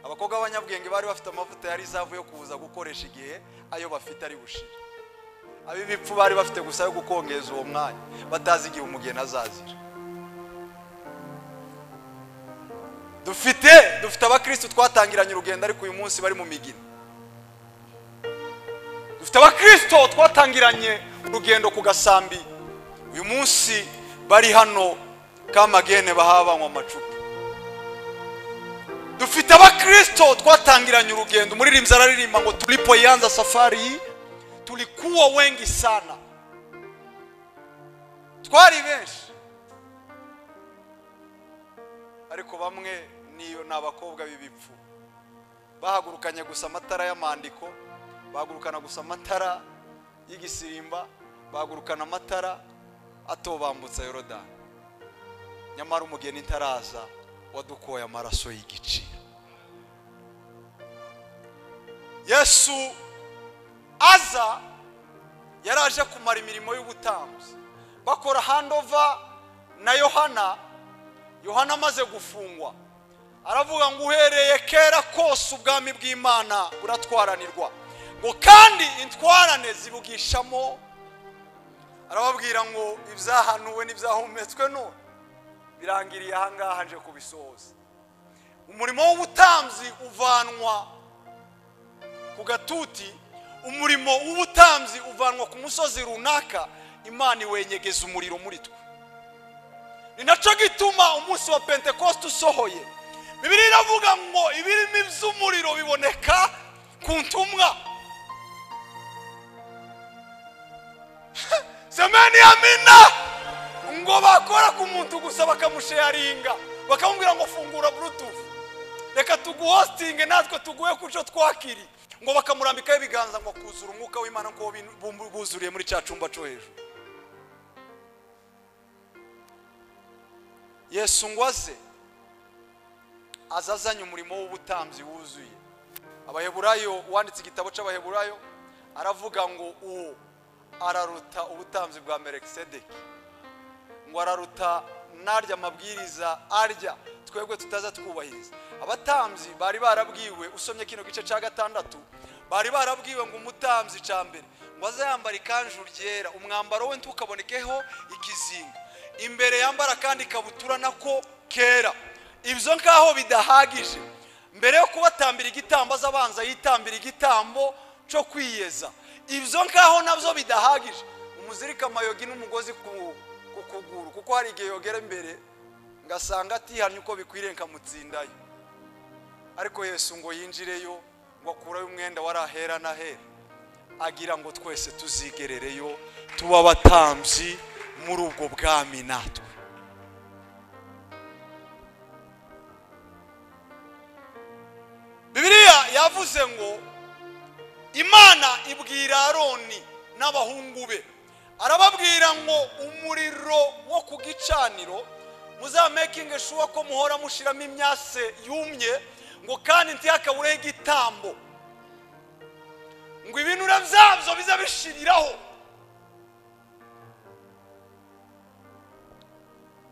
abakobwa b'abanyabwenge bari bafite amavuta ya rizavu yo kuza gukoresha igihe ayo bafite ari bushire ab'ibipfu bari bafite gusa yo gukongeza uwo mwanya batazi igihe umugeni azazira dufite dufite abakirisitu twatangiranye urugendo ariko uyu munsi bari mu migina dufite abakirisito twatangiranye urugendo ku gasambi uyu munsi bari hano kamagene bahabanywa amacupa dufite abakirisito twatangiranye urugendo umuririmbyi araririmba ngo tulipoyanza safari tulikuwa wengi sana twari benshi ariko bamwe ni abakobwa b'ibipfu bahagurukanye gusa amatara y'amandiko bagurukana gusa amatara y'igisirimba bagurukana amatara atobambutsa yorodani nyamara umugeni itaraza wadukoye amaraso y'igiciro yesu aza yaraje kumara imirimo y'ubutambuzi bakora handova na yohana yohana amaze gufungwa aravuga ngo uhereye kera kose ubwami bw'imana buratwaranirwa ngo kandi intwarane zibugishamo arababwira ngo ibyahanuwe n'ibyahumetswe none birangiriye ahangaha nje kubisohoza umurimo w'ubutambyi uvanwa ku gatuti umurimo w'ubutambyi uvanwa ku musozi runaka imana iwenyegeza umuriro muri twe ni nacyo gituma umunsi wa pentekoste usohoye bibiri iravuga ngo ibirimo iby'umuriro biboneka ku ntumwa semeni ya mina ngo bakora ku muntu gusa bakamusheyaringa bakamubwira ngo fungura burutufu reka tuguhositinge natwe tuguhe ku cyo twakiri ngo bakamurambikaho ibiganza ngo kuzura umwuka w'imana ko buzuriye muri cya cyumba cyo hejuru yesu ngo aze aza azanye umurimo w'ubutambyi wuzuye abaheburayo wanditse igitabo cy'abaheburayo aravuga ngo uwo araruta ubutambyi bwa merekisedeki ngo araruta narya amabwiriza arya twebwe tutaza twubahiriza abatambyi bari barabwiwe usomye kino gice cya gatandatu bari barabwiwe ngo umutambyi cya mbere ngo aze yambara ikanzu ryera umwambaro we ntukabonekeho ikizinga imbere yambara kandi ikabutura nako kera ibyo ngaho bidahagije mbere yo kubatambira igitambo aza abanza yitambira igitambo cyo kwiyeza ibyo ngaho nabyo bidahagije umuzirika amayogi n'umugozi ku ku kuguru kuko hari igihe yogera imbere ngasanga atihannye uko bikwiriye nkamutsindayo ariko Yesu ngo yinjireyo ngo akurayo umwenda wari ahera n'ahera agira ngo twese tuzigerereyo tuba abatambyi muri ubwo bwami natwe bibiliya yavuze ngo imana ibwira aroni n'abahungu be arababwira ngo umuriro wo ku gicaniro muzamakinge shuwa ko muhora mushiramo imyase yumye ngo kandi ntihakabureho igitambo ngo ibinure byabyo bize bishiriraho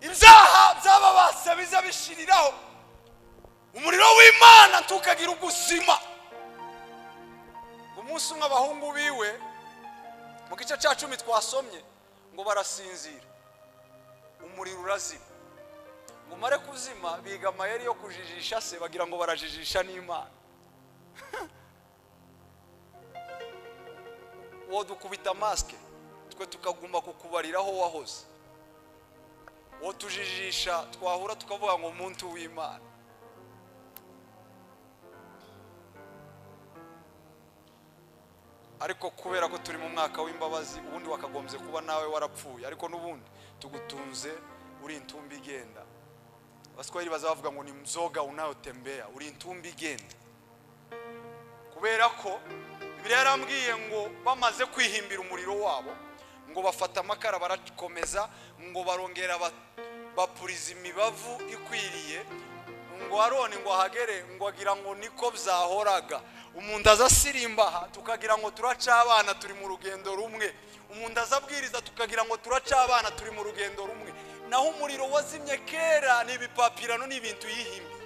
ibyaha by'ababase bize bishiriraho umuriro w'imana ntukagira ugusima umunsi umwe abahungu biwe mu gice cya cumi twasomye ngo barasinzira umuriro urazima ngo umare kuzima biga amayeri yo kujijisha se bagira ngo barajijisha n'imana uwo dukubita masike twe tukagomba kukubariraho wahoze uwo tujijisha twahura tukavuga ngo umuntu w'imana ariko kubera ko turi mu mwaka w'imbabazi ubundi wakagombye kuba nawe warapfuye ariko n'ubundi tugutunze uri intumbi igenda abaswahili bazavuga ngo ni mzoga unayotembea uri intumbi igenda kubera ko biriya yarambwiye ngo bamaze kwihimbira umuriro wabo ngo bafata amakara barakomeza ngo barongera ba- bapuriza imibavu ikwiriye ngo aroni ngo ahagere ngo agira ngo niko byahoraga umuntu aza asirimba aha tukagira ngo turaca abana turi mu rugendo rumwe umuntu aza abwiriza tukagira ngo turaca abana turi mu rugendo rumwe naho umuriro wazimye kera ni ibipapirano ni ibintu yihimbye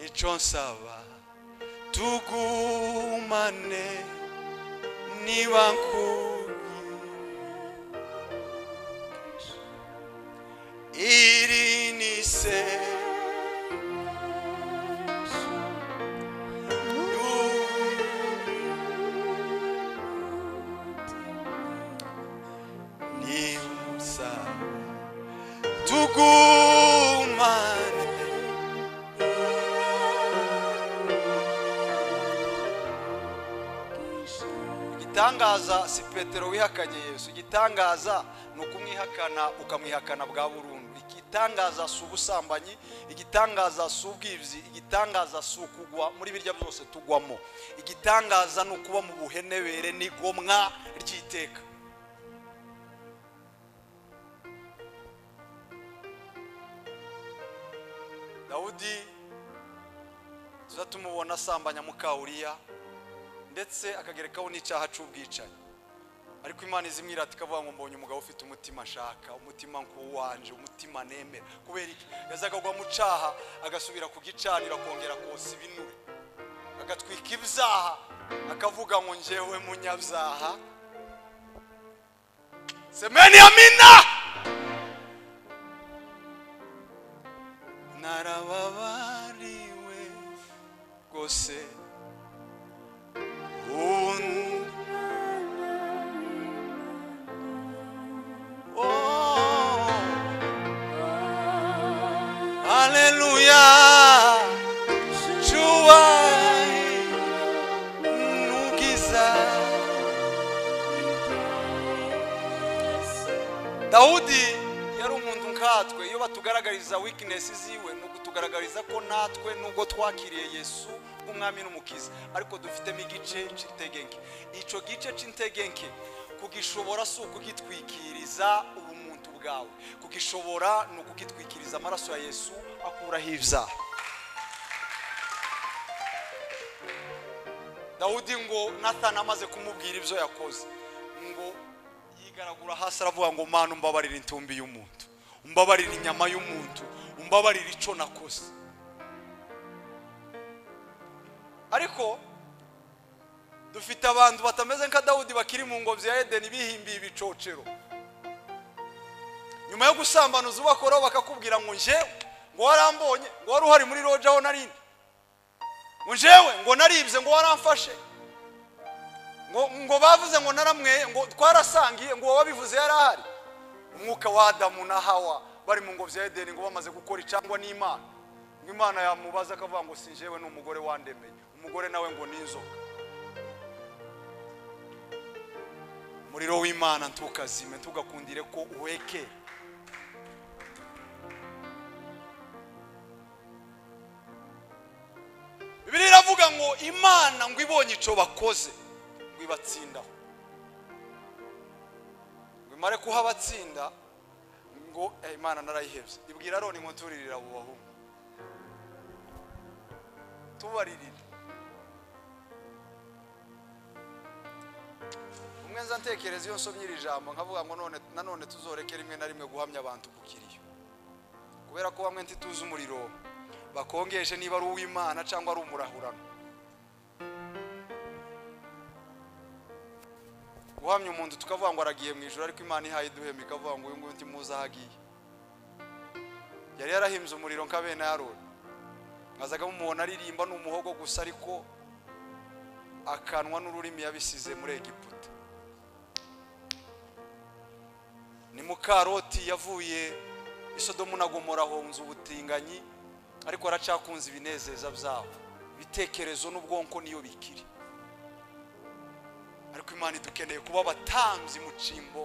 icyo nsaba tugumane niba nkubwiye iri ni isengesho nimusaba tugumane igitangaza si petero wihakanye yesu igitangaza ni ukumwihakana ukamwihakana bwa burundu igitangaza si ubusambanyi igitangaza si ubwibzi igitangaza si ukugwa muri birya byose tugwamo igitangaza ni ukuba mu buhenebere n'igomwa ry'iteka dawudi tuza tumubona asambanya mukawuriya ndetse akagerekaho n'icyaha cy'ubwicanyi ariko imana izimwira ati ikavuga ngo mbonye umugabo ufite umutima nshaka umutima nk'uwanje umutima nemera kubera iki yazaga agwa mu cyaha agasubira ku gicaniro akongera kosa ibinure agatwika ibyaha akavuga ngo njyewe munyabyaha semeni ya mina narababariwe rwose undi Oh, Aleluya Cyubahiro n'ubwiza. dawudi yari umuntu nkatwe iyo batugaragariza wikinesi ziwe ni ukutugaragariza ko natwe nubwo twakiriye yesu nk'umwami n'umukiza ariko dufitemo igice cy'integenke icyo gice cy'integenke kugishobora si ukugitwikiriza ubumuntu bwawe kugishobora ni ukugitwikiriza amaraso ya yesu akuraho ibyaha dawudi ngo nathan amaze kumubwira ibyo yakoze ngo yigaragura hasi aravuga ngo mana umbabarire intumbi y'umuntu umbabarire inyama y'umuntu umbabarire icyo nakoze ariko dufite abantu batameze nka dawudi bakiri mu ngobyi ya edeni bihimbiye ibicocero nyuma yo gusambanuza ubakoraho bakakubwira ngo njyewe ngo warambonye ngo wari uhari muri roja aho narindi ngo njyewe ngo naribye ngo waramfashe ngo ngo bavuze ngo naramweye ngo twarasangiye ngo wabivuze yari ahari umwuka wa adamu na hawa bari mu ngobyi ya edeni ngo bamaze gukora icangwa n'imana ngo imana yamubaza akavuga ngo si njyewe ni umugore wandemeye umugore nawe ngo ni inzoka umuriro w'imana ntukazime ntugakundire ko uhekera bibiliya iravuga ngo imana ngo ibonye icyo bakoze ngo ibatsindaho ngo imare kuha abatsinda ngo "Eh, imana narayihebye ibwira aroni ngo turirira abo bahungu tubaririra umwe nza ntekereza iyo nsomye iri jambo nkavuga ngo none nanone tuzoreke rimwe na rimwe guhamya abantu ku kiriyo kubera ko bamwe ntituzi umuriro bakongeje niba ari uw'imana cyangwa ari umurahurano guhamya umuntu tukavuga ngo aragiye mu ijoro ariko imana ihaye duhema ikavuga ngo uyu nguyu ntimuzi aho agiye yari yarahimbye umuriro nka bene yaroni mwazaga mumubona aririmba ni umuhogo gusa ariko akanwa n'ururimi yabisize muri egiputa ni mukaroti yavuye isodomu na gomora ahonze ubutinganyi ariko aracakunze ibinezeza byabo ibitekerezo n'ubwonko niyo bikiri ariko imana idukeneye kuba abatambyi mu cimbo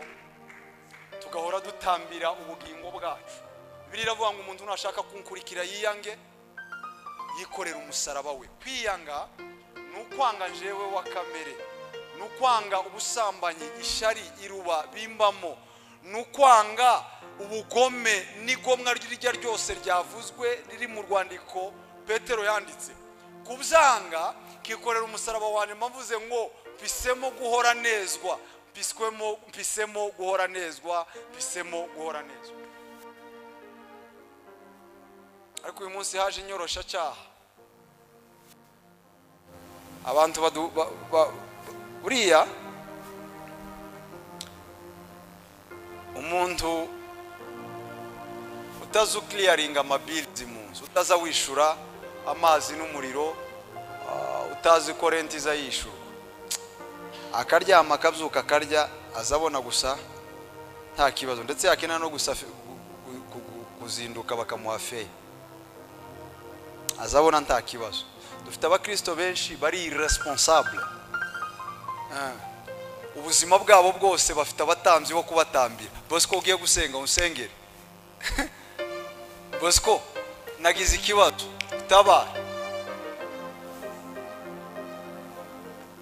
tugahora dutambira ubugingo bwacu biriya iravuga ngo umuntu nashaka kunkurikira yiyange yikorera umusaraba we kwiyanga ni ukwanga njyewe wa kamere ni ukwanga ubusambanyi ishyari iruba bimbamo ni ukwanga ubugome n'igomwa iryo ari ryo ryose ryavuzwe riri mu rwandiko petero yanditse kubyanga kikorera umusaraba wanjye mvuze ngo mpisemo guhora nezwa mpiswemo mpisemo guhora nezwa mpisemo guhora nezwa ariko uyu munsi haje inyoroshyacyaha abantu badu ba- ba- buriya umuntu utaza ukiriyaringa amabirizi mu nzu utaza wishura amazi n'umuriro ah, utazi ko renti iza yishyurwa akaryama akabyuka akarya aza abona gusa nta kibazo ndetse yakena no gusafi- gu- gu- gu- kuzinduka bakamuha feya azabona nta kibazo dufite abakirisito benshi bari iresponsable ubuzima bwabo bwose bafite abatambyi bo kubatambira bosco ugiye gusenga unsengere bosco nagize ikibazo tabara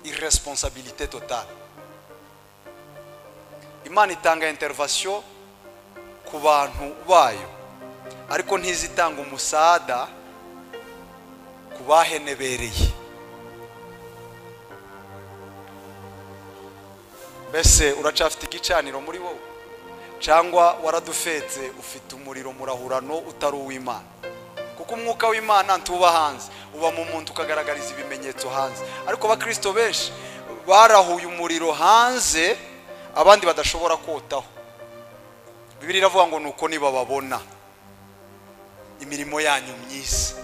irresponsabilité totale imana itanga intervation ku bantu bayo ariko ntizitanga umusada ku bahenebereye mbese uracafite igicaniro muri wowe cyangwa waradufetse ufite umuriro murahurano utari uw'imana kuko umwuka w'imana ntuba hanze uba mu muntu ukagaragariza ibimenyetso hanze ariko abakirisito benshi barahuye umuriro hanze abandi badashobora kotaho bibiri iravuga ngo nuko niba babona imirimo yanyu myiza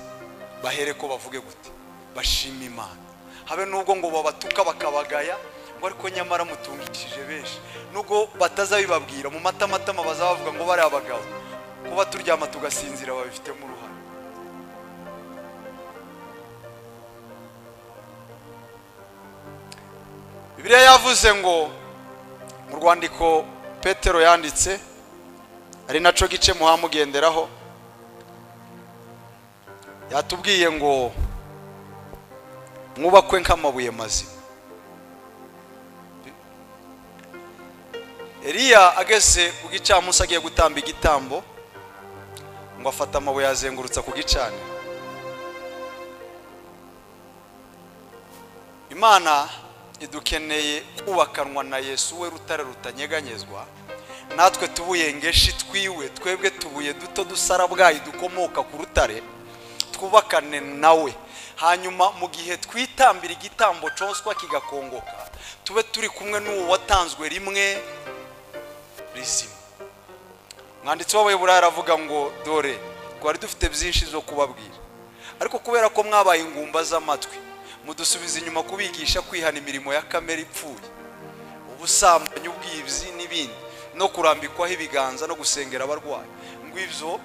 bahere ko bavuge gute bashima imana habe nubwo ngo babatuka bakabagaya ngo ariko nyamara mutungishije benshi nubwo batazabibabwira mu matamatama bazabavuga ngo bari abagabo kuba turyama tugasinzira babifitemo uruhare bibiliya yavuze ngo mu rwandiko petero yanditse ari nacyo gice muhamugenderaho yatubwiye ngo mwubakwe nk'amabuye mazima Eliya ageze ku gicamunsi agiye gutamba igitambo ngo afata amabuye yazengurutsa ku gicane imana idukeneye kubakanwa na yesu we rutare rutanyeganyezwa natwe tubuye ngeshi twiwe twebwe tubuye duto dusarabwayi dukomoka ku rutare twubakane nawe hanyuma mu gihe twitambira igitambo cyoswa kigakongoka tube turi kumwe n'uwo watanzwe rimwe rizima mwanditsi w'abayobora aravuga ngo dore twari dufite byinshi zo kubabwira ariko kubera ko mwabaye ingumba z'amatwi mudusubiza inyuma kubigisha kwihana imirimo ya kamere ipfuye ubusambanyi ubwibzi n'ibindi no kurambikwaho ibiganza no gusengera abarwayi ngo ibyo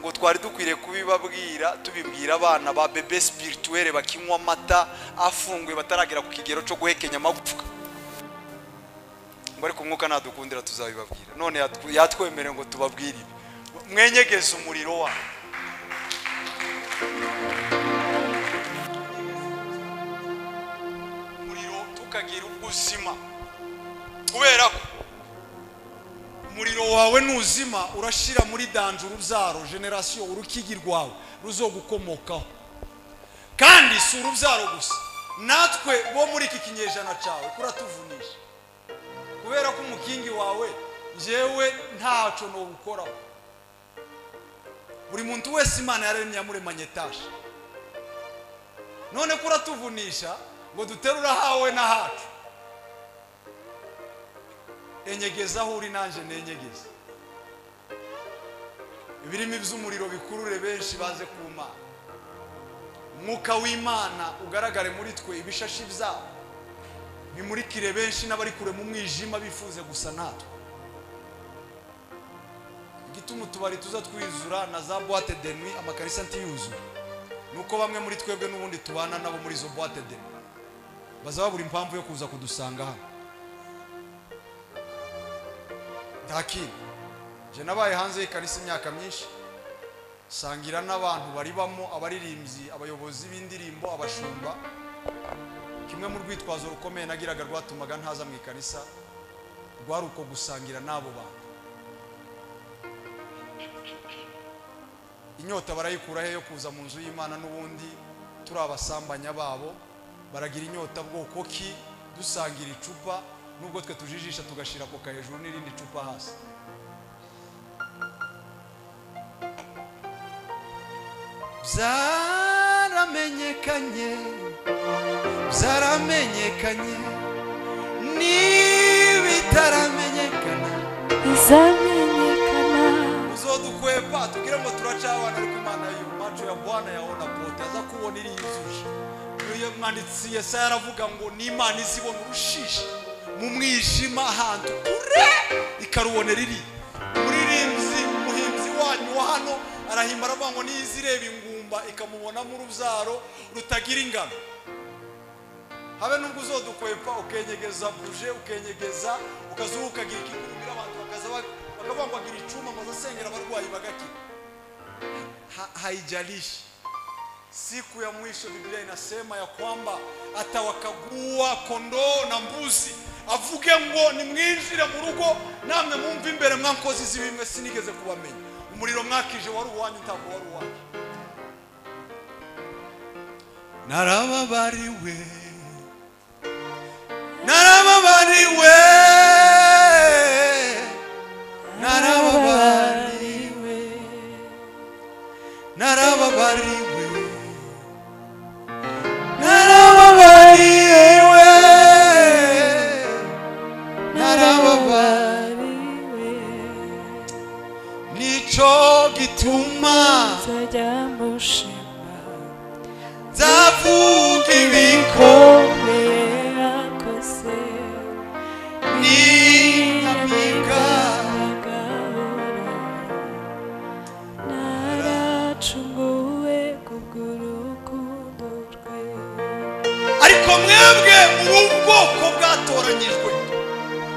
ngo twari dukwiriye kubibabwira tubibwira abana ba bebe spirituelle bakinywa amata afunguye bataragera ku kigero cyo guhekenya amagufwa ngo ariko umwuka ntadukundira tuzabibabwira none yatw- yatwemereye ngo tubabwire ibi mwenyegeze umuriro wawe umuriro tukagira ubuzima kubera ko umuriro wawe nuzima urashira muri danjuru urubyaro generasiyo urukigi rwawe ruzogukomokaho kandi si urubyaro gusa natwe bo muri iki kinyejana cyawe kuratuvunisha kubera ko umukingi wawe njyewe ntaco nowukoraho buri muntu wese imana yaremye yamuremanye etage none kuratuvunisha ngo duterura hawe na hacu enyegeza aho uri nanjye nenyegeze birimo iby'umuriro bikurure benshi baze ku mana umwuka w'imana ugaragare muri twe ibishashi byabo bimurikire benshi n'abari kure mu mwijima bifuze gusa natwe igituma utubari tuza twizura na za boite de nuit amakarisa ntiyuzure ni uko bamwe muri twebwe n'ubundi tubana nabo muri izo boite de nuit baza babura impamvu yo kuza kudusanga hano nta kintu njye nabaye hanze y'ikarisa imyaka myinshi sangira n'abantu baribamo abaririmbyi abayobozi b'indirimbo abashumba kimwe mu rwitwazo rukomeye nagiraga rwatumaga ntaza mu ikarisa rwari uko gusangira n'abo bantu inyota barayikura he yo kuza mu nzu y'imana n'ubundi turi abasambanya babo baragira inyota bwoko ki dusangira icupa nubwo twe tujijisha tugashyira koka hejuru n'irindi cupa hasi byaramenyekanye byaramenyekanye n'ibitaramenyekana izamenyekana uzodukwepa tubwire ngo turacabana ariko imana yo maco ya bwana yabona pote aza kubona iriyizuje iyo mwanditsi yesaya aravuga ngo n'imana izibona urushishi mu mwijima ahantu kure ikarubonera iri umuririmbyi umuhimbyi wanyu wa hano arahimba aravuga ngo niyo izi ireba ingumba ikamubonamo urubyaro rutagira ingano habe nubwo uzodukwepa ukenyegeza buje ukenyegeza ukazuba ukagira ikigurumira abantu bakaza bak- bakavuga ngo agira icuma amaze asengera abarwayi bagakira Ha- haijalishi siku ya mwisho biblia inasema ya kwamba atawakagua kondoo na mbuzi avuge ngo nimwinjire mu rugo namwe mwumve imbere mwakoze izi bimwe sinigeze kubamenya umuriro mwakije wari uwanyu ntabwo wari uwanyu narababariwe narababariwe narababariwe narababariwe narababariwe narababariwe nico gituma nzajya mushima nzavuga ibikorwa bikomeye yakoze agahora naracunguwe kubw'urukundo rwe ariko mwebwe muri ubwoko bwatoranyijwe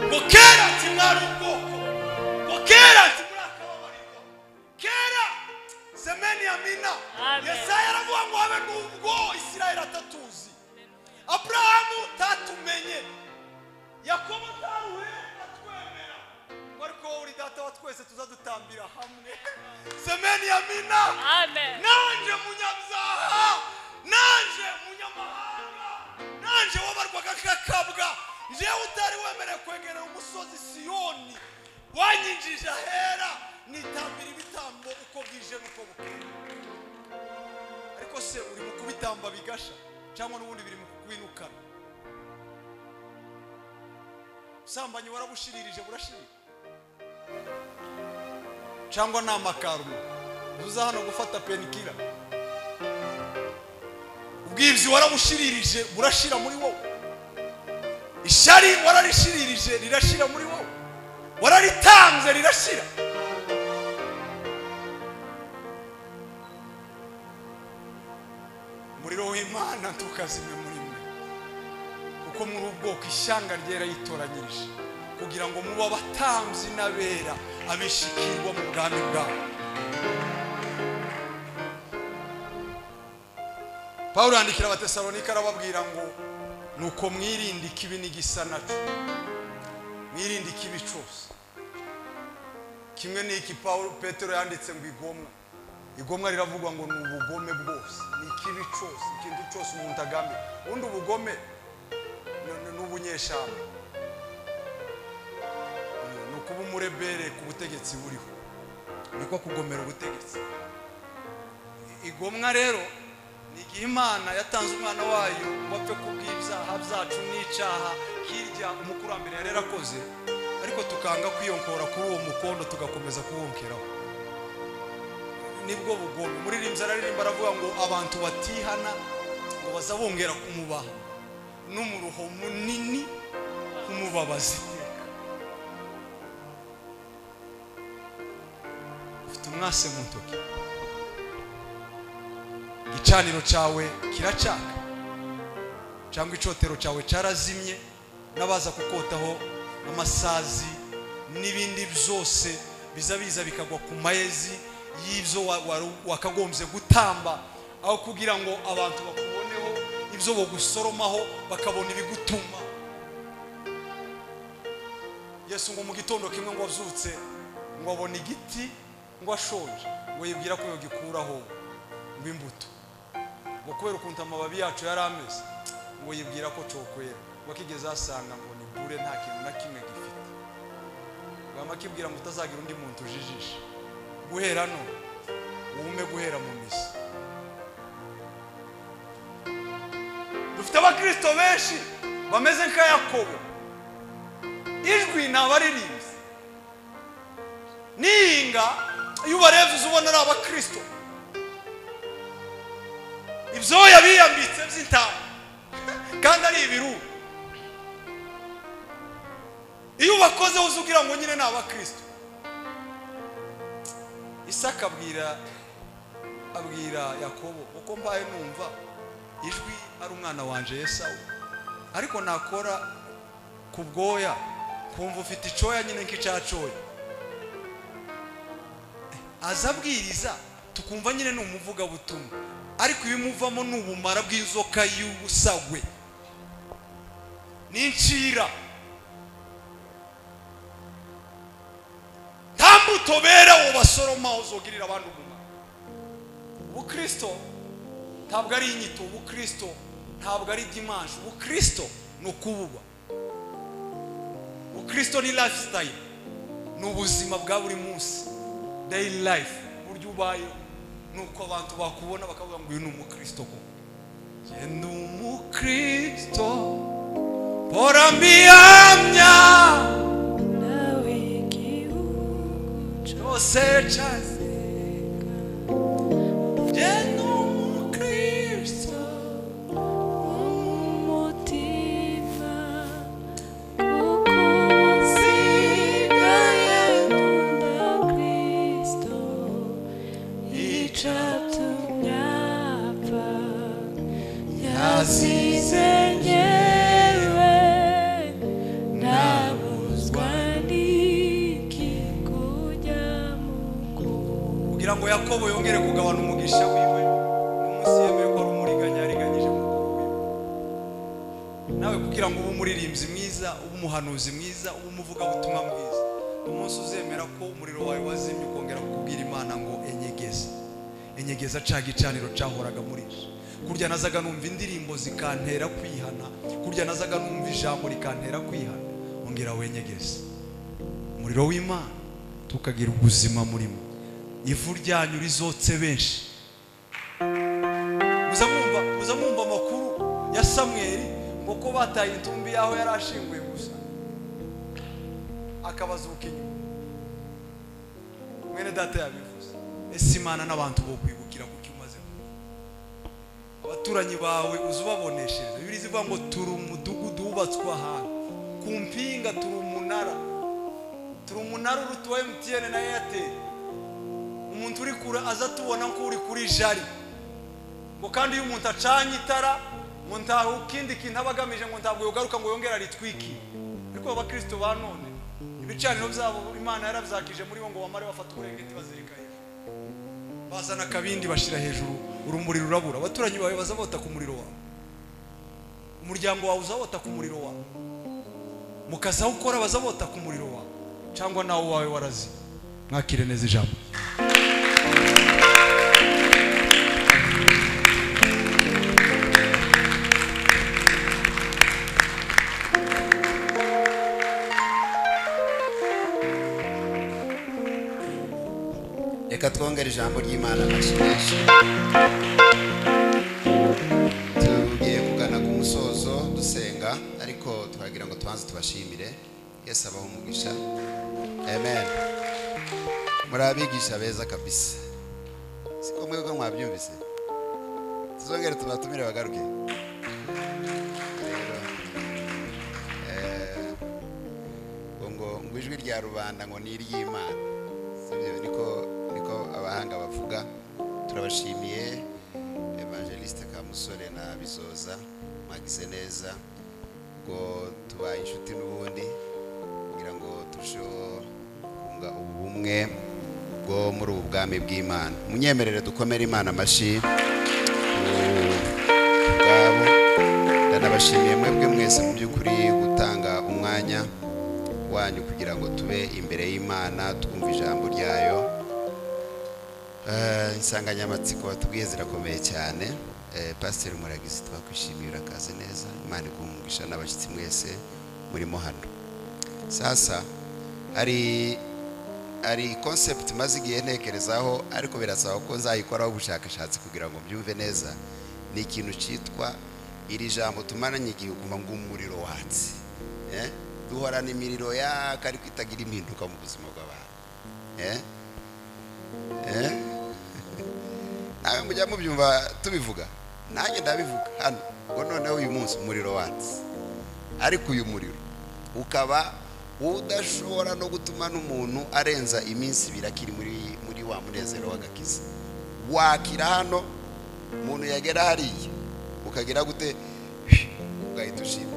ngo kera ati mwari ubwoko ngo kera ati muri akababarirwa kera semeni ya mina yesaya aravuga ngo habe n'ubwo isirayeli atatuzi aburahamu utatumenye yakobo taruhe atwemera ngo ariko wowe uri data wa twese tuza dutambira hamwe semeni ya mina amen nanje munyabyaha nanje munyamahanga nanje wabarwaga kakabwa njyewe utari wemerewe kwegerera umusozi siyoni wanyinjije ahera nitambira ibitambo uko bwije n'uko bukeye ariko se uri mu kubitamba bigasha cyangwa n'ubundi biri mu kubinukana ubusambanyi warabushirije burashirira cyangwa ni amakarumu uza hano gufata penikira ubwibzi warabushirije burashira muri wowe ishari wararishirije rirashira muri wowe wararitanze rirashira umuriro w'imana ntukazime muri mwe kuko muri ubwoko ishyanga ryera yitoranyirije kugira ngo muba abatambyi n'abera abishikirwa mu bwami bwabo pawulo yandikira abatesalonika arababwira ngo ni uko mwirinde ikibi n'igisa naco mwirinde ikibi cyose kimwe ni iki pawulo petero yanditse ngo igomwa igomwa riravugwa ngo ni ubugome bwose ni ikibi cyose ikintu cyose umuntu agamira ubundi ubugome ni- ni- ni ubunyeshyamba Ni- ni ukuba umurebere ku butegetsi buriho niko kugomera ubutegetsi igomwa rero ni igihe imana yatanze umwana wayo wapfe kubw'ibyaha byacu n'icyaha hirya umukurambere yari yarakoze ariko tukanga kwiyongora kuri uwo mukondo tugakomeza kuwongeraho nibwo bugomi muririmbyi araririmba aravuga ngo abantu batihana ngo bazabongera kumubaha n'umuruho munini kumubabaza iteka ufite umwase mu ntoki igicaniro cyawe kiracaka cyangwa icotero cyawe cyarazimye n'abaza kukotaho amasazi n'ibindi byose biza biza bikagwa ku mayezi y'ibyo wa- wari- wakagombye gutamba aho kugira ngo abantu bakuboneho ibyo bagusoromaho bakabona ibigutuma yesu ngo mu gitondo kimwe ngo abyutse ngo abona igiti ngo ashonje ngo yibwira ko yagikuraho ngo imbuto ngo kubera ukuntu amababi yacu yari ameze ngo yibwira ko cokwera ngo akigeze asanga ngo ni bure nta kintu na kimwe gifite ngo amakibwira ngo utazagira undi muntu ujijisha guhera none wume guhera mu misi dufite abakirisito benshi bameze nka yakobo ijwi ni abaririmbyi nihinga iyo ubarebye uza ubona ari abakirisito ibyoya biyambitse by'intama kandi ari ibiru iyo ubakozeho uzi ugira ngo nyine ni abakristo isaka abwira abwira yakobo uko mbaye numva ijwi ari umwana wanjye yesawu ariko nakora ku bwoya kumva ufite icyoya nyine nk'icya cyoya aza abwiriza tukumva nyine ni umuvugabutumwa ariko ibimuvamo ni ubumara bw'inzoka y'ubusagwe n'incira nta mbuto berewe basoroma uzogirira abandi ubumara ubukristo ntabwo ari inyito ubukristo ntabwo ari dimanshi ubukristo ni ukububa ubukristo ni lifestyle ni ubuzima bwa buri munsi daily life uburyo ubayeho ni uko abantu bakubona bakavuga ngo uyu ni umukristo koko njye ni umukristo mpora mbihamya nawe igihugu cyose cyase njye ni umukristo umutima kuko nsigaye nkunda kristo icatumye apfa yazize ngewe nabuzwa n'iki kujya mu kuba kugira ngo yakobo yongere kugabana umugisha wiwe n'umunsi yemeye ko ari umuriganya yariganyije mukuru wiwe nawe kugira ngo ube umuririmbyi mwiza ube umuhanuzi mwiza ube umuvugabutumwa mwiza umunsi uzemera ko umuriro wawe wazimye ukongera kukubwira imana ngo enyegeza enyegeza cya gicaniro cyahoraga muri nje kurya nazaga numva indirimbo zikantera kwihana kurya nazaga numva ijambo rikantera kwihana ongera wenyegeze umuriro w'imana tukagira ubuzima murimo ivu ryanyu rizotse benshi muza mwumva muza mwumva amakuru ya samweli ngo ko bataye intumbi yaho yari ashinguye gusa akabazuka inyuma mwene bene data yabivuze ese imana n'abantu bo kwibukira kuko umaze gukora. abaturanyi bawe uza ubaboneshereza bibiri zivuga ngo turi umudugudu wubatswe ahantu ku mpinga turi umunara turi umunara uruta uwa emutiyene na eyateri umuntu uri kure aza atubona ko uri kuri jari ngo kandi iyo umuntu acanye itara ngo ntawe ikindi kintu aba agamije ngo ntabwo yogaruka ngo yongere aritwiki ariko abakristo ba none ibicaniro byabo imana yarabyakije muri bo ngo bamare bafata uburengeti bazirika hejuru bazana akabindi bashyira hejuru urumuri rurabura abaturanyi bawe bazabota ku muriro wawe umuryango wawe uzabota ku muriro wawe mu kazi aho ukora bazabota ku muriro wawe cyangwa nawe wawe warazi mwakire neza ijambo reka twongere ijambo ry'imana amashyirishe tugiye kugana ku musozo dusenga ariko turagira ngo tubanze tubashimire yesu abaho umugisha amen muri abigisha beza kabisa siko mwebwe mwabyumvise tuzongere tubatumire bagaruke rero eh, ngo ngo ngo ijwi rya rubanda ngo ni iry'imana sibyo niko niko abahanga bavuga turabashimiye evangeliste kamusore na bizoza mwagize neza ngo tubaye inshuti n'ubundi kugira ngo turusheho kunga ubumwe bwo muri ubu bwami bw'imana munyemerere dukomere imana amashyi ku bwabo ndanabashimiye mwebwe mwese mu by'ukuri gutanga umwanya wanyu kugira ngo tube imbere y'imana twumve ijambo ryayo Eh, insanganyamatsiko batubwiye zirakomeye cyane Eh, pasiteri muragizi twakwishimiye urakaze neza imana igumugisha n'abashyitsi mwese murimo hano sasa hari hari concept maze igihe ntekerezaho ariko birasaba ko nzayikoraho ubushakashatsi kugira ngo mbyumve neza ni ikintu cyitwa iri jambo tumaranye igihe uguma ng'umuriro watse Eh, duhorana imiriro yaka ariko itagira impinduka mu buzima bw'abantu Eh? Eh? nawe mujya mubyumva tubivuga nanjye ndabivuga hano ngo noneho uyu munsi umuriro watse ariko uyu muriro ukaba udashobora no gutuma n'umuntu arenza iminsi ibiri akiri muri muri wa munezero w'agakiza wakira hano umuntu yagera hariya ukagera gute ugahita ushira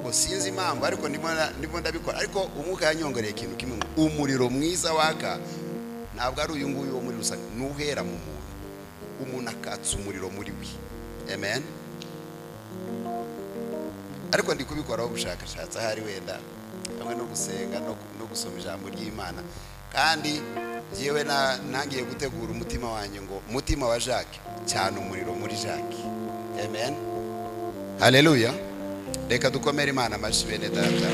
ngo sinzi impamvu ariko ndimo na- ndimo ndabikora ariko umwuka yanyongereye ikintu kimwe ngo umuriro mwiza waka ntabwo ari uyu nguyu wo muri rusange ni uhera mu muntu umuntu akatsa umuriro muri we amen ariko ndi kubikoraho ubushakashatsi ahari wenda hamwe no gusenga no, no gusoma ijambo ry'imana kandi yewe nangiye gutegura umutima wanjye ngo umutima wa jacques cyane umuriro muri jacques amen haleluya reka dukomere imana amashyi bene data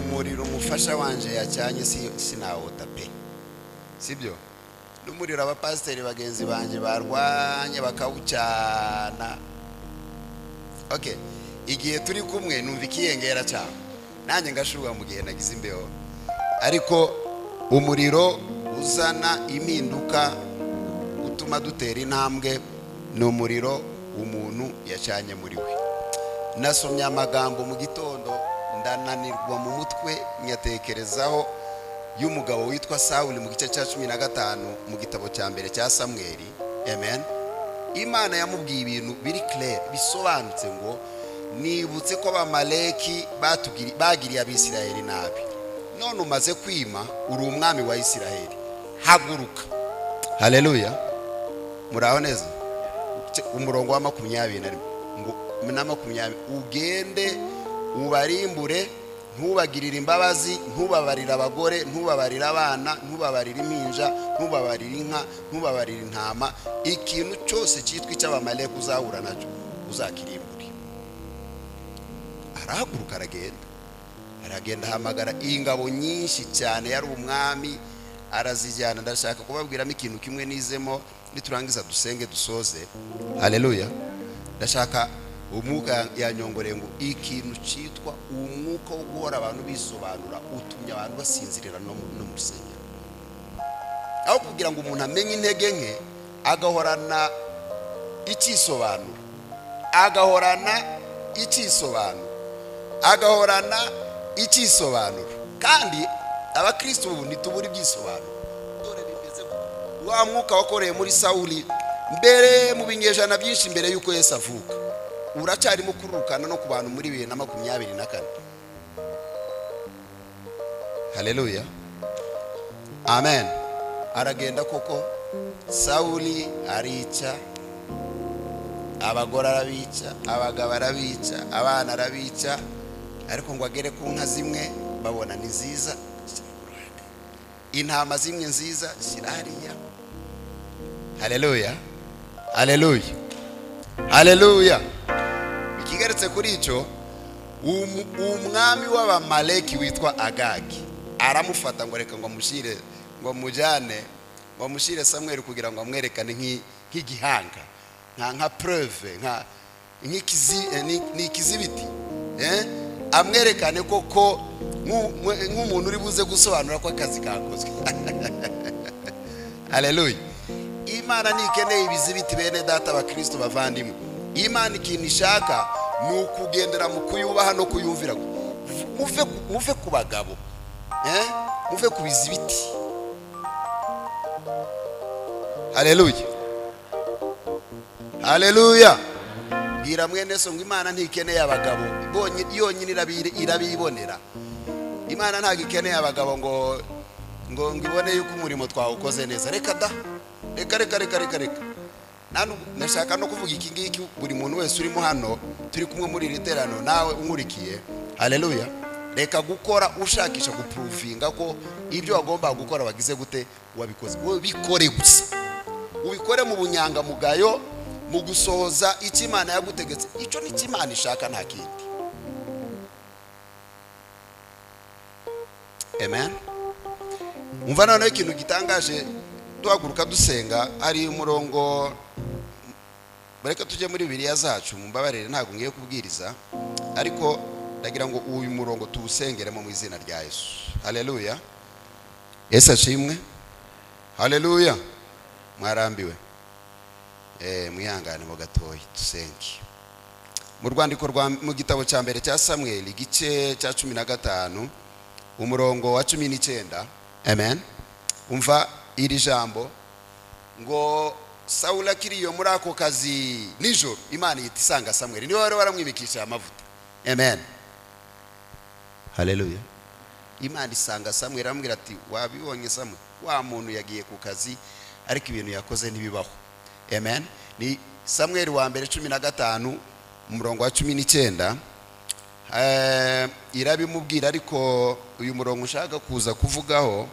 umuriro umufasha wanje yacanye si- sinawota pe sibyo n'umuriro abapasiteri bagenzi banjye barwanye bakawucana okay igihe turi kumwe numva ikiyengera cyane nanjye ngashuba mu gihe nagize imbeho ariko umuriro uzana impinduka utuma dutera intambwe ni umuriro umuntu yacanye muri we nasomye amagambo mu gitondo ndananirwa mu mutwe nyatekerezaho y'umugabo witwa sawuli mu gice cya cumi na gatanu mu gitabo cya mbere cya samweri amen imana yamubwiye ibintu biri claire bisobanutse ngo nibutse ko abamaleki batugiri- bagiriye abisiraheli nabi none umaze kwima uri umwami wa isiraheli haguruka haleluya muraho neza Ce- umurongo wa makumyabiri na rimwe ngo na makumyabiri ugende ubarimbure ntubagirire imbabazi ntubabarire abagore ntubabarire abana ntubabarire impinja ntubabarire inka ntubabarire intama ikintu cyose cyitwa icy'abamaleki uzahura nacyo uzakirimbure arahaguruka aragenda aragenda ahamagara ingabo nyinshi cyane yari umwami arazijyana ndashaka kubabwiramo ikintu kimwe nizemo niturangiza dusenge dusoze haleluya ndashaka umwuka yanyongoreye ngo ikintu cyitwa uwo mwuka wo guhora abantu bisobanura utumye abantu basinzirira no mu- no mu rusengero aho kugira ngo umuntu amenye intege nke agahorana icyisobanuro agahorana icyisobanuro agahorana icyisobanuro kandi abakristo ubu ntitubura ibyisobanuro dore bimeze gutya. wa mwuka wakoreye muri sawuli mbere mu binyejana byinshi mbere y'uko yesu avuka uracyarimo kururukana no ku bantu muri bibiri na makumyabiri na kane haleluya amen aragenda koko sawuli arica abagore arabica abagabo arabica abana arabica ariko ngo agere ku nka zimwe babona ni nziza shyira ku ruhande. intama zimwe nziza shyira hariya haleluya haleluya haleluya ikigarutse kuri icyo umu- umwami w'abamaleki witwa agagi aramufata ngo reka ngo amushyire ngo amujyane ngo amushyire samweri kugira ngo amwerekane nk'i- nk'igihanga nka nka preve nka nk'ikizi- eh, ni- ni ikizibiti eh? amwerekane koko nk'u- mwe- nk'umuntu uri buze gusobanura ko akazi kakozwe haleluya imana ntikeneye ibizibiti bene data abakristo bavandimwe imana ikintu ishaka ni ukugendera mu kuyubaha no kuyumvira muve ku- muve ku bagabo eh? muve ku bizibiti haleluya haleluya bwira mwene so ngo imana ntikeneye abagabo Ibonye- yonyine irabi- irabibonera imana ntabwo ikeneye abagabo ngo ngo ngo ibone yuko umurimo twawukoze neza reka da reka reka reka reka reka nta n'ubwo- ndashaka no kuvuga iki ngiki buri muntu wese urimo hano turi kumwe muri iri terano nawe unkurikiye haleluya reka gukora ushakisha gupuruvinga ko ibyo wagombaga gukora wagize gute wabikoze ubikore gusa ubikore mu bunyangamugayo mu gusohoza icyo imana yagutegetse icyo ni cyo imana ishaka nta kindi amen umva noneho ikintu gitangaje duhaguruka dusenga hari umurongo bareka tujye muri biriya zacu mumbabarire ntabwo ngiye kubwiriza ariko ndagira ngo uyu murongo tuwusengeremo mu izina rya yesu haleluya yesu ashimwe haleluya mwarambiwe Eh, mwihangane mu gatoya dusenge mu rwandiko rwa mu gitabo cya mbere cya samweli igice cya cumi na gatanu umurongo wa cumi n'icyenda amen umva iri jambo ngo sawula akiriyo muri ako kazi nijoro imana ihita isanga samweli niwe wari waramwimikishije amavuta amen haleluya imana isanga samweli aramubwira ati wabibonye samweli wa muntu yagiye ku kazi ariko ibintu yakoze ntibibaho amen ni samweli wa mbere cumi na gatanu umurongo wa cumi n'icyenda Eh, irabimubwira ariko uyu murongo ushaka kuza kuvugaho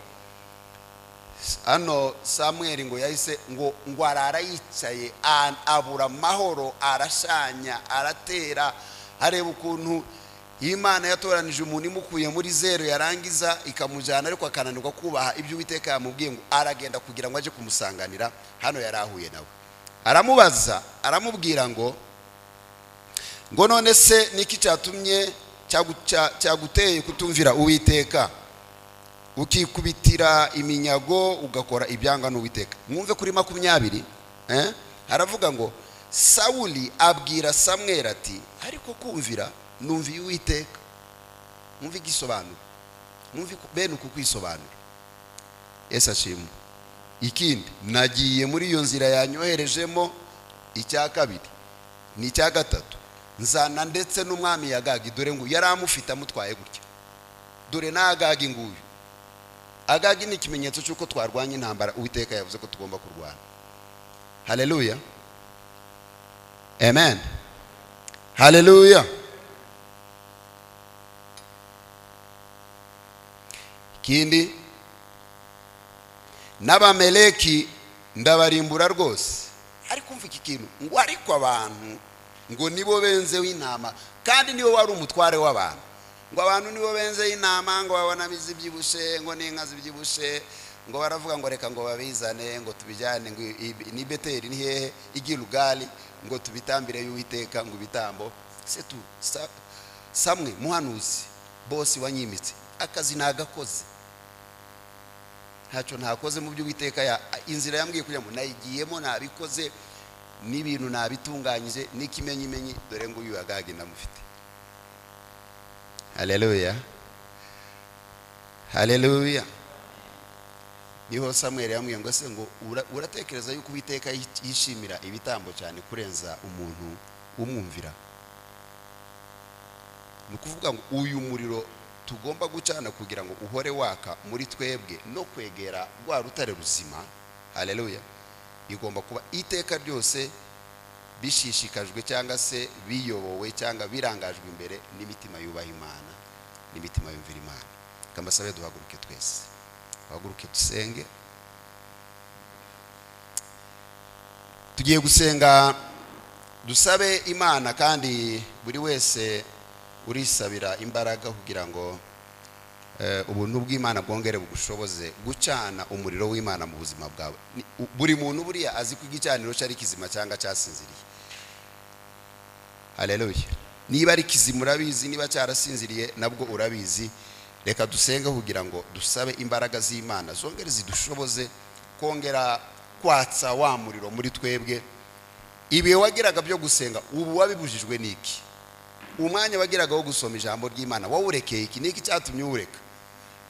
hano samweri ngo yahise ngo ngo arara yicaye an- abura amahoro arashanya aratera areba ukuntu imana yatoranije umuntu imukuye muri zero yarangiza ikamujyana ariko akananirwa kubaha ibyo uwiteka yamubwiye ngo aragenda kugira ngo ajye kumusanganira hano yari ahuye nawe aramubaza aramubwira ngo ngo none se niki cyatumye cyagu- cya- cyaguteye kutumvira uwiteka ukikubitira iminyago ugakora ibyanga n'uwiteka mwumve kuri makumyabiri eh? haravuga ngo sawuli abwira samweri ati ariko kumvira numviye uwiteka mwumve igisobanuro mwumve ku- bene uku kwisobanura yesu ashimwe ikindi nagiye muri iyo nzira yanyoherejemo icya kabiri ni icya gatatu nzana ndetse n'umwami yagagi dore ngo yari amufite amutwaye gutya dore n'agagi nguyu agagi ni ikimenyetso cy'uko twarwanya intambara uwiteka yavuze ko tugomba kurwana haleluya amen haleluya ikindi n'abameleki ndabarimbura rwose ariko umva iki kintu ngo ariko abantu ngo nibo benzeho intama kandi nibo wari umutware w'abantu ngo abantu nibo benzeho intama ngo babona izibyibushye ngo n'inka zibyibushye ngo baravuga ngo reka ngo babizane ngo tubijyane ngo i- i- ni beteri ni hehe igirugari ngo tubitambire y'uwiteka ngo ibitambo se tu sa- samwe muhanuzi bose wanyimitse akazi nagakoze ntacyo ntakoze mu by'uwiteka ya inzira yambwiye kujyamo nayigiyemo nabikoze n'ibintu nabitunganyije n'ikimenyimenyi dore ngo uyu agage ndamufite haleluya haleluya niho samweri yambwiye ngo se ngo ura- uratekereza yuko uwiteka yishimira ibitambo cyane kurenza umuntu umwumvira ni ukuvuga ngo uyu muriro tugomba gucana kugira ngo uhore waka muri twebwe no kwegera rwa rutare ruzima haleluya igomba kuba iteka ryose bishishikajwe cyangwa se biyobowe cyangwa birangajwe imbere n'imitima yubaha imana n'imitima yumvira imana reka mbasabe duhaguruke twese duhaguruke dusenge tugiye gusenga dusabe imana kandi buri wese urisabira imbaraga kugira ngo eh, ubuntu bw'imana bwongere bugushoboze gucana umuriro w'imana mu buzima bwawe Ni- u- buri muntu buriya azi ko igicaniro cye ari kizima cyangwa cyasinziriye haleluya niba ari kizima urabizi niba cyarasinziriye nabwo urabizi reka dusenge kugira ngo dusabe imbaraga z'imana zongere zidushoboze kongera kwatsa wa muriro muri twebwe ibihe wagiraga byo gusenga ubu wabibujijwe n'iki umwanya wagiraga wo gusoma ijambo ry'imana wawurekeye iki niki cyatumye uwureka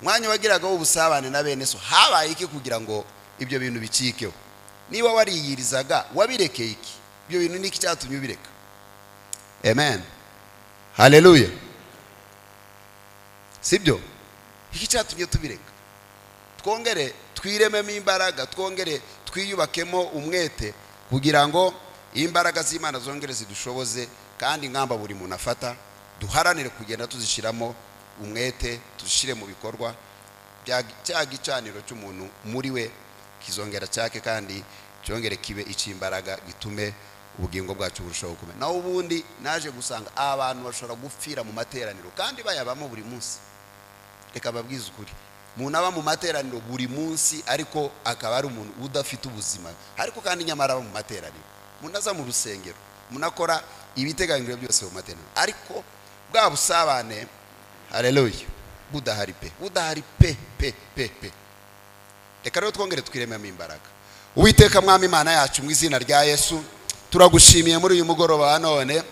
umwanya wagiraga w'ubusabane na bene so habaye iki kugira ngo ibyo bintu bicikeho niba wariyirizaga wabirekeye iki ibyo bintu niki cyatumye ubireka amen haleluya sibyo iki cyatumye tubireka twongere twirememo imbaraga twongere twiyubakemo umwete kugira ngo imbaraga z'imana zongere zidushoboze kandi ingamba buri muntu afata duharanire kugenda tuzishyiramo umwete tuzishyire mu bikorwa bya- cya gicaniro cy'umuntu muri we kizongera cyake kandi cyongere kibe icy'imbaraga gitume ubugingo bwacu burushaho gukomera naho ubundi naje gusanga abantu bashobora gupfira mu materaniro kandi bayabamo buri munsi reka babwize ukuri umuntu aba mu materaniro buri munsi ariko akaba ari umuntu udafite ubuzima ariko kandi nyamara aba mu materaniro umuntu aza mu rusengero umuntu akora ibiteganyijwe byose mu materaniro ariko bwa busabane hareruye budahari pe budahari pe pe pe pe reka rero twongere twirememo imbaraga uwiteka mwami imana yacu mu izina rya yesu turagushimiye muri uyu mugoroba wa none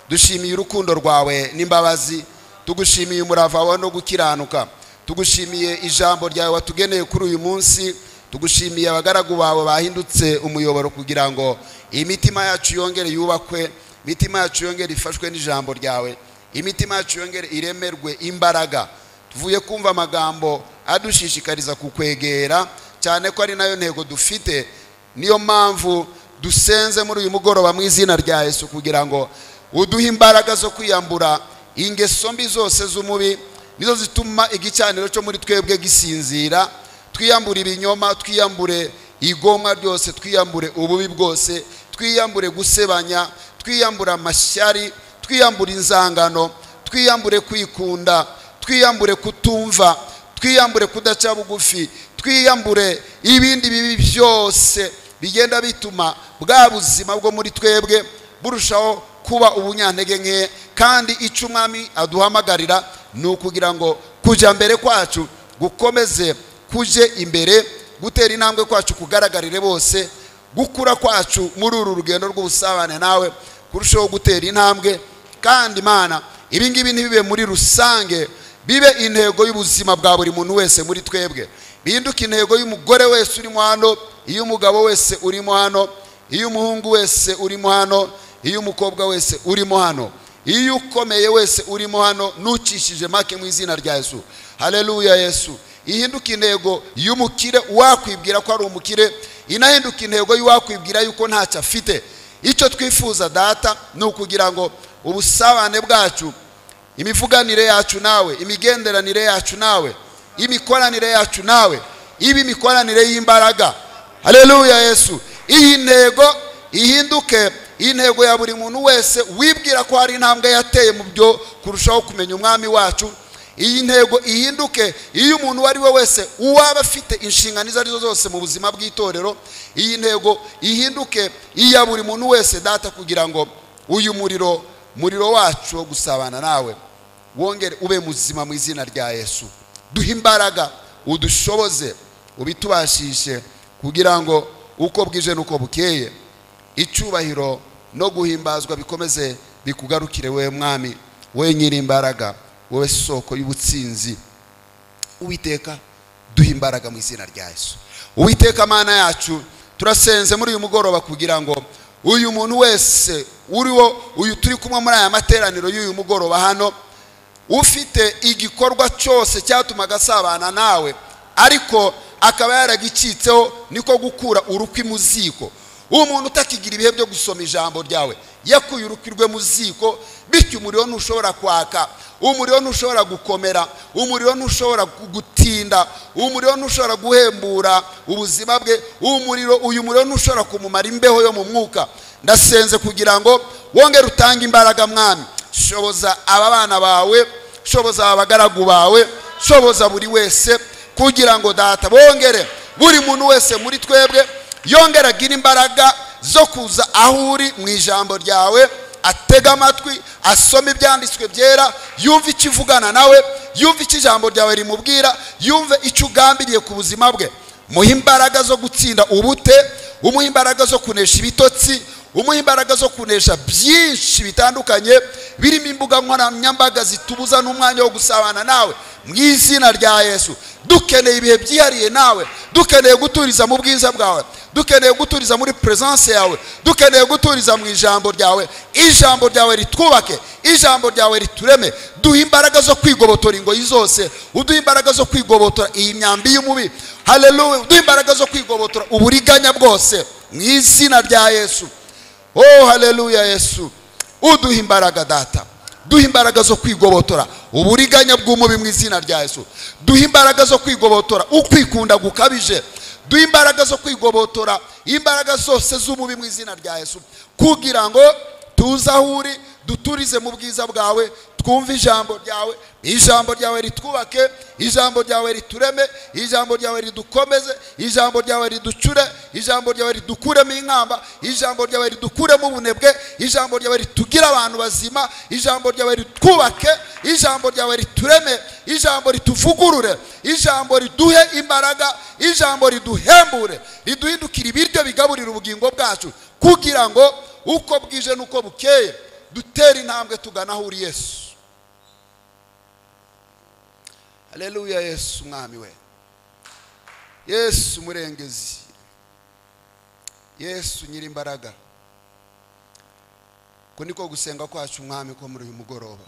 dushimiye urukundo rwawe n'imbabazi tugushimiye umurava wawe no gukiranuka tugushimiye ijambo ryawe watugeneye kuri uyu munsi tugushimiye abagaragu bawe bahindutse umuyoboro kugira ngo imitima yacu yongere yubakwe imitima yacu yongere ifashwe n'ijambo ryawe imitima yacu yongere iremerwe imbaraga tuvuye kumva amagambo adushishikariza kukwegera cyane ko ari nayo ntego dufite niyo mpamvu dusenze muri uyu mugoroba mu izina rya yesu kugira ngo uduhe imbaraga zo kwiyambura ingeso mbi zose z'umubi nizo zituma igicaniro cyo muri twebwe gisinzira twiyambure ibinyoma twiyambure igomwa ryose twiyambure ububi bwose twiyambure gusebanya twiyambure amashyari twiyambure inzangano twiyambure kwikunda twiyambure kutumva twiyambure kudaca bugufi twiyambure ibindi bibi byose bigenda bituma bwa buzima bwo muri twebwe burushaho kuba ubunyantege nke kandi icyo umwami aduhamagarira ni ukugira ngo kujya mbere kwacu gukomeze kujye imbere gutera intambwe kwacu kugaragarire bose gukura kwacu muri uru rugendo rw'ubusabane nawe kurushaho gutera intambwe kandi imana ibi ngibi ntibibe muri rusange bibe intego y'ubuzima bwa buri muntu wese muri twebwe bihinduke intego y'umugore wese urimo hano iy'umugabo wese urimo hano iy'umuhungu wese urimo hano iy'umukobwa wese urimo hano iy'ukomeye wese urimo hano n'ucishije make mu izina rya yesu hareruya yesu ihinduke intego y'umukire wakwibwira ko ari umukire inahinduka intego y'uwakwibwira yuko ntacyo afite icyo twifuza data ni ukugira ngo ubusabane bwacu imivuganire yacu nawe imigenderanire yacu nawe imikoranire yacu nawe ibe imikoranire y'imbaraga hareruya yesu iyi ntego ihinduke intego ya buri muntu wese wibwira ko hari intambwe yateye mu byo kurushaho kumenya umwami wacu iyi ntego ihinduke iyo umuntu uwo ari we wese uwaba afite inshingano izo arizo zose mu buzima bw'itorero iyi ntego ihinduke iya buri muntu wese data kugira ngo uyu muriro muriro wacu wo gusabana nawe wongere ube muzima mu izina rya yesu duhe imbaraga udushoboze ubitubashishe kugira ngo uko bwije n'uko bukeye icyubahiro no guhimbazwa bikomeze bikugarukire wowe mwami wowe nyir'imbaraga wowe soko y'ubutsinzi uwiteka duhe imbaraga mu izina rya yesu uwiteka mana yacu turasenze muri uyu mugoroba kugira ngo uyu muntu wese uriwo uyu turi kumwe muri aya materaniro y'uyu mugoroba hano ufite igikorwa cyose cyatumaga asabana nawe ariko akaba yaragicitseho niko gukura urukwi mu ziko umuntu utakigira ibihe byo gusoma ijambo ryawe yakuye urukwi mu ziko bityo umuriro ntushobora kwaka umuriro ntushobora gukomera umuriro ntushobora gutinda umuriro ntushobora guhembura ubuzima bwe umuriro uyu muriro ntushobora kumumara imbeho yo mu mwuka ndasenze kugira ngo wongere utange imbaraga mwami shoboza aba bana bawe shoboza aba bagaragu bawe shoboza buri wese kugira ngo data bongere buri muntu wese muri twebwe yongere agire imbaraga zo kuza aho uri mu ijambo ryawe atega amatwi asoma ibyanditswe byera yumve icyo uvugana nawe yumve icyo ijambo ryawe rimubwira yumve icyo ugambiriye ku buzima bwe muhe imbaraga zo gutsinda ubute umuhe imbaraga zo kunesha ibitotsi umuha imbaraga zo kunesha byinshi bitandukanye birimo imbuga nkoranyambaga zitubuza n'umwanya wo gusabana nawe mu izina rya yesu dukeneye ibihe byihariye nawe dukeneye guturiza mu bwiza bwawe dukeneye guturiza muri peresanse yawe dukeneye guturiza mu ijambo ryawe ijambo ryawe ritwubake ijambo ryawe ritureme duhe imbaraga zo kwigobotora ingoyi zose uduhe imbaraga zo kwigobotora iyi myambi y'umubi hareruwe uduhe imbaraga zo kwigobotora uburiganya bwose mu izina rya yesu oh hareruya yesu uduha imbaraga data duha imbaraga zo kwigobotora uburiganya bw'umubi mu izina rya yesu duha imbaraga zo kwigobotora ukwikunda gukabije duha imbaraga zo kwigobotora imbaraga zose z'umubi mu izina rya yesu kugira ngo tuze aho uri duturize mu bwiza bwawe twumve ijambo ryawe ijambo ryawe ritwubake ijambo ryawe ritureme ijambo ryawe ridukomeze ijambo ryawe riducure ijambo ryawe ridukuremo inkamba ijambo ryawe ridukuremo ubunebwe ijambo ryawe ritugire abantu bazima ijambo ryawe ritwubake ijambo ryawe ritureme ijambo rituvugurure ijambo riduhe imbaraga ijambo riduhembure riduhindukire ibiryo bigaburira ubugingo bwacu kugira ngo uko bwije n'uko bukeye dutera intambwe tugana aho uri yesu hareruya yesu umwami we yesu umurengezi yesu nyir'imbaraga ko niko gusenga kwacu umwami ko muri uyu mugoroba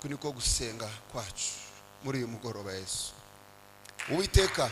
ko niko gusenga kwacu muri uyu mugoroba yesu uwiteka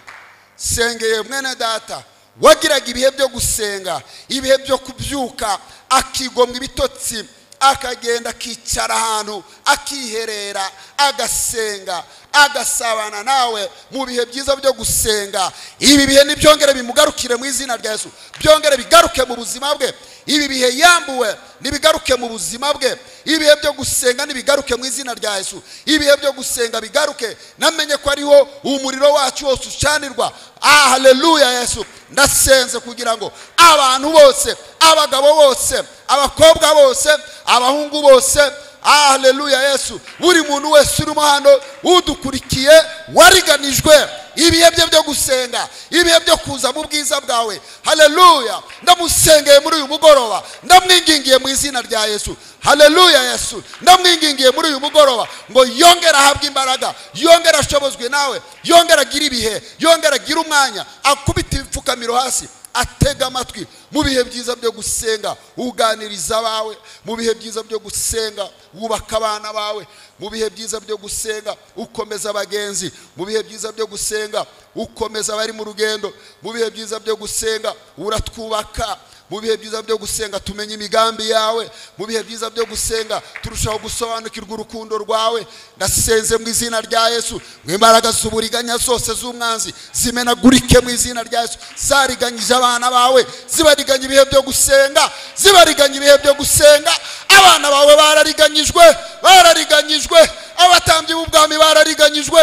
sengeye mwene data wagiraga ibihe byo gusenga ibihe byo kubyuka akigomwa ibitotsi akagenda akicara ahantu akiherera agasenga agasabana nawe mu bihe byiza byo gusenga ibi bihe nibyongere bimugarukire mu izina rya Yesu byongere bigaruke mu buzima bwe ibi bihe yambuwe nibigaruke mu buzima bwe ibihe byo gusenga nibigaruke mu izina rya Yesu ibihe byo gusenga bigaruke namenye ko ariho umuriro wacu wose ushanirwa ah haleluya Yesu ndasenze kugira ngo abantu bose abagabo bose abakobwa bose abahungu bose haleluya yesu buri muntu wese urimo hano udukurikiye wariganijwe ibihe bye byo gusenga ibihe byo kuza mu bwiza bwawe haleluya ndamusengeye muri uyu mugoroba ndamwingingiye mu izina rya yesu haleluya yesu ndamwingingiye muri uyu mugoroba ngo yongere ahabwe imbaraga yongere ashobozwe nawe yongere agire ibihe yongere agire umwanya akubite ibipfukamiro hasi atega amatwi mu bihe byiza byo gusenga uganiriza abawe mu bihe byiza byo gusenga wubaka abana bawe mu bihe byiza byo gusenga ukomeza abagenzi mu bihe byiza byo gusenga ukomeza abari mu rugendo mu bihe byiza byo gusenga uratwubaka mu bihe byiza byo gusenga tumenya imigambi yawe mu bihe byiza byo gusenga turushaho gusobanukirwa urukundo rwawe ndasenze mu izina rya yesu ngo imbaraga z'uburiganya zose z'umwanzi zimenagurike mu izina rya yesu zariganyije abana bawe zibariganya ibihe byo gusenga zibariganya ibihe byo gusenga abana bawe barariganyijwe barariganyijwe abatambyi b'ubwami barariganyijwe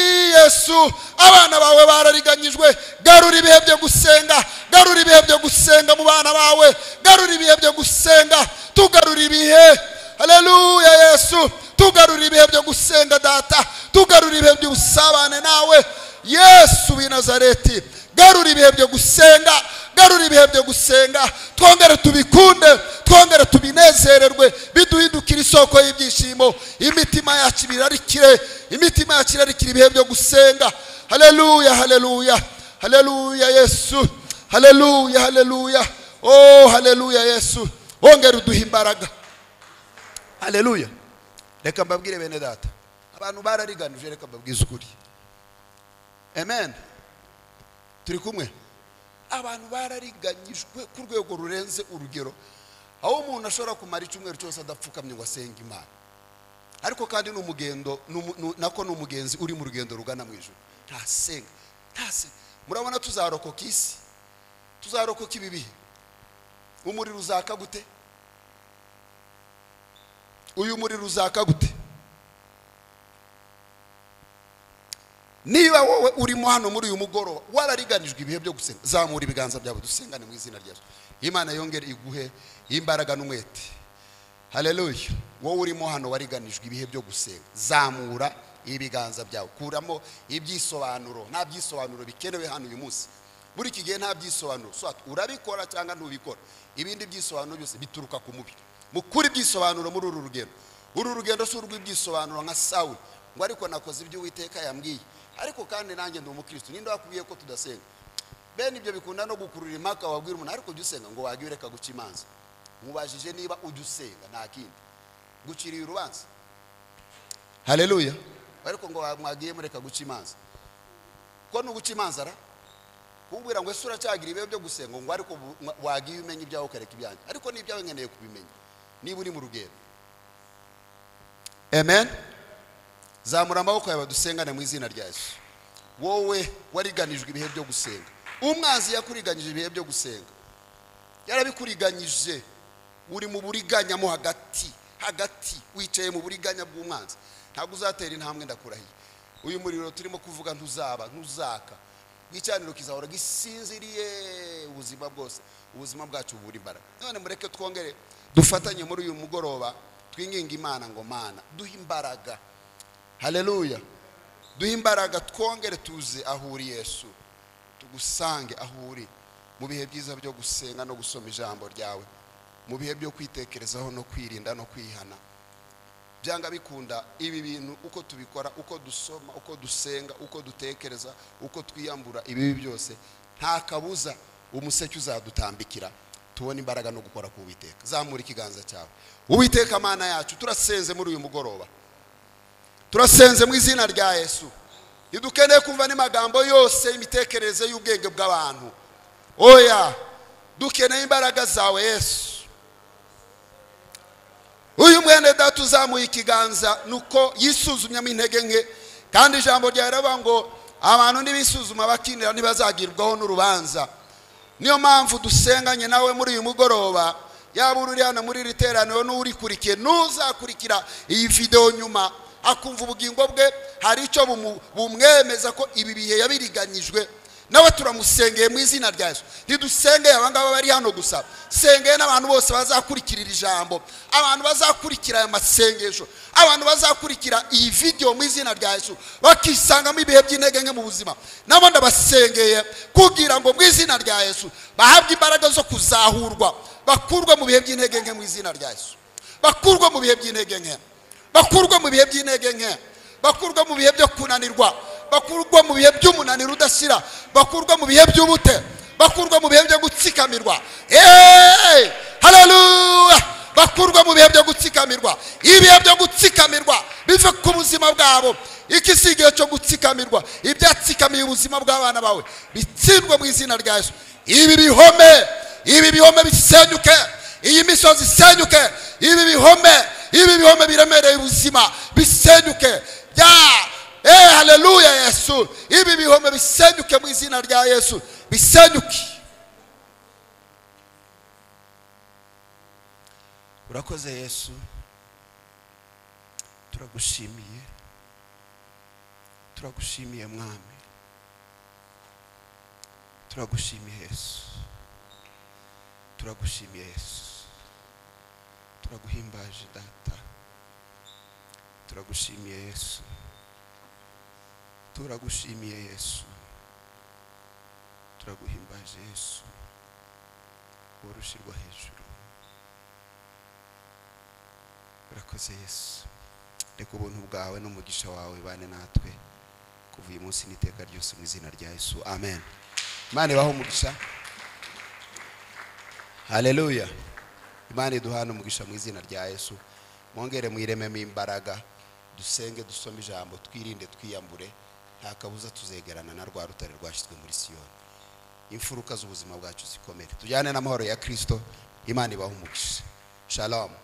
yesu abana bawe barariganyijwe garura ibihe byo gusenga garura ibihe byo gusenga mu bana bawe garura ibihe byo gusenga tugarura ibihe haleluya yesu tugarura ibihe byo gusenga data tugarura ibihe by'ubusabane nawe yesu w'i nazareti garura ibihe byo gusenga garura ibihe byo gusenga twongere tubikunde twongere tubinezererwe biduhindukire isoko y'ibyishimo imitima yacu ibirarikire imitima yacu irarikira ibihe byo gusenga haleluya haleluya haleluya yesu haleluya haleluya oh haleluya yesu wongere uduhe imbaraga haleluya reka mbabwire bene data abantu barariganije reka mbabwize ukuri amen turi kumwe abantu barariganyijwe ku rwego rurenze urugero aho umuntu ashobora kumara icyumweru cyose adapfukamye ngo asenge imana ariko kandi ni umugendo ni umu- ni- nako ni umugenzi uri mu rugendo rugana mu ijoro ntasenga ntasenga murabona tuzarokoka isi tuzarokoka ibi bihe umuriro uzaka gute uyu muriro uzaka gute niba wowe urimo hano muri uyu mugoroba warariganijwe ibihe byo gusenga zamura ibiganza byawe dusengane mu izina rya Yesu imana yongere iguhe imbaraga n'umwete haleluya wowe urimo hano wariganijwe ibihe byo gusenga zamura ibiganza byawe kuramo ibyisobanuro nta byisobanuro bikenewe hano uyu munsi muri iki gihe nta byisobanuro Soit urabikora cyangwa ntubikora ibindi byisobanuro byose bituruka ku mubi mukura ibyisobanuro muri uru rugendo uru rugendo si urw'ibyisobanuro nka sawu ngo ariko nakoze ibyo uwiteka yambwiye ariko kandi nanjye ndi umukristo ninde wakubwiye ko tudasenga bene ibyo bikunda no gukurura impaka wabwira umuntu ariko ujya usenga ngo wagiye ureka guca imanza mubajije niba ujya usenga nta kindi guciriye urubanza haleluya ariko ngo wa- mwagiye mureka guca imanza ko nuguca imanza ra kubwira ngo ese uracyagira ibihe byo gusenga ngo ariko bu- mwa- wagiye umenya ibyawe ukareka ibyanjye ariko n'ibyawe nkeneye kubimenya niba uri mu rugendo amen zamura amaboko yawe dusengane mu izina rya yesu wowe wariganijwe ibihe byo gusenga umwanzi yakuriganyije ibihe byo gusenga yarabikuriganyije uri mu buriganya mo hagati hagati wicaye mu buriganya bw'umwanzi ntabwo uzatera intambwe ndakurahiye uyu muriro turimo kuvuga ntuzaba ntuzaka igicaniro kizahora gisinziriye ubuzima bwose ubuzima bwacu bubura imbaraga none mureke twongere dufatanye muri uyu mugoroba twinginga imana ngo mana duhe imbaraga haleluya duhe imbaraga twongere tuze aho uri yesu tugusange aho uri mu bihe byiza byo gusenga no gusoma ijambo ryawe mu bihe byo kwitekerezaho no kwirinda no kwihana byanga bikunda ibi bintu uko tubikora uko dusoma uko dusenga uko dutekereza uko twiyambura ibibi byose nta kabuza umuseke uzadutambikira tubone imbaraga no gukora ku witeka zamura ikiganza cyawe uwiteka mana yacu turasenze muri uyu mugoroba turasenze mu izina rya yesu ntidukeneye kumva n'amagambo yose y'imitekerereze y'ubwenge bw'abantu oya dukeneye imbaraga zawe yesu uyu mwene data uzamuye ikiganza nuko yisuzumyemo intege nke kandi ijambo rya riravuga ngo abantu nibisuzuma bakinira ntibazagirwaho n'urubanza niyo mpamvu dusenganye nawe muri uyu mugoroba yaba uri hano muri iri teraniro n'urikurikiye n'uzakurikira iyi videwo nyuma akumva ubugingo bwe hari icyo bumu- bumwemeza ko ibi bihe yabiriganyijwe nawe turamusengeye mu izina rya yesu ntidusengeye abangaba bari hano gusa sengeye n'abantu bose bazakurikira iri jambo abantu bazakurikira aya masengesho abantu bazakurikira iyi videwo mu izina rya yesu bakisangamo ibihe by'intege nke mu buzima nabo ndabasengeye kugira ngo mu izina rya yesu bahabwe imbaraga zo kuzahurwa bakurwe mu bihe by'intege nke mu izina rya yesu bakurwe mu bihe by'intege nke bakurwe mu bihe by'intege nke bakurwe mu bihe byo kunanirwa bakurwe mu bihe by'umunaniro udashyira bakurwe mu bihe by'ubute bakurwe mu bihe byo gutsikamirwa Hey! haleluya bakurwe mu bihe byo gutsikamirwa ibihe byo gutsikamirwa bive ku buzima bwabo iki si igihe cyo gutsikamirwa ibyatsikamiye ubuzima bw'abana bawe bitsindwe mu izina rya yesu ibi bihome ibi bihome bisenyuke iyi misozi isenyuke ibi bihome ibi bihome biremereye ubuzima bisenyuke ya eh haleluya yesu ibi bihome bisenyuke mu izina rya yesu bisenyuke urakoze yesu turagushimiye turagushimiye mwami turagushimiye yesu turagushimiye yesu turaguhimbaje data turagushimiye yesu turagushimiye yesu turaguhimbaje yesu wowe ushyirwa hejuru urakoze yesu reka ubuntu bwawe n'umugisha wawe bane natwe kuva uyu munsi n'iteka ryose mu izina rya yesu amen imana ibaho umugisha haleluya imana iduhana umugisha mu izina rya yesu mwongere mwirememo imbaraga dusenge dusome ijambo twirinde twiyambure nta kabuza tuzegerana na rwa rutare rwashyizwe muri siyoni imfuruka z'ubuzima bwacu zikomere tujyane n'amahoro ya kirisito imana ibaho umugisha shalomu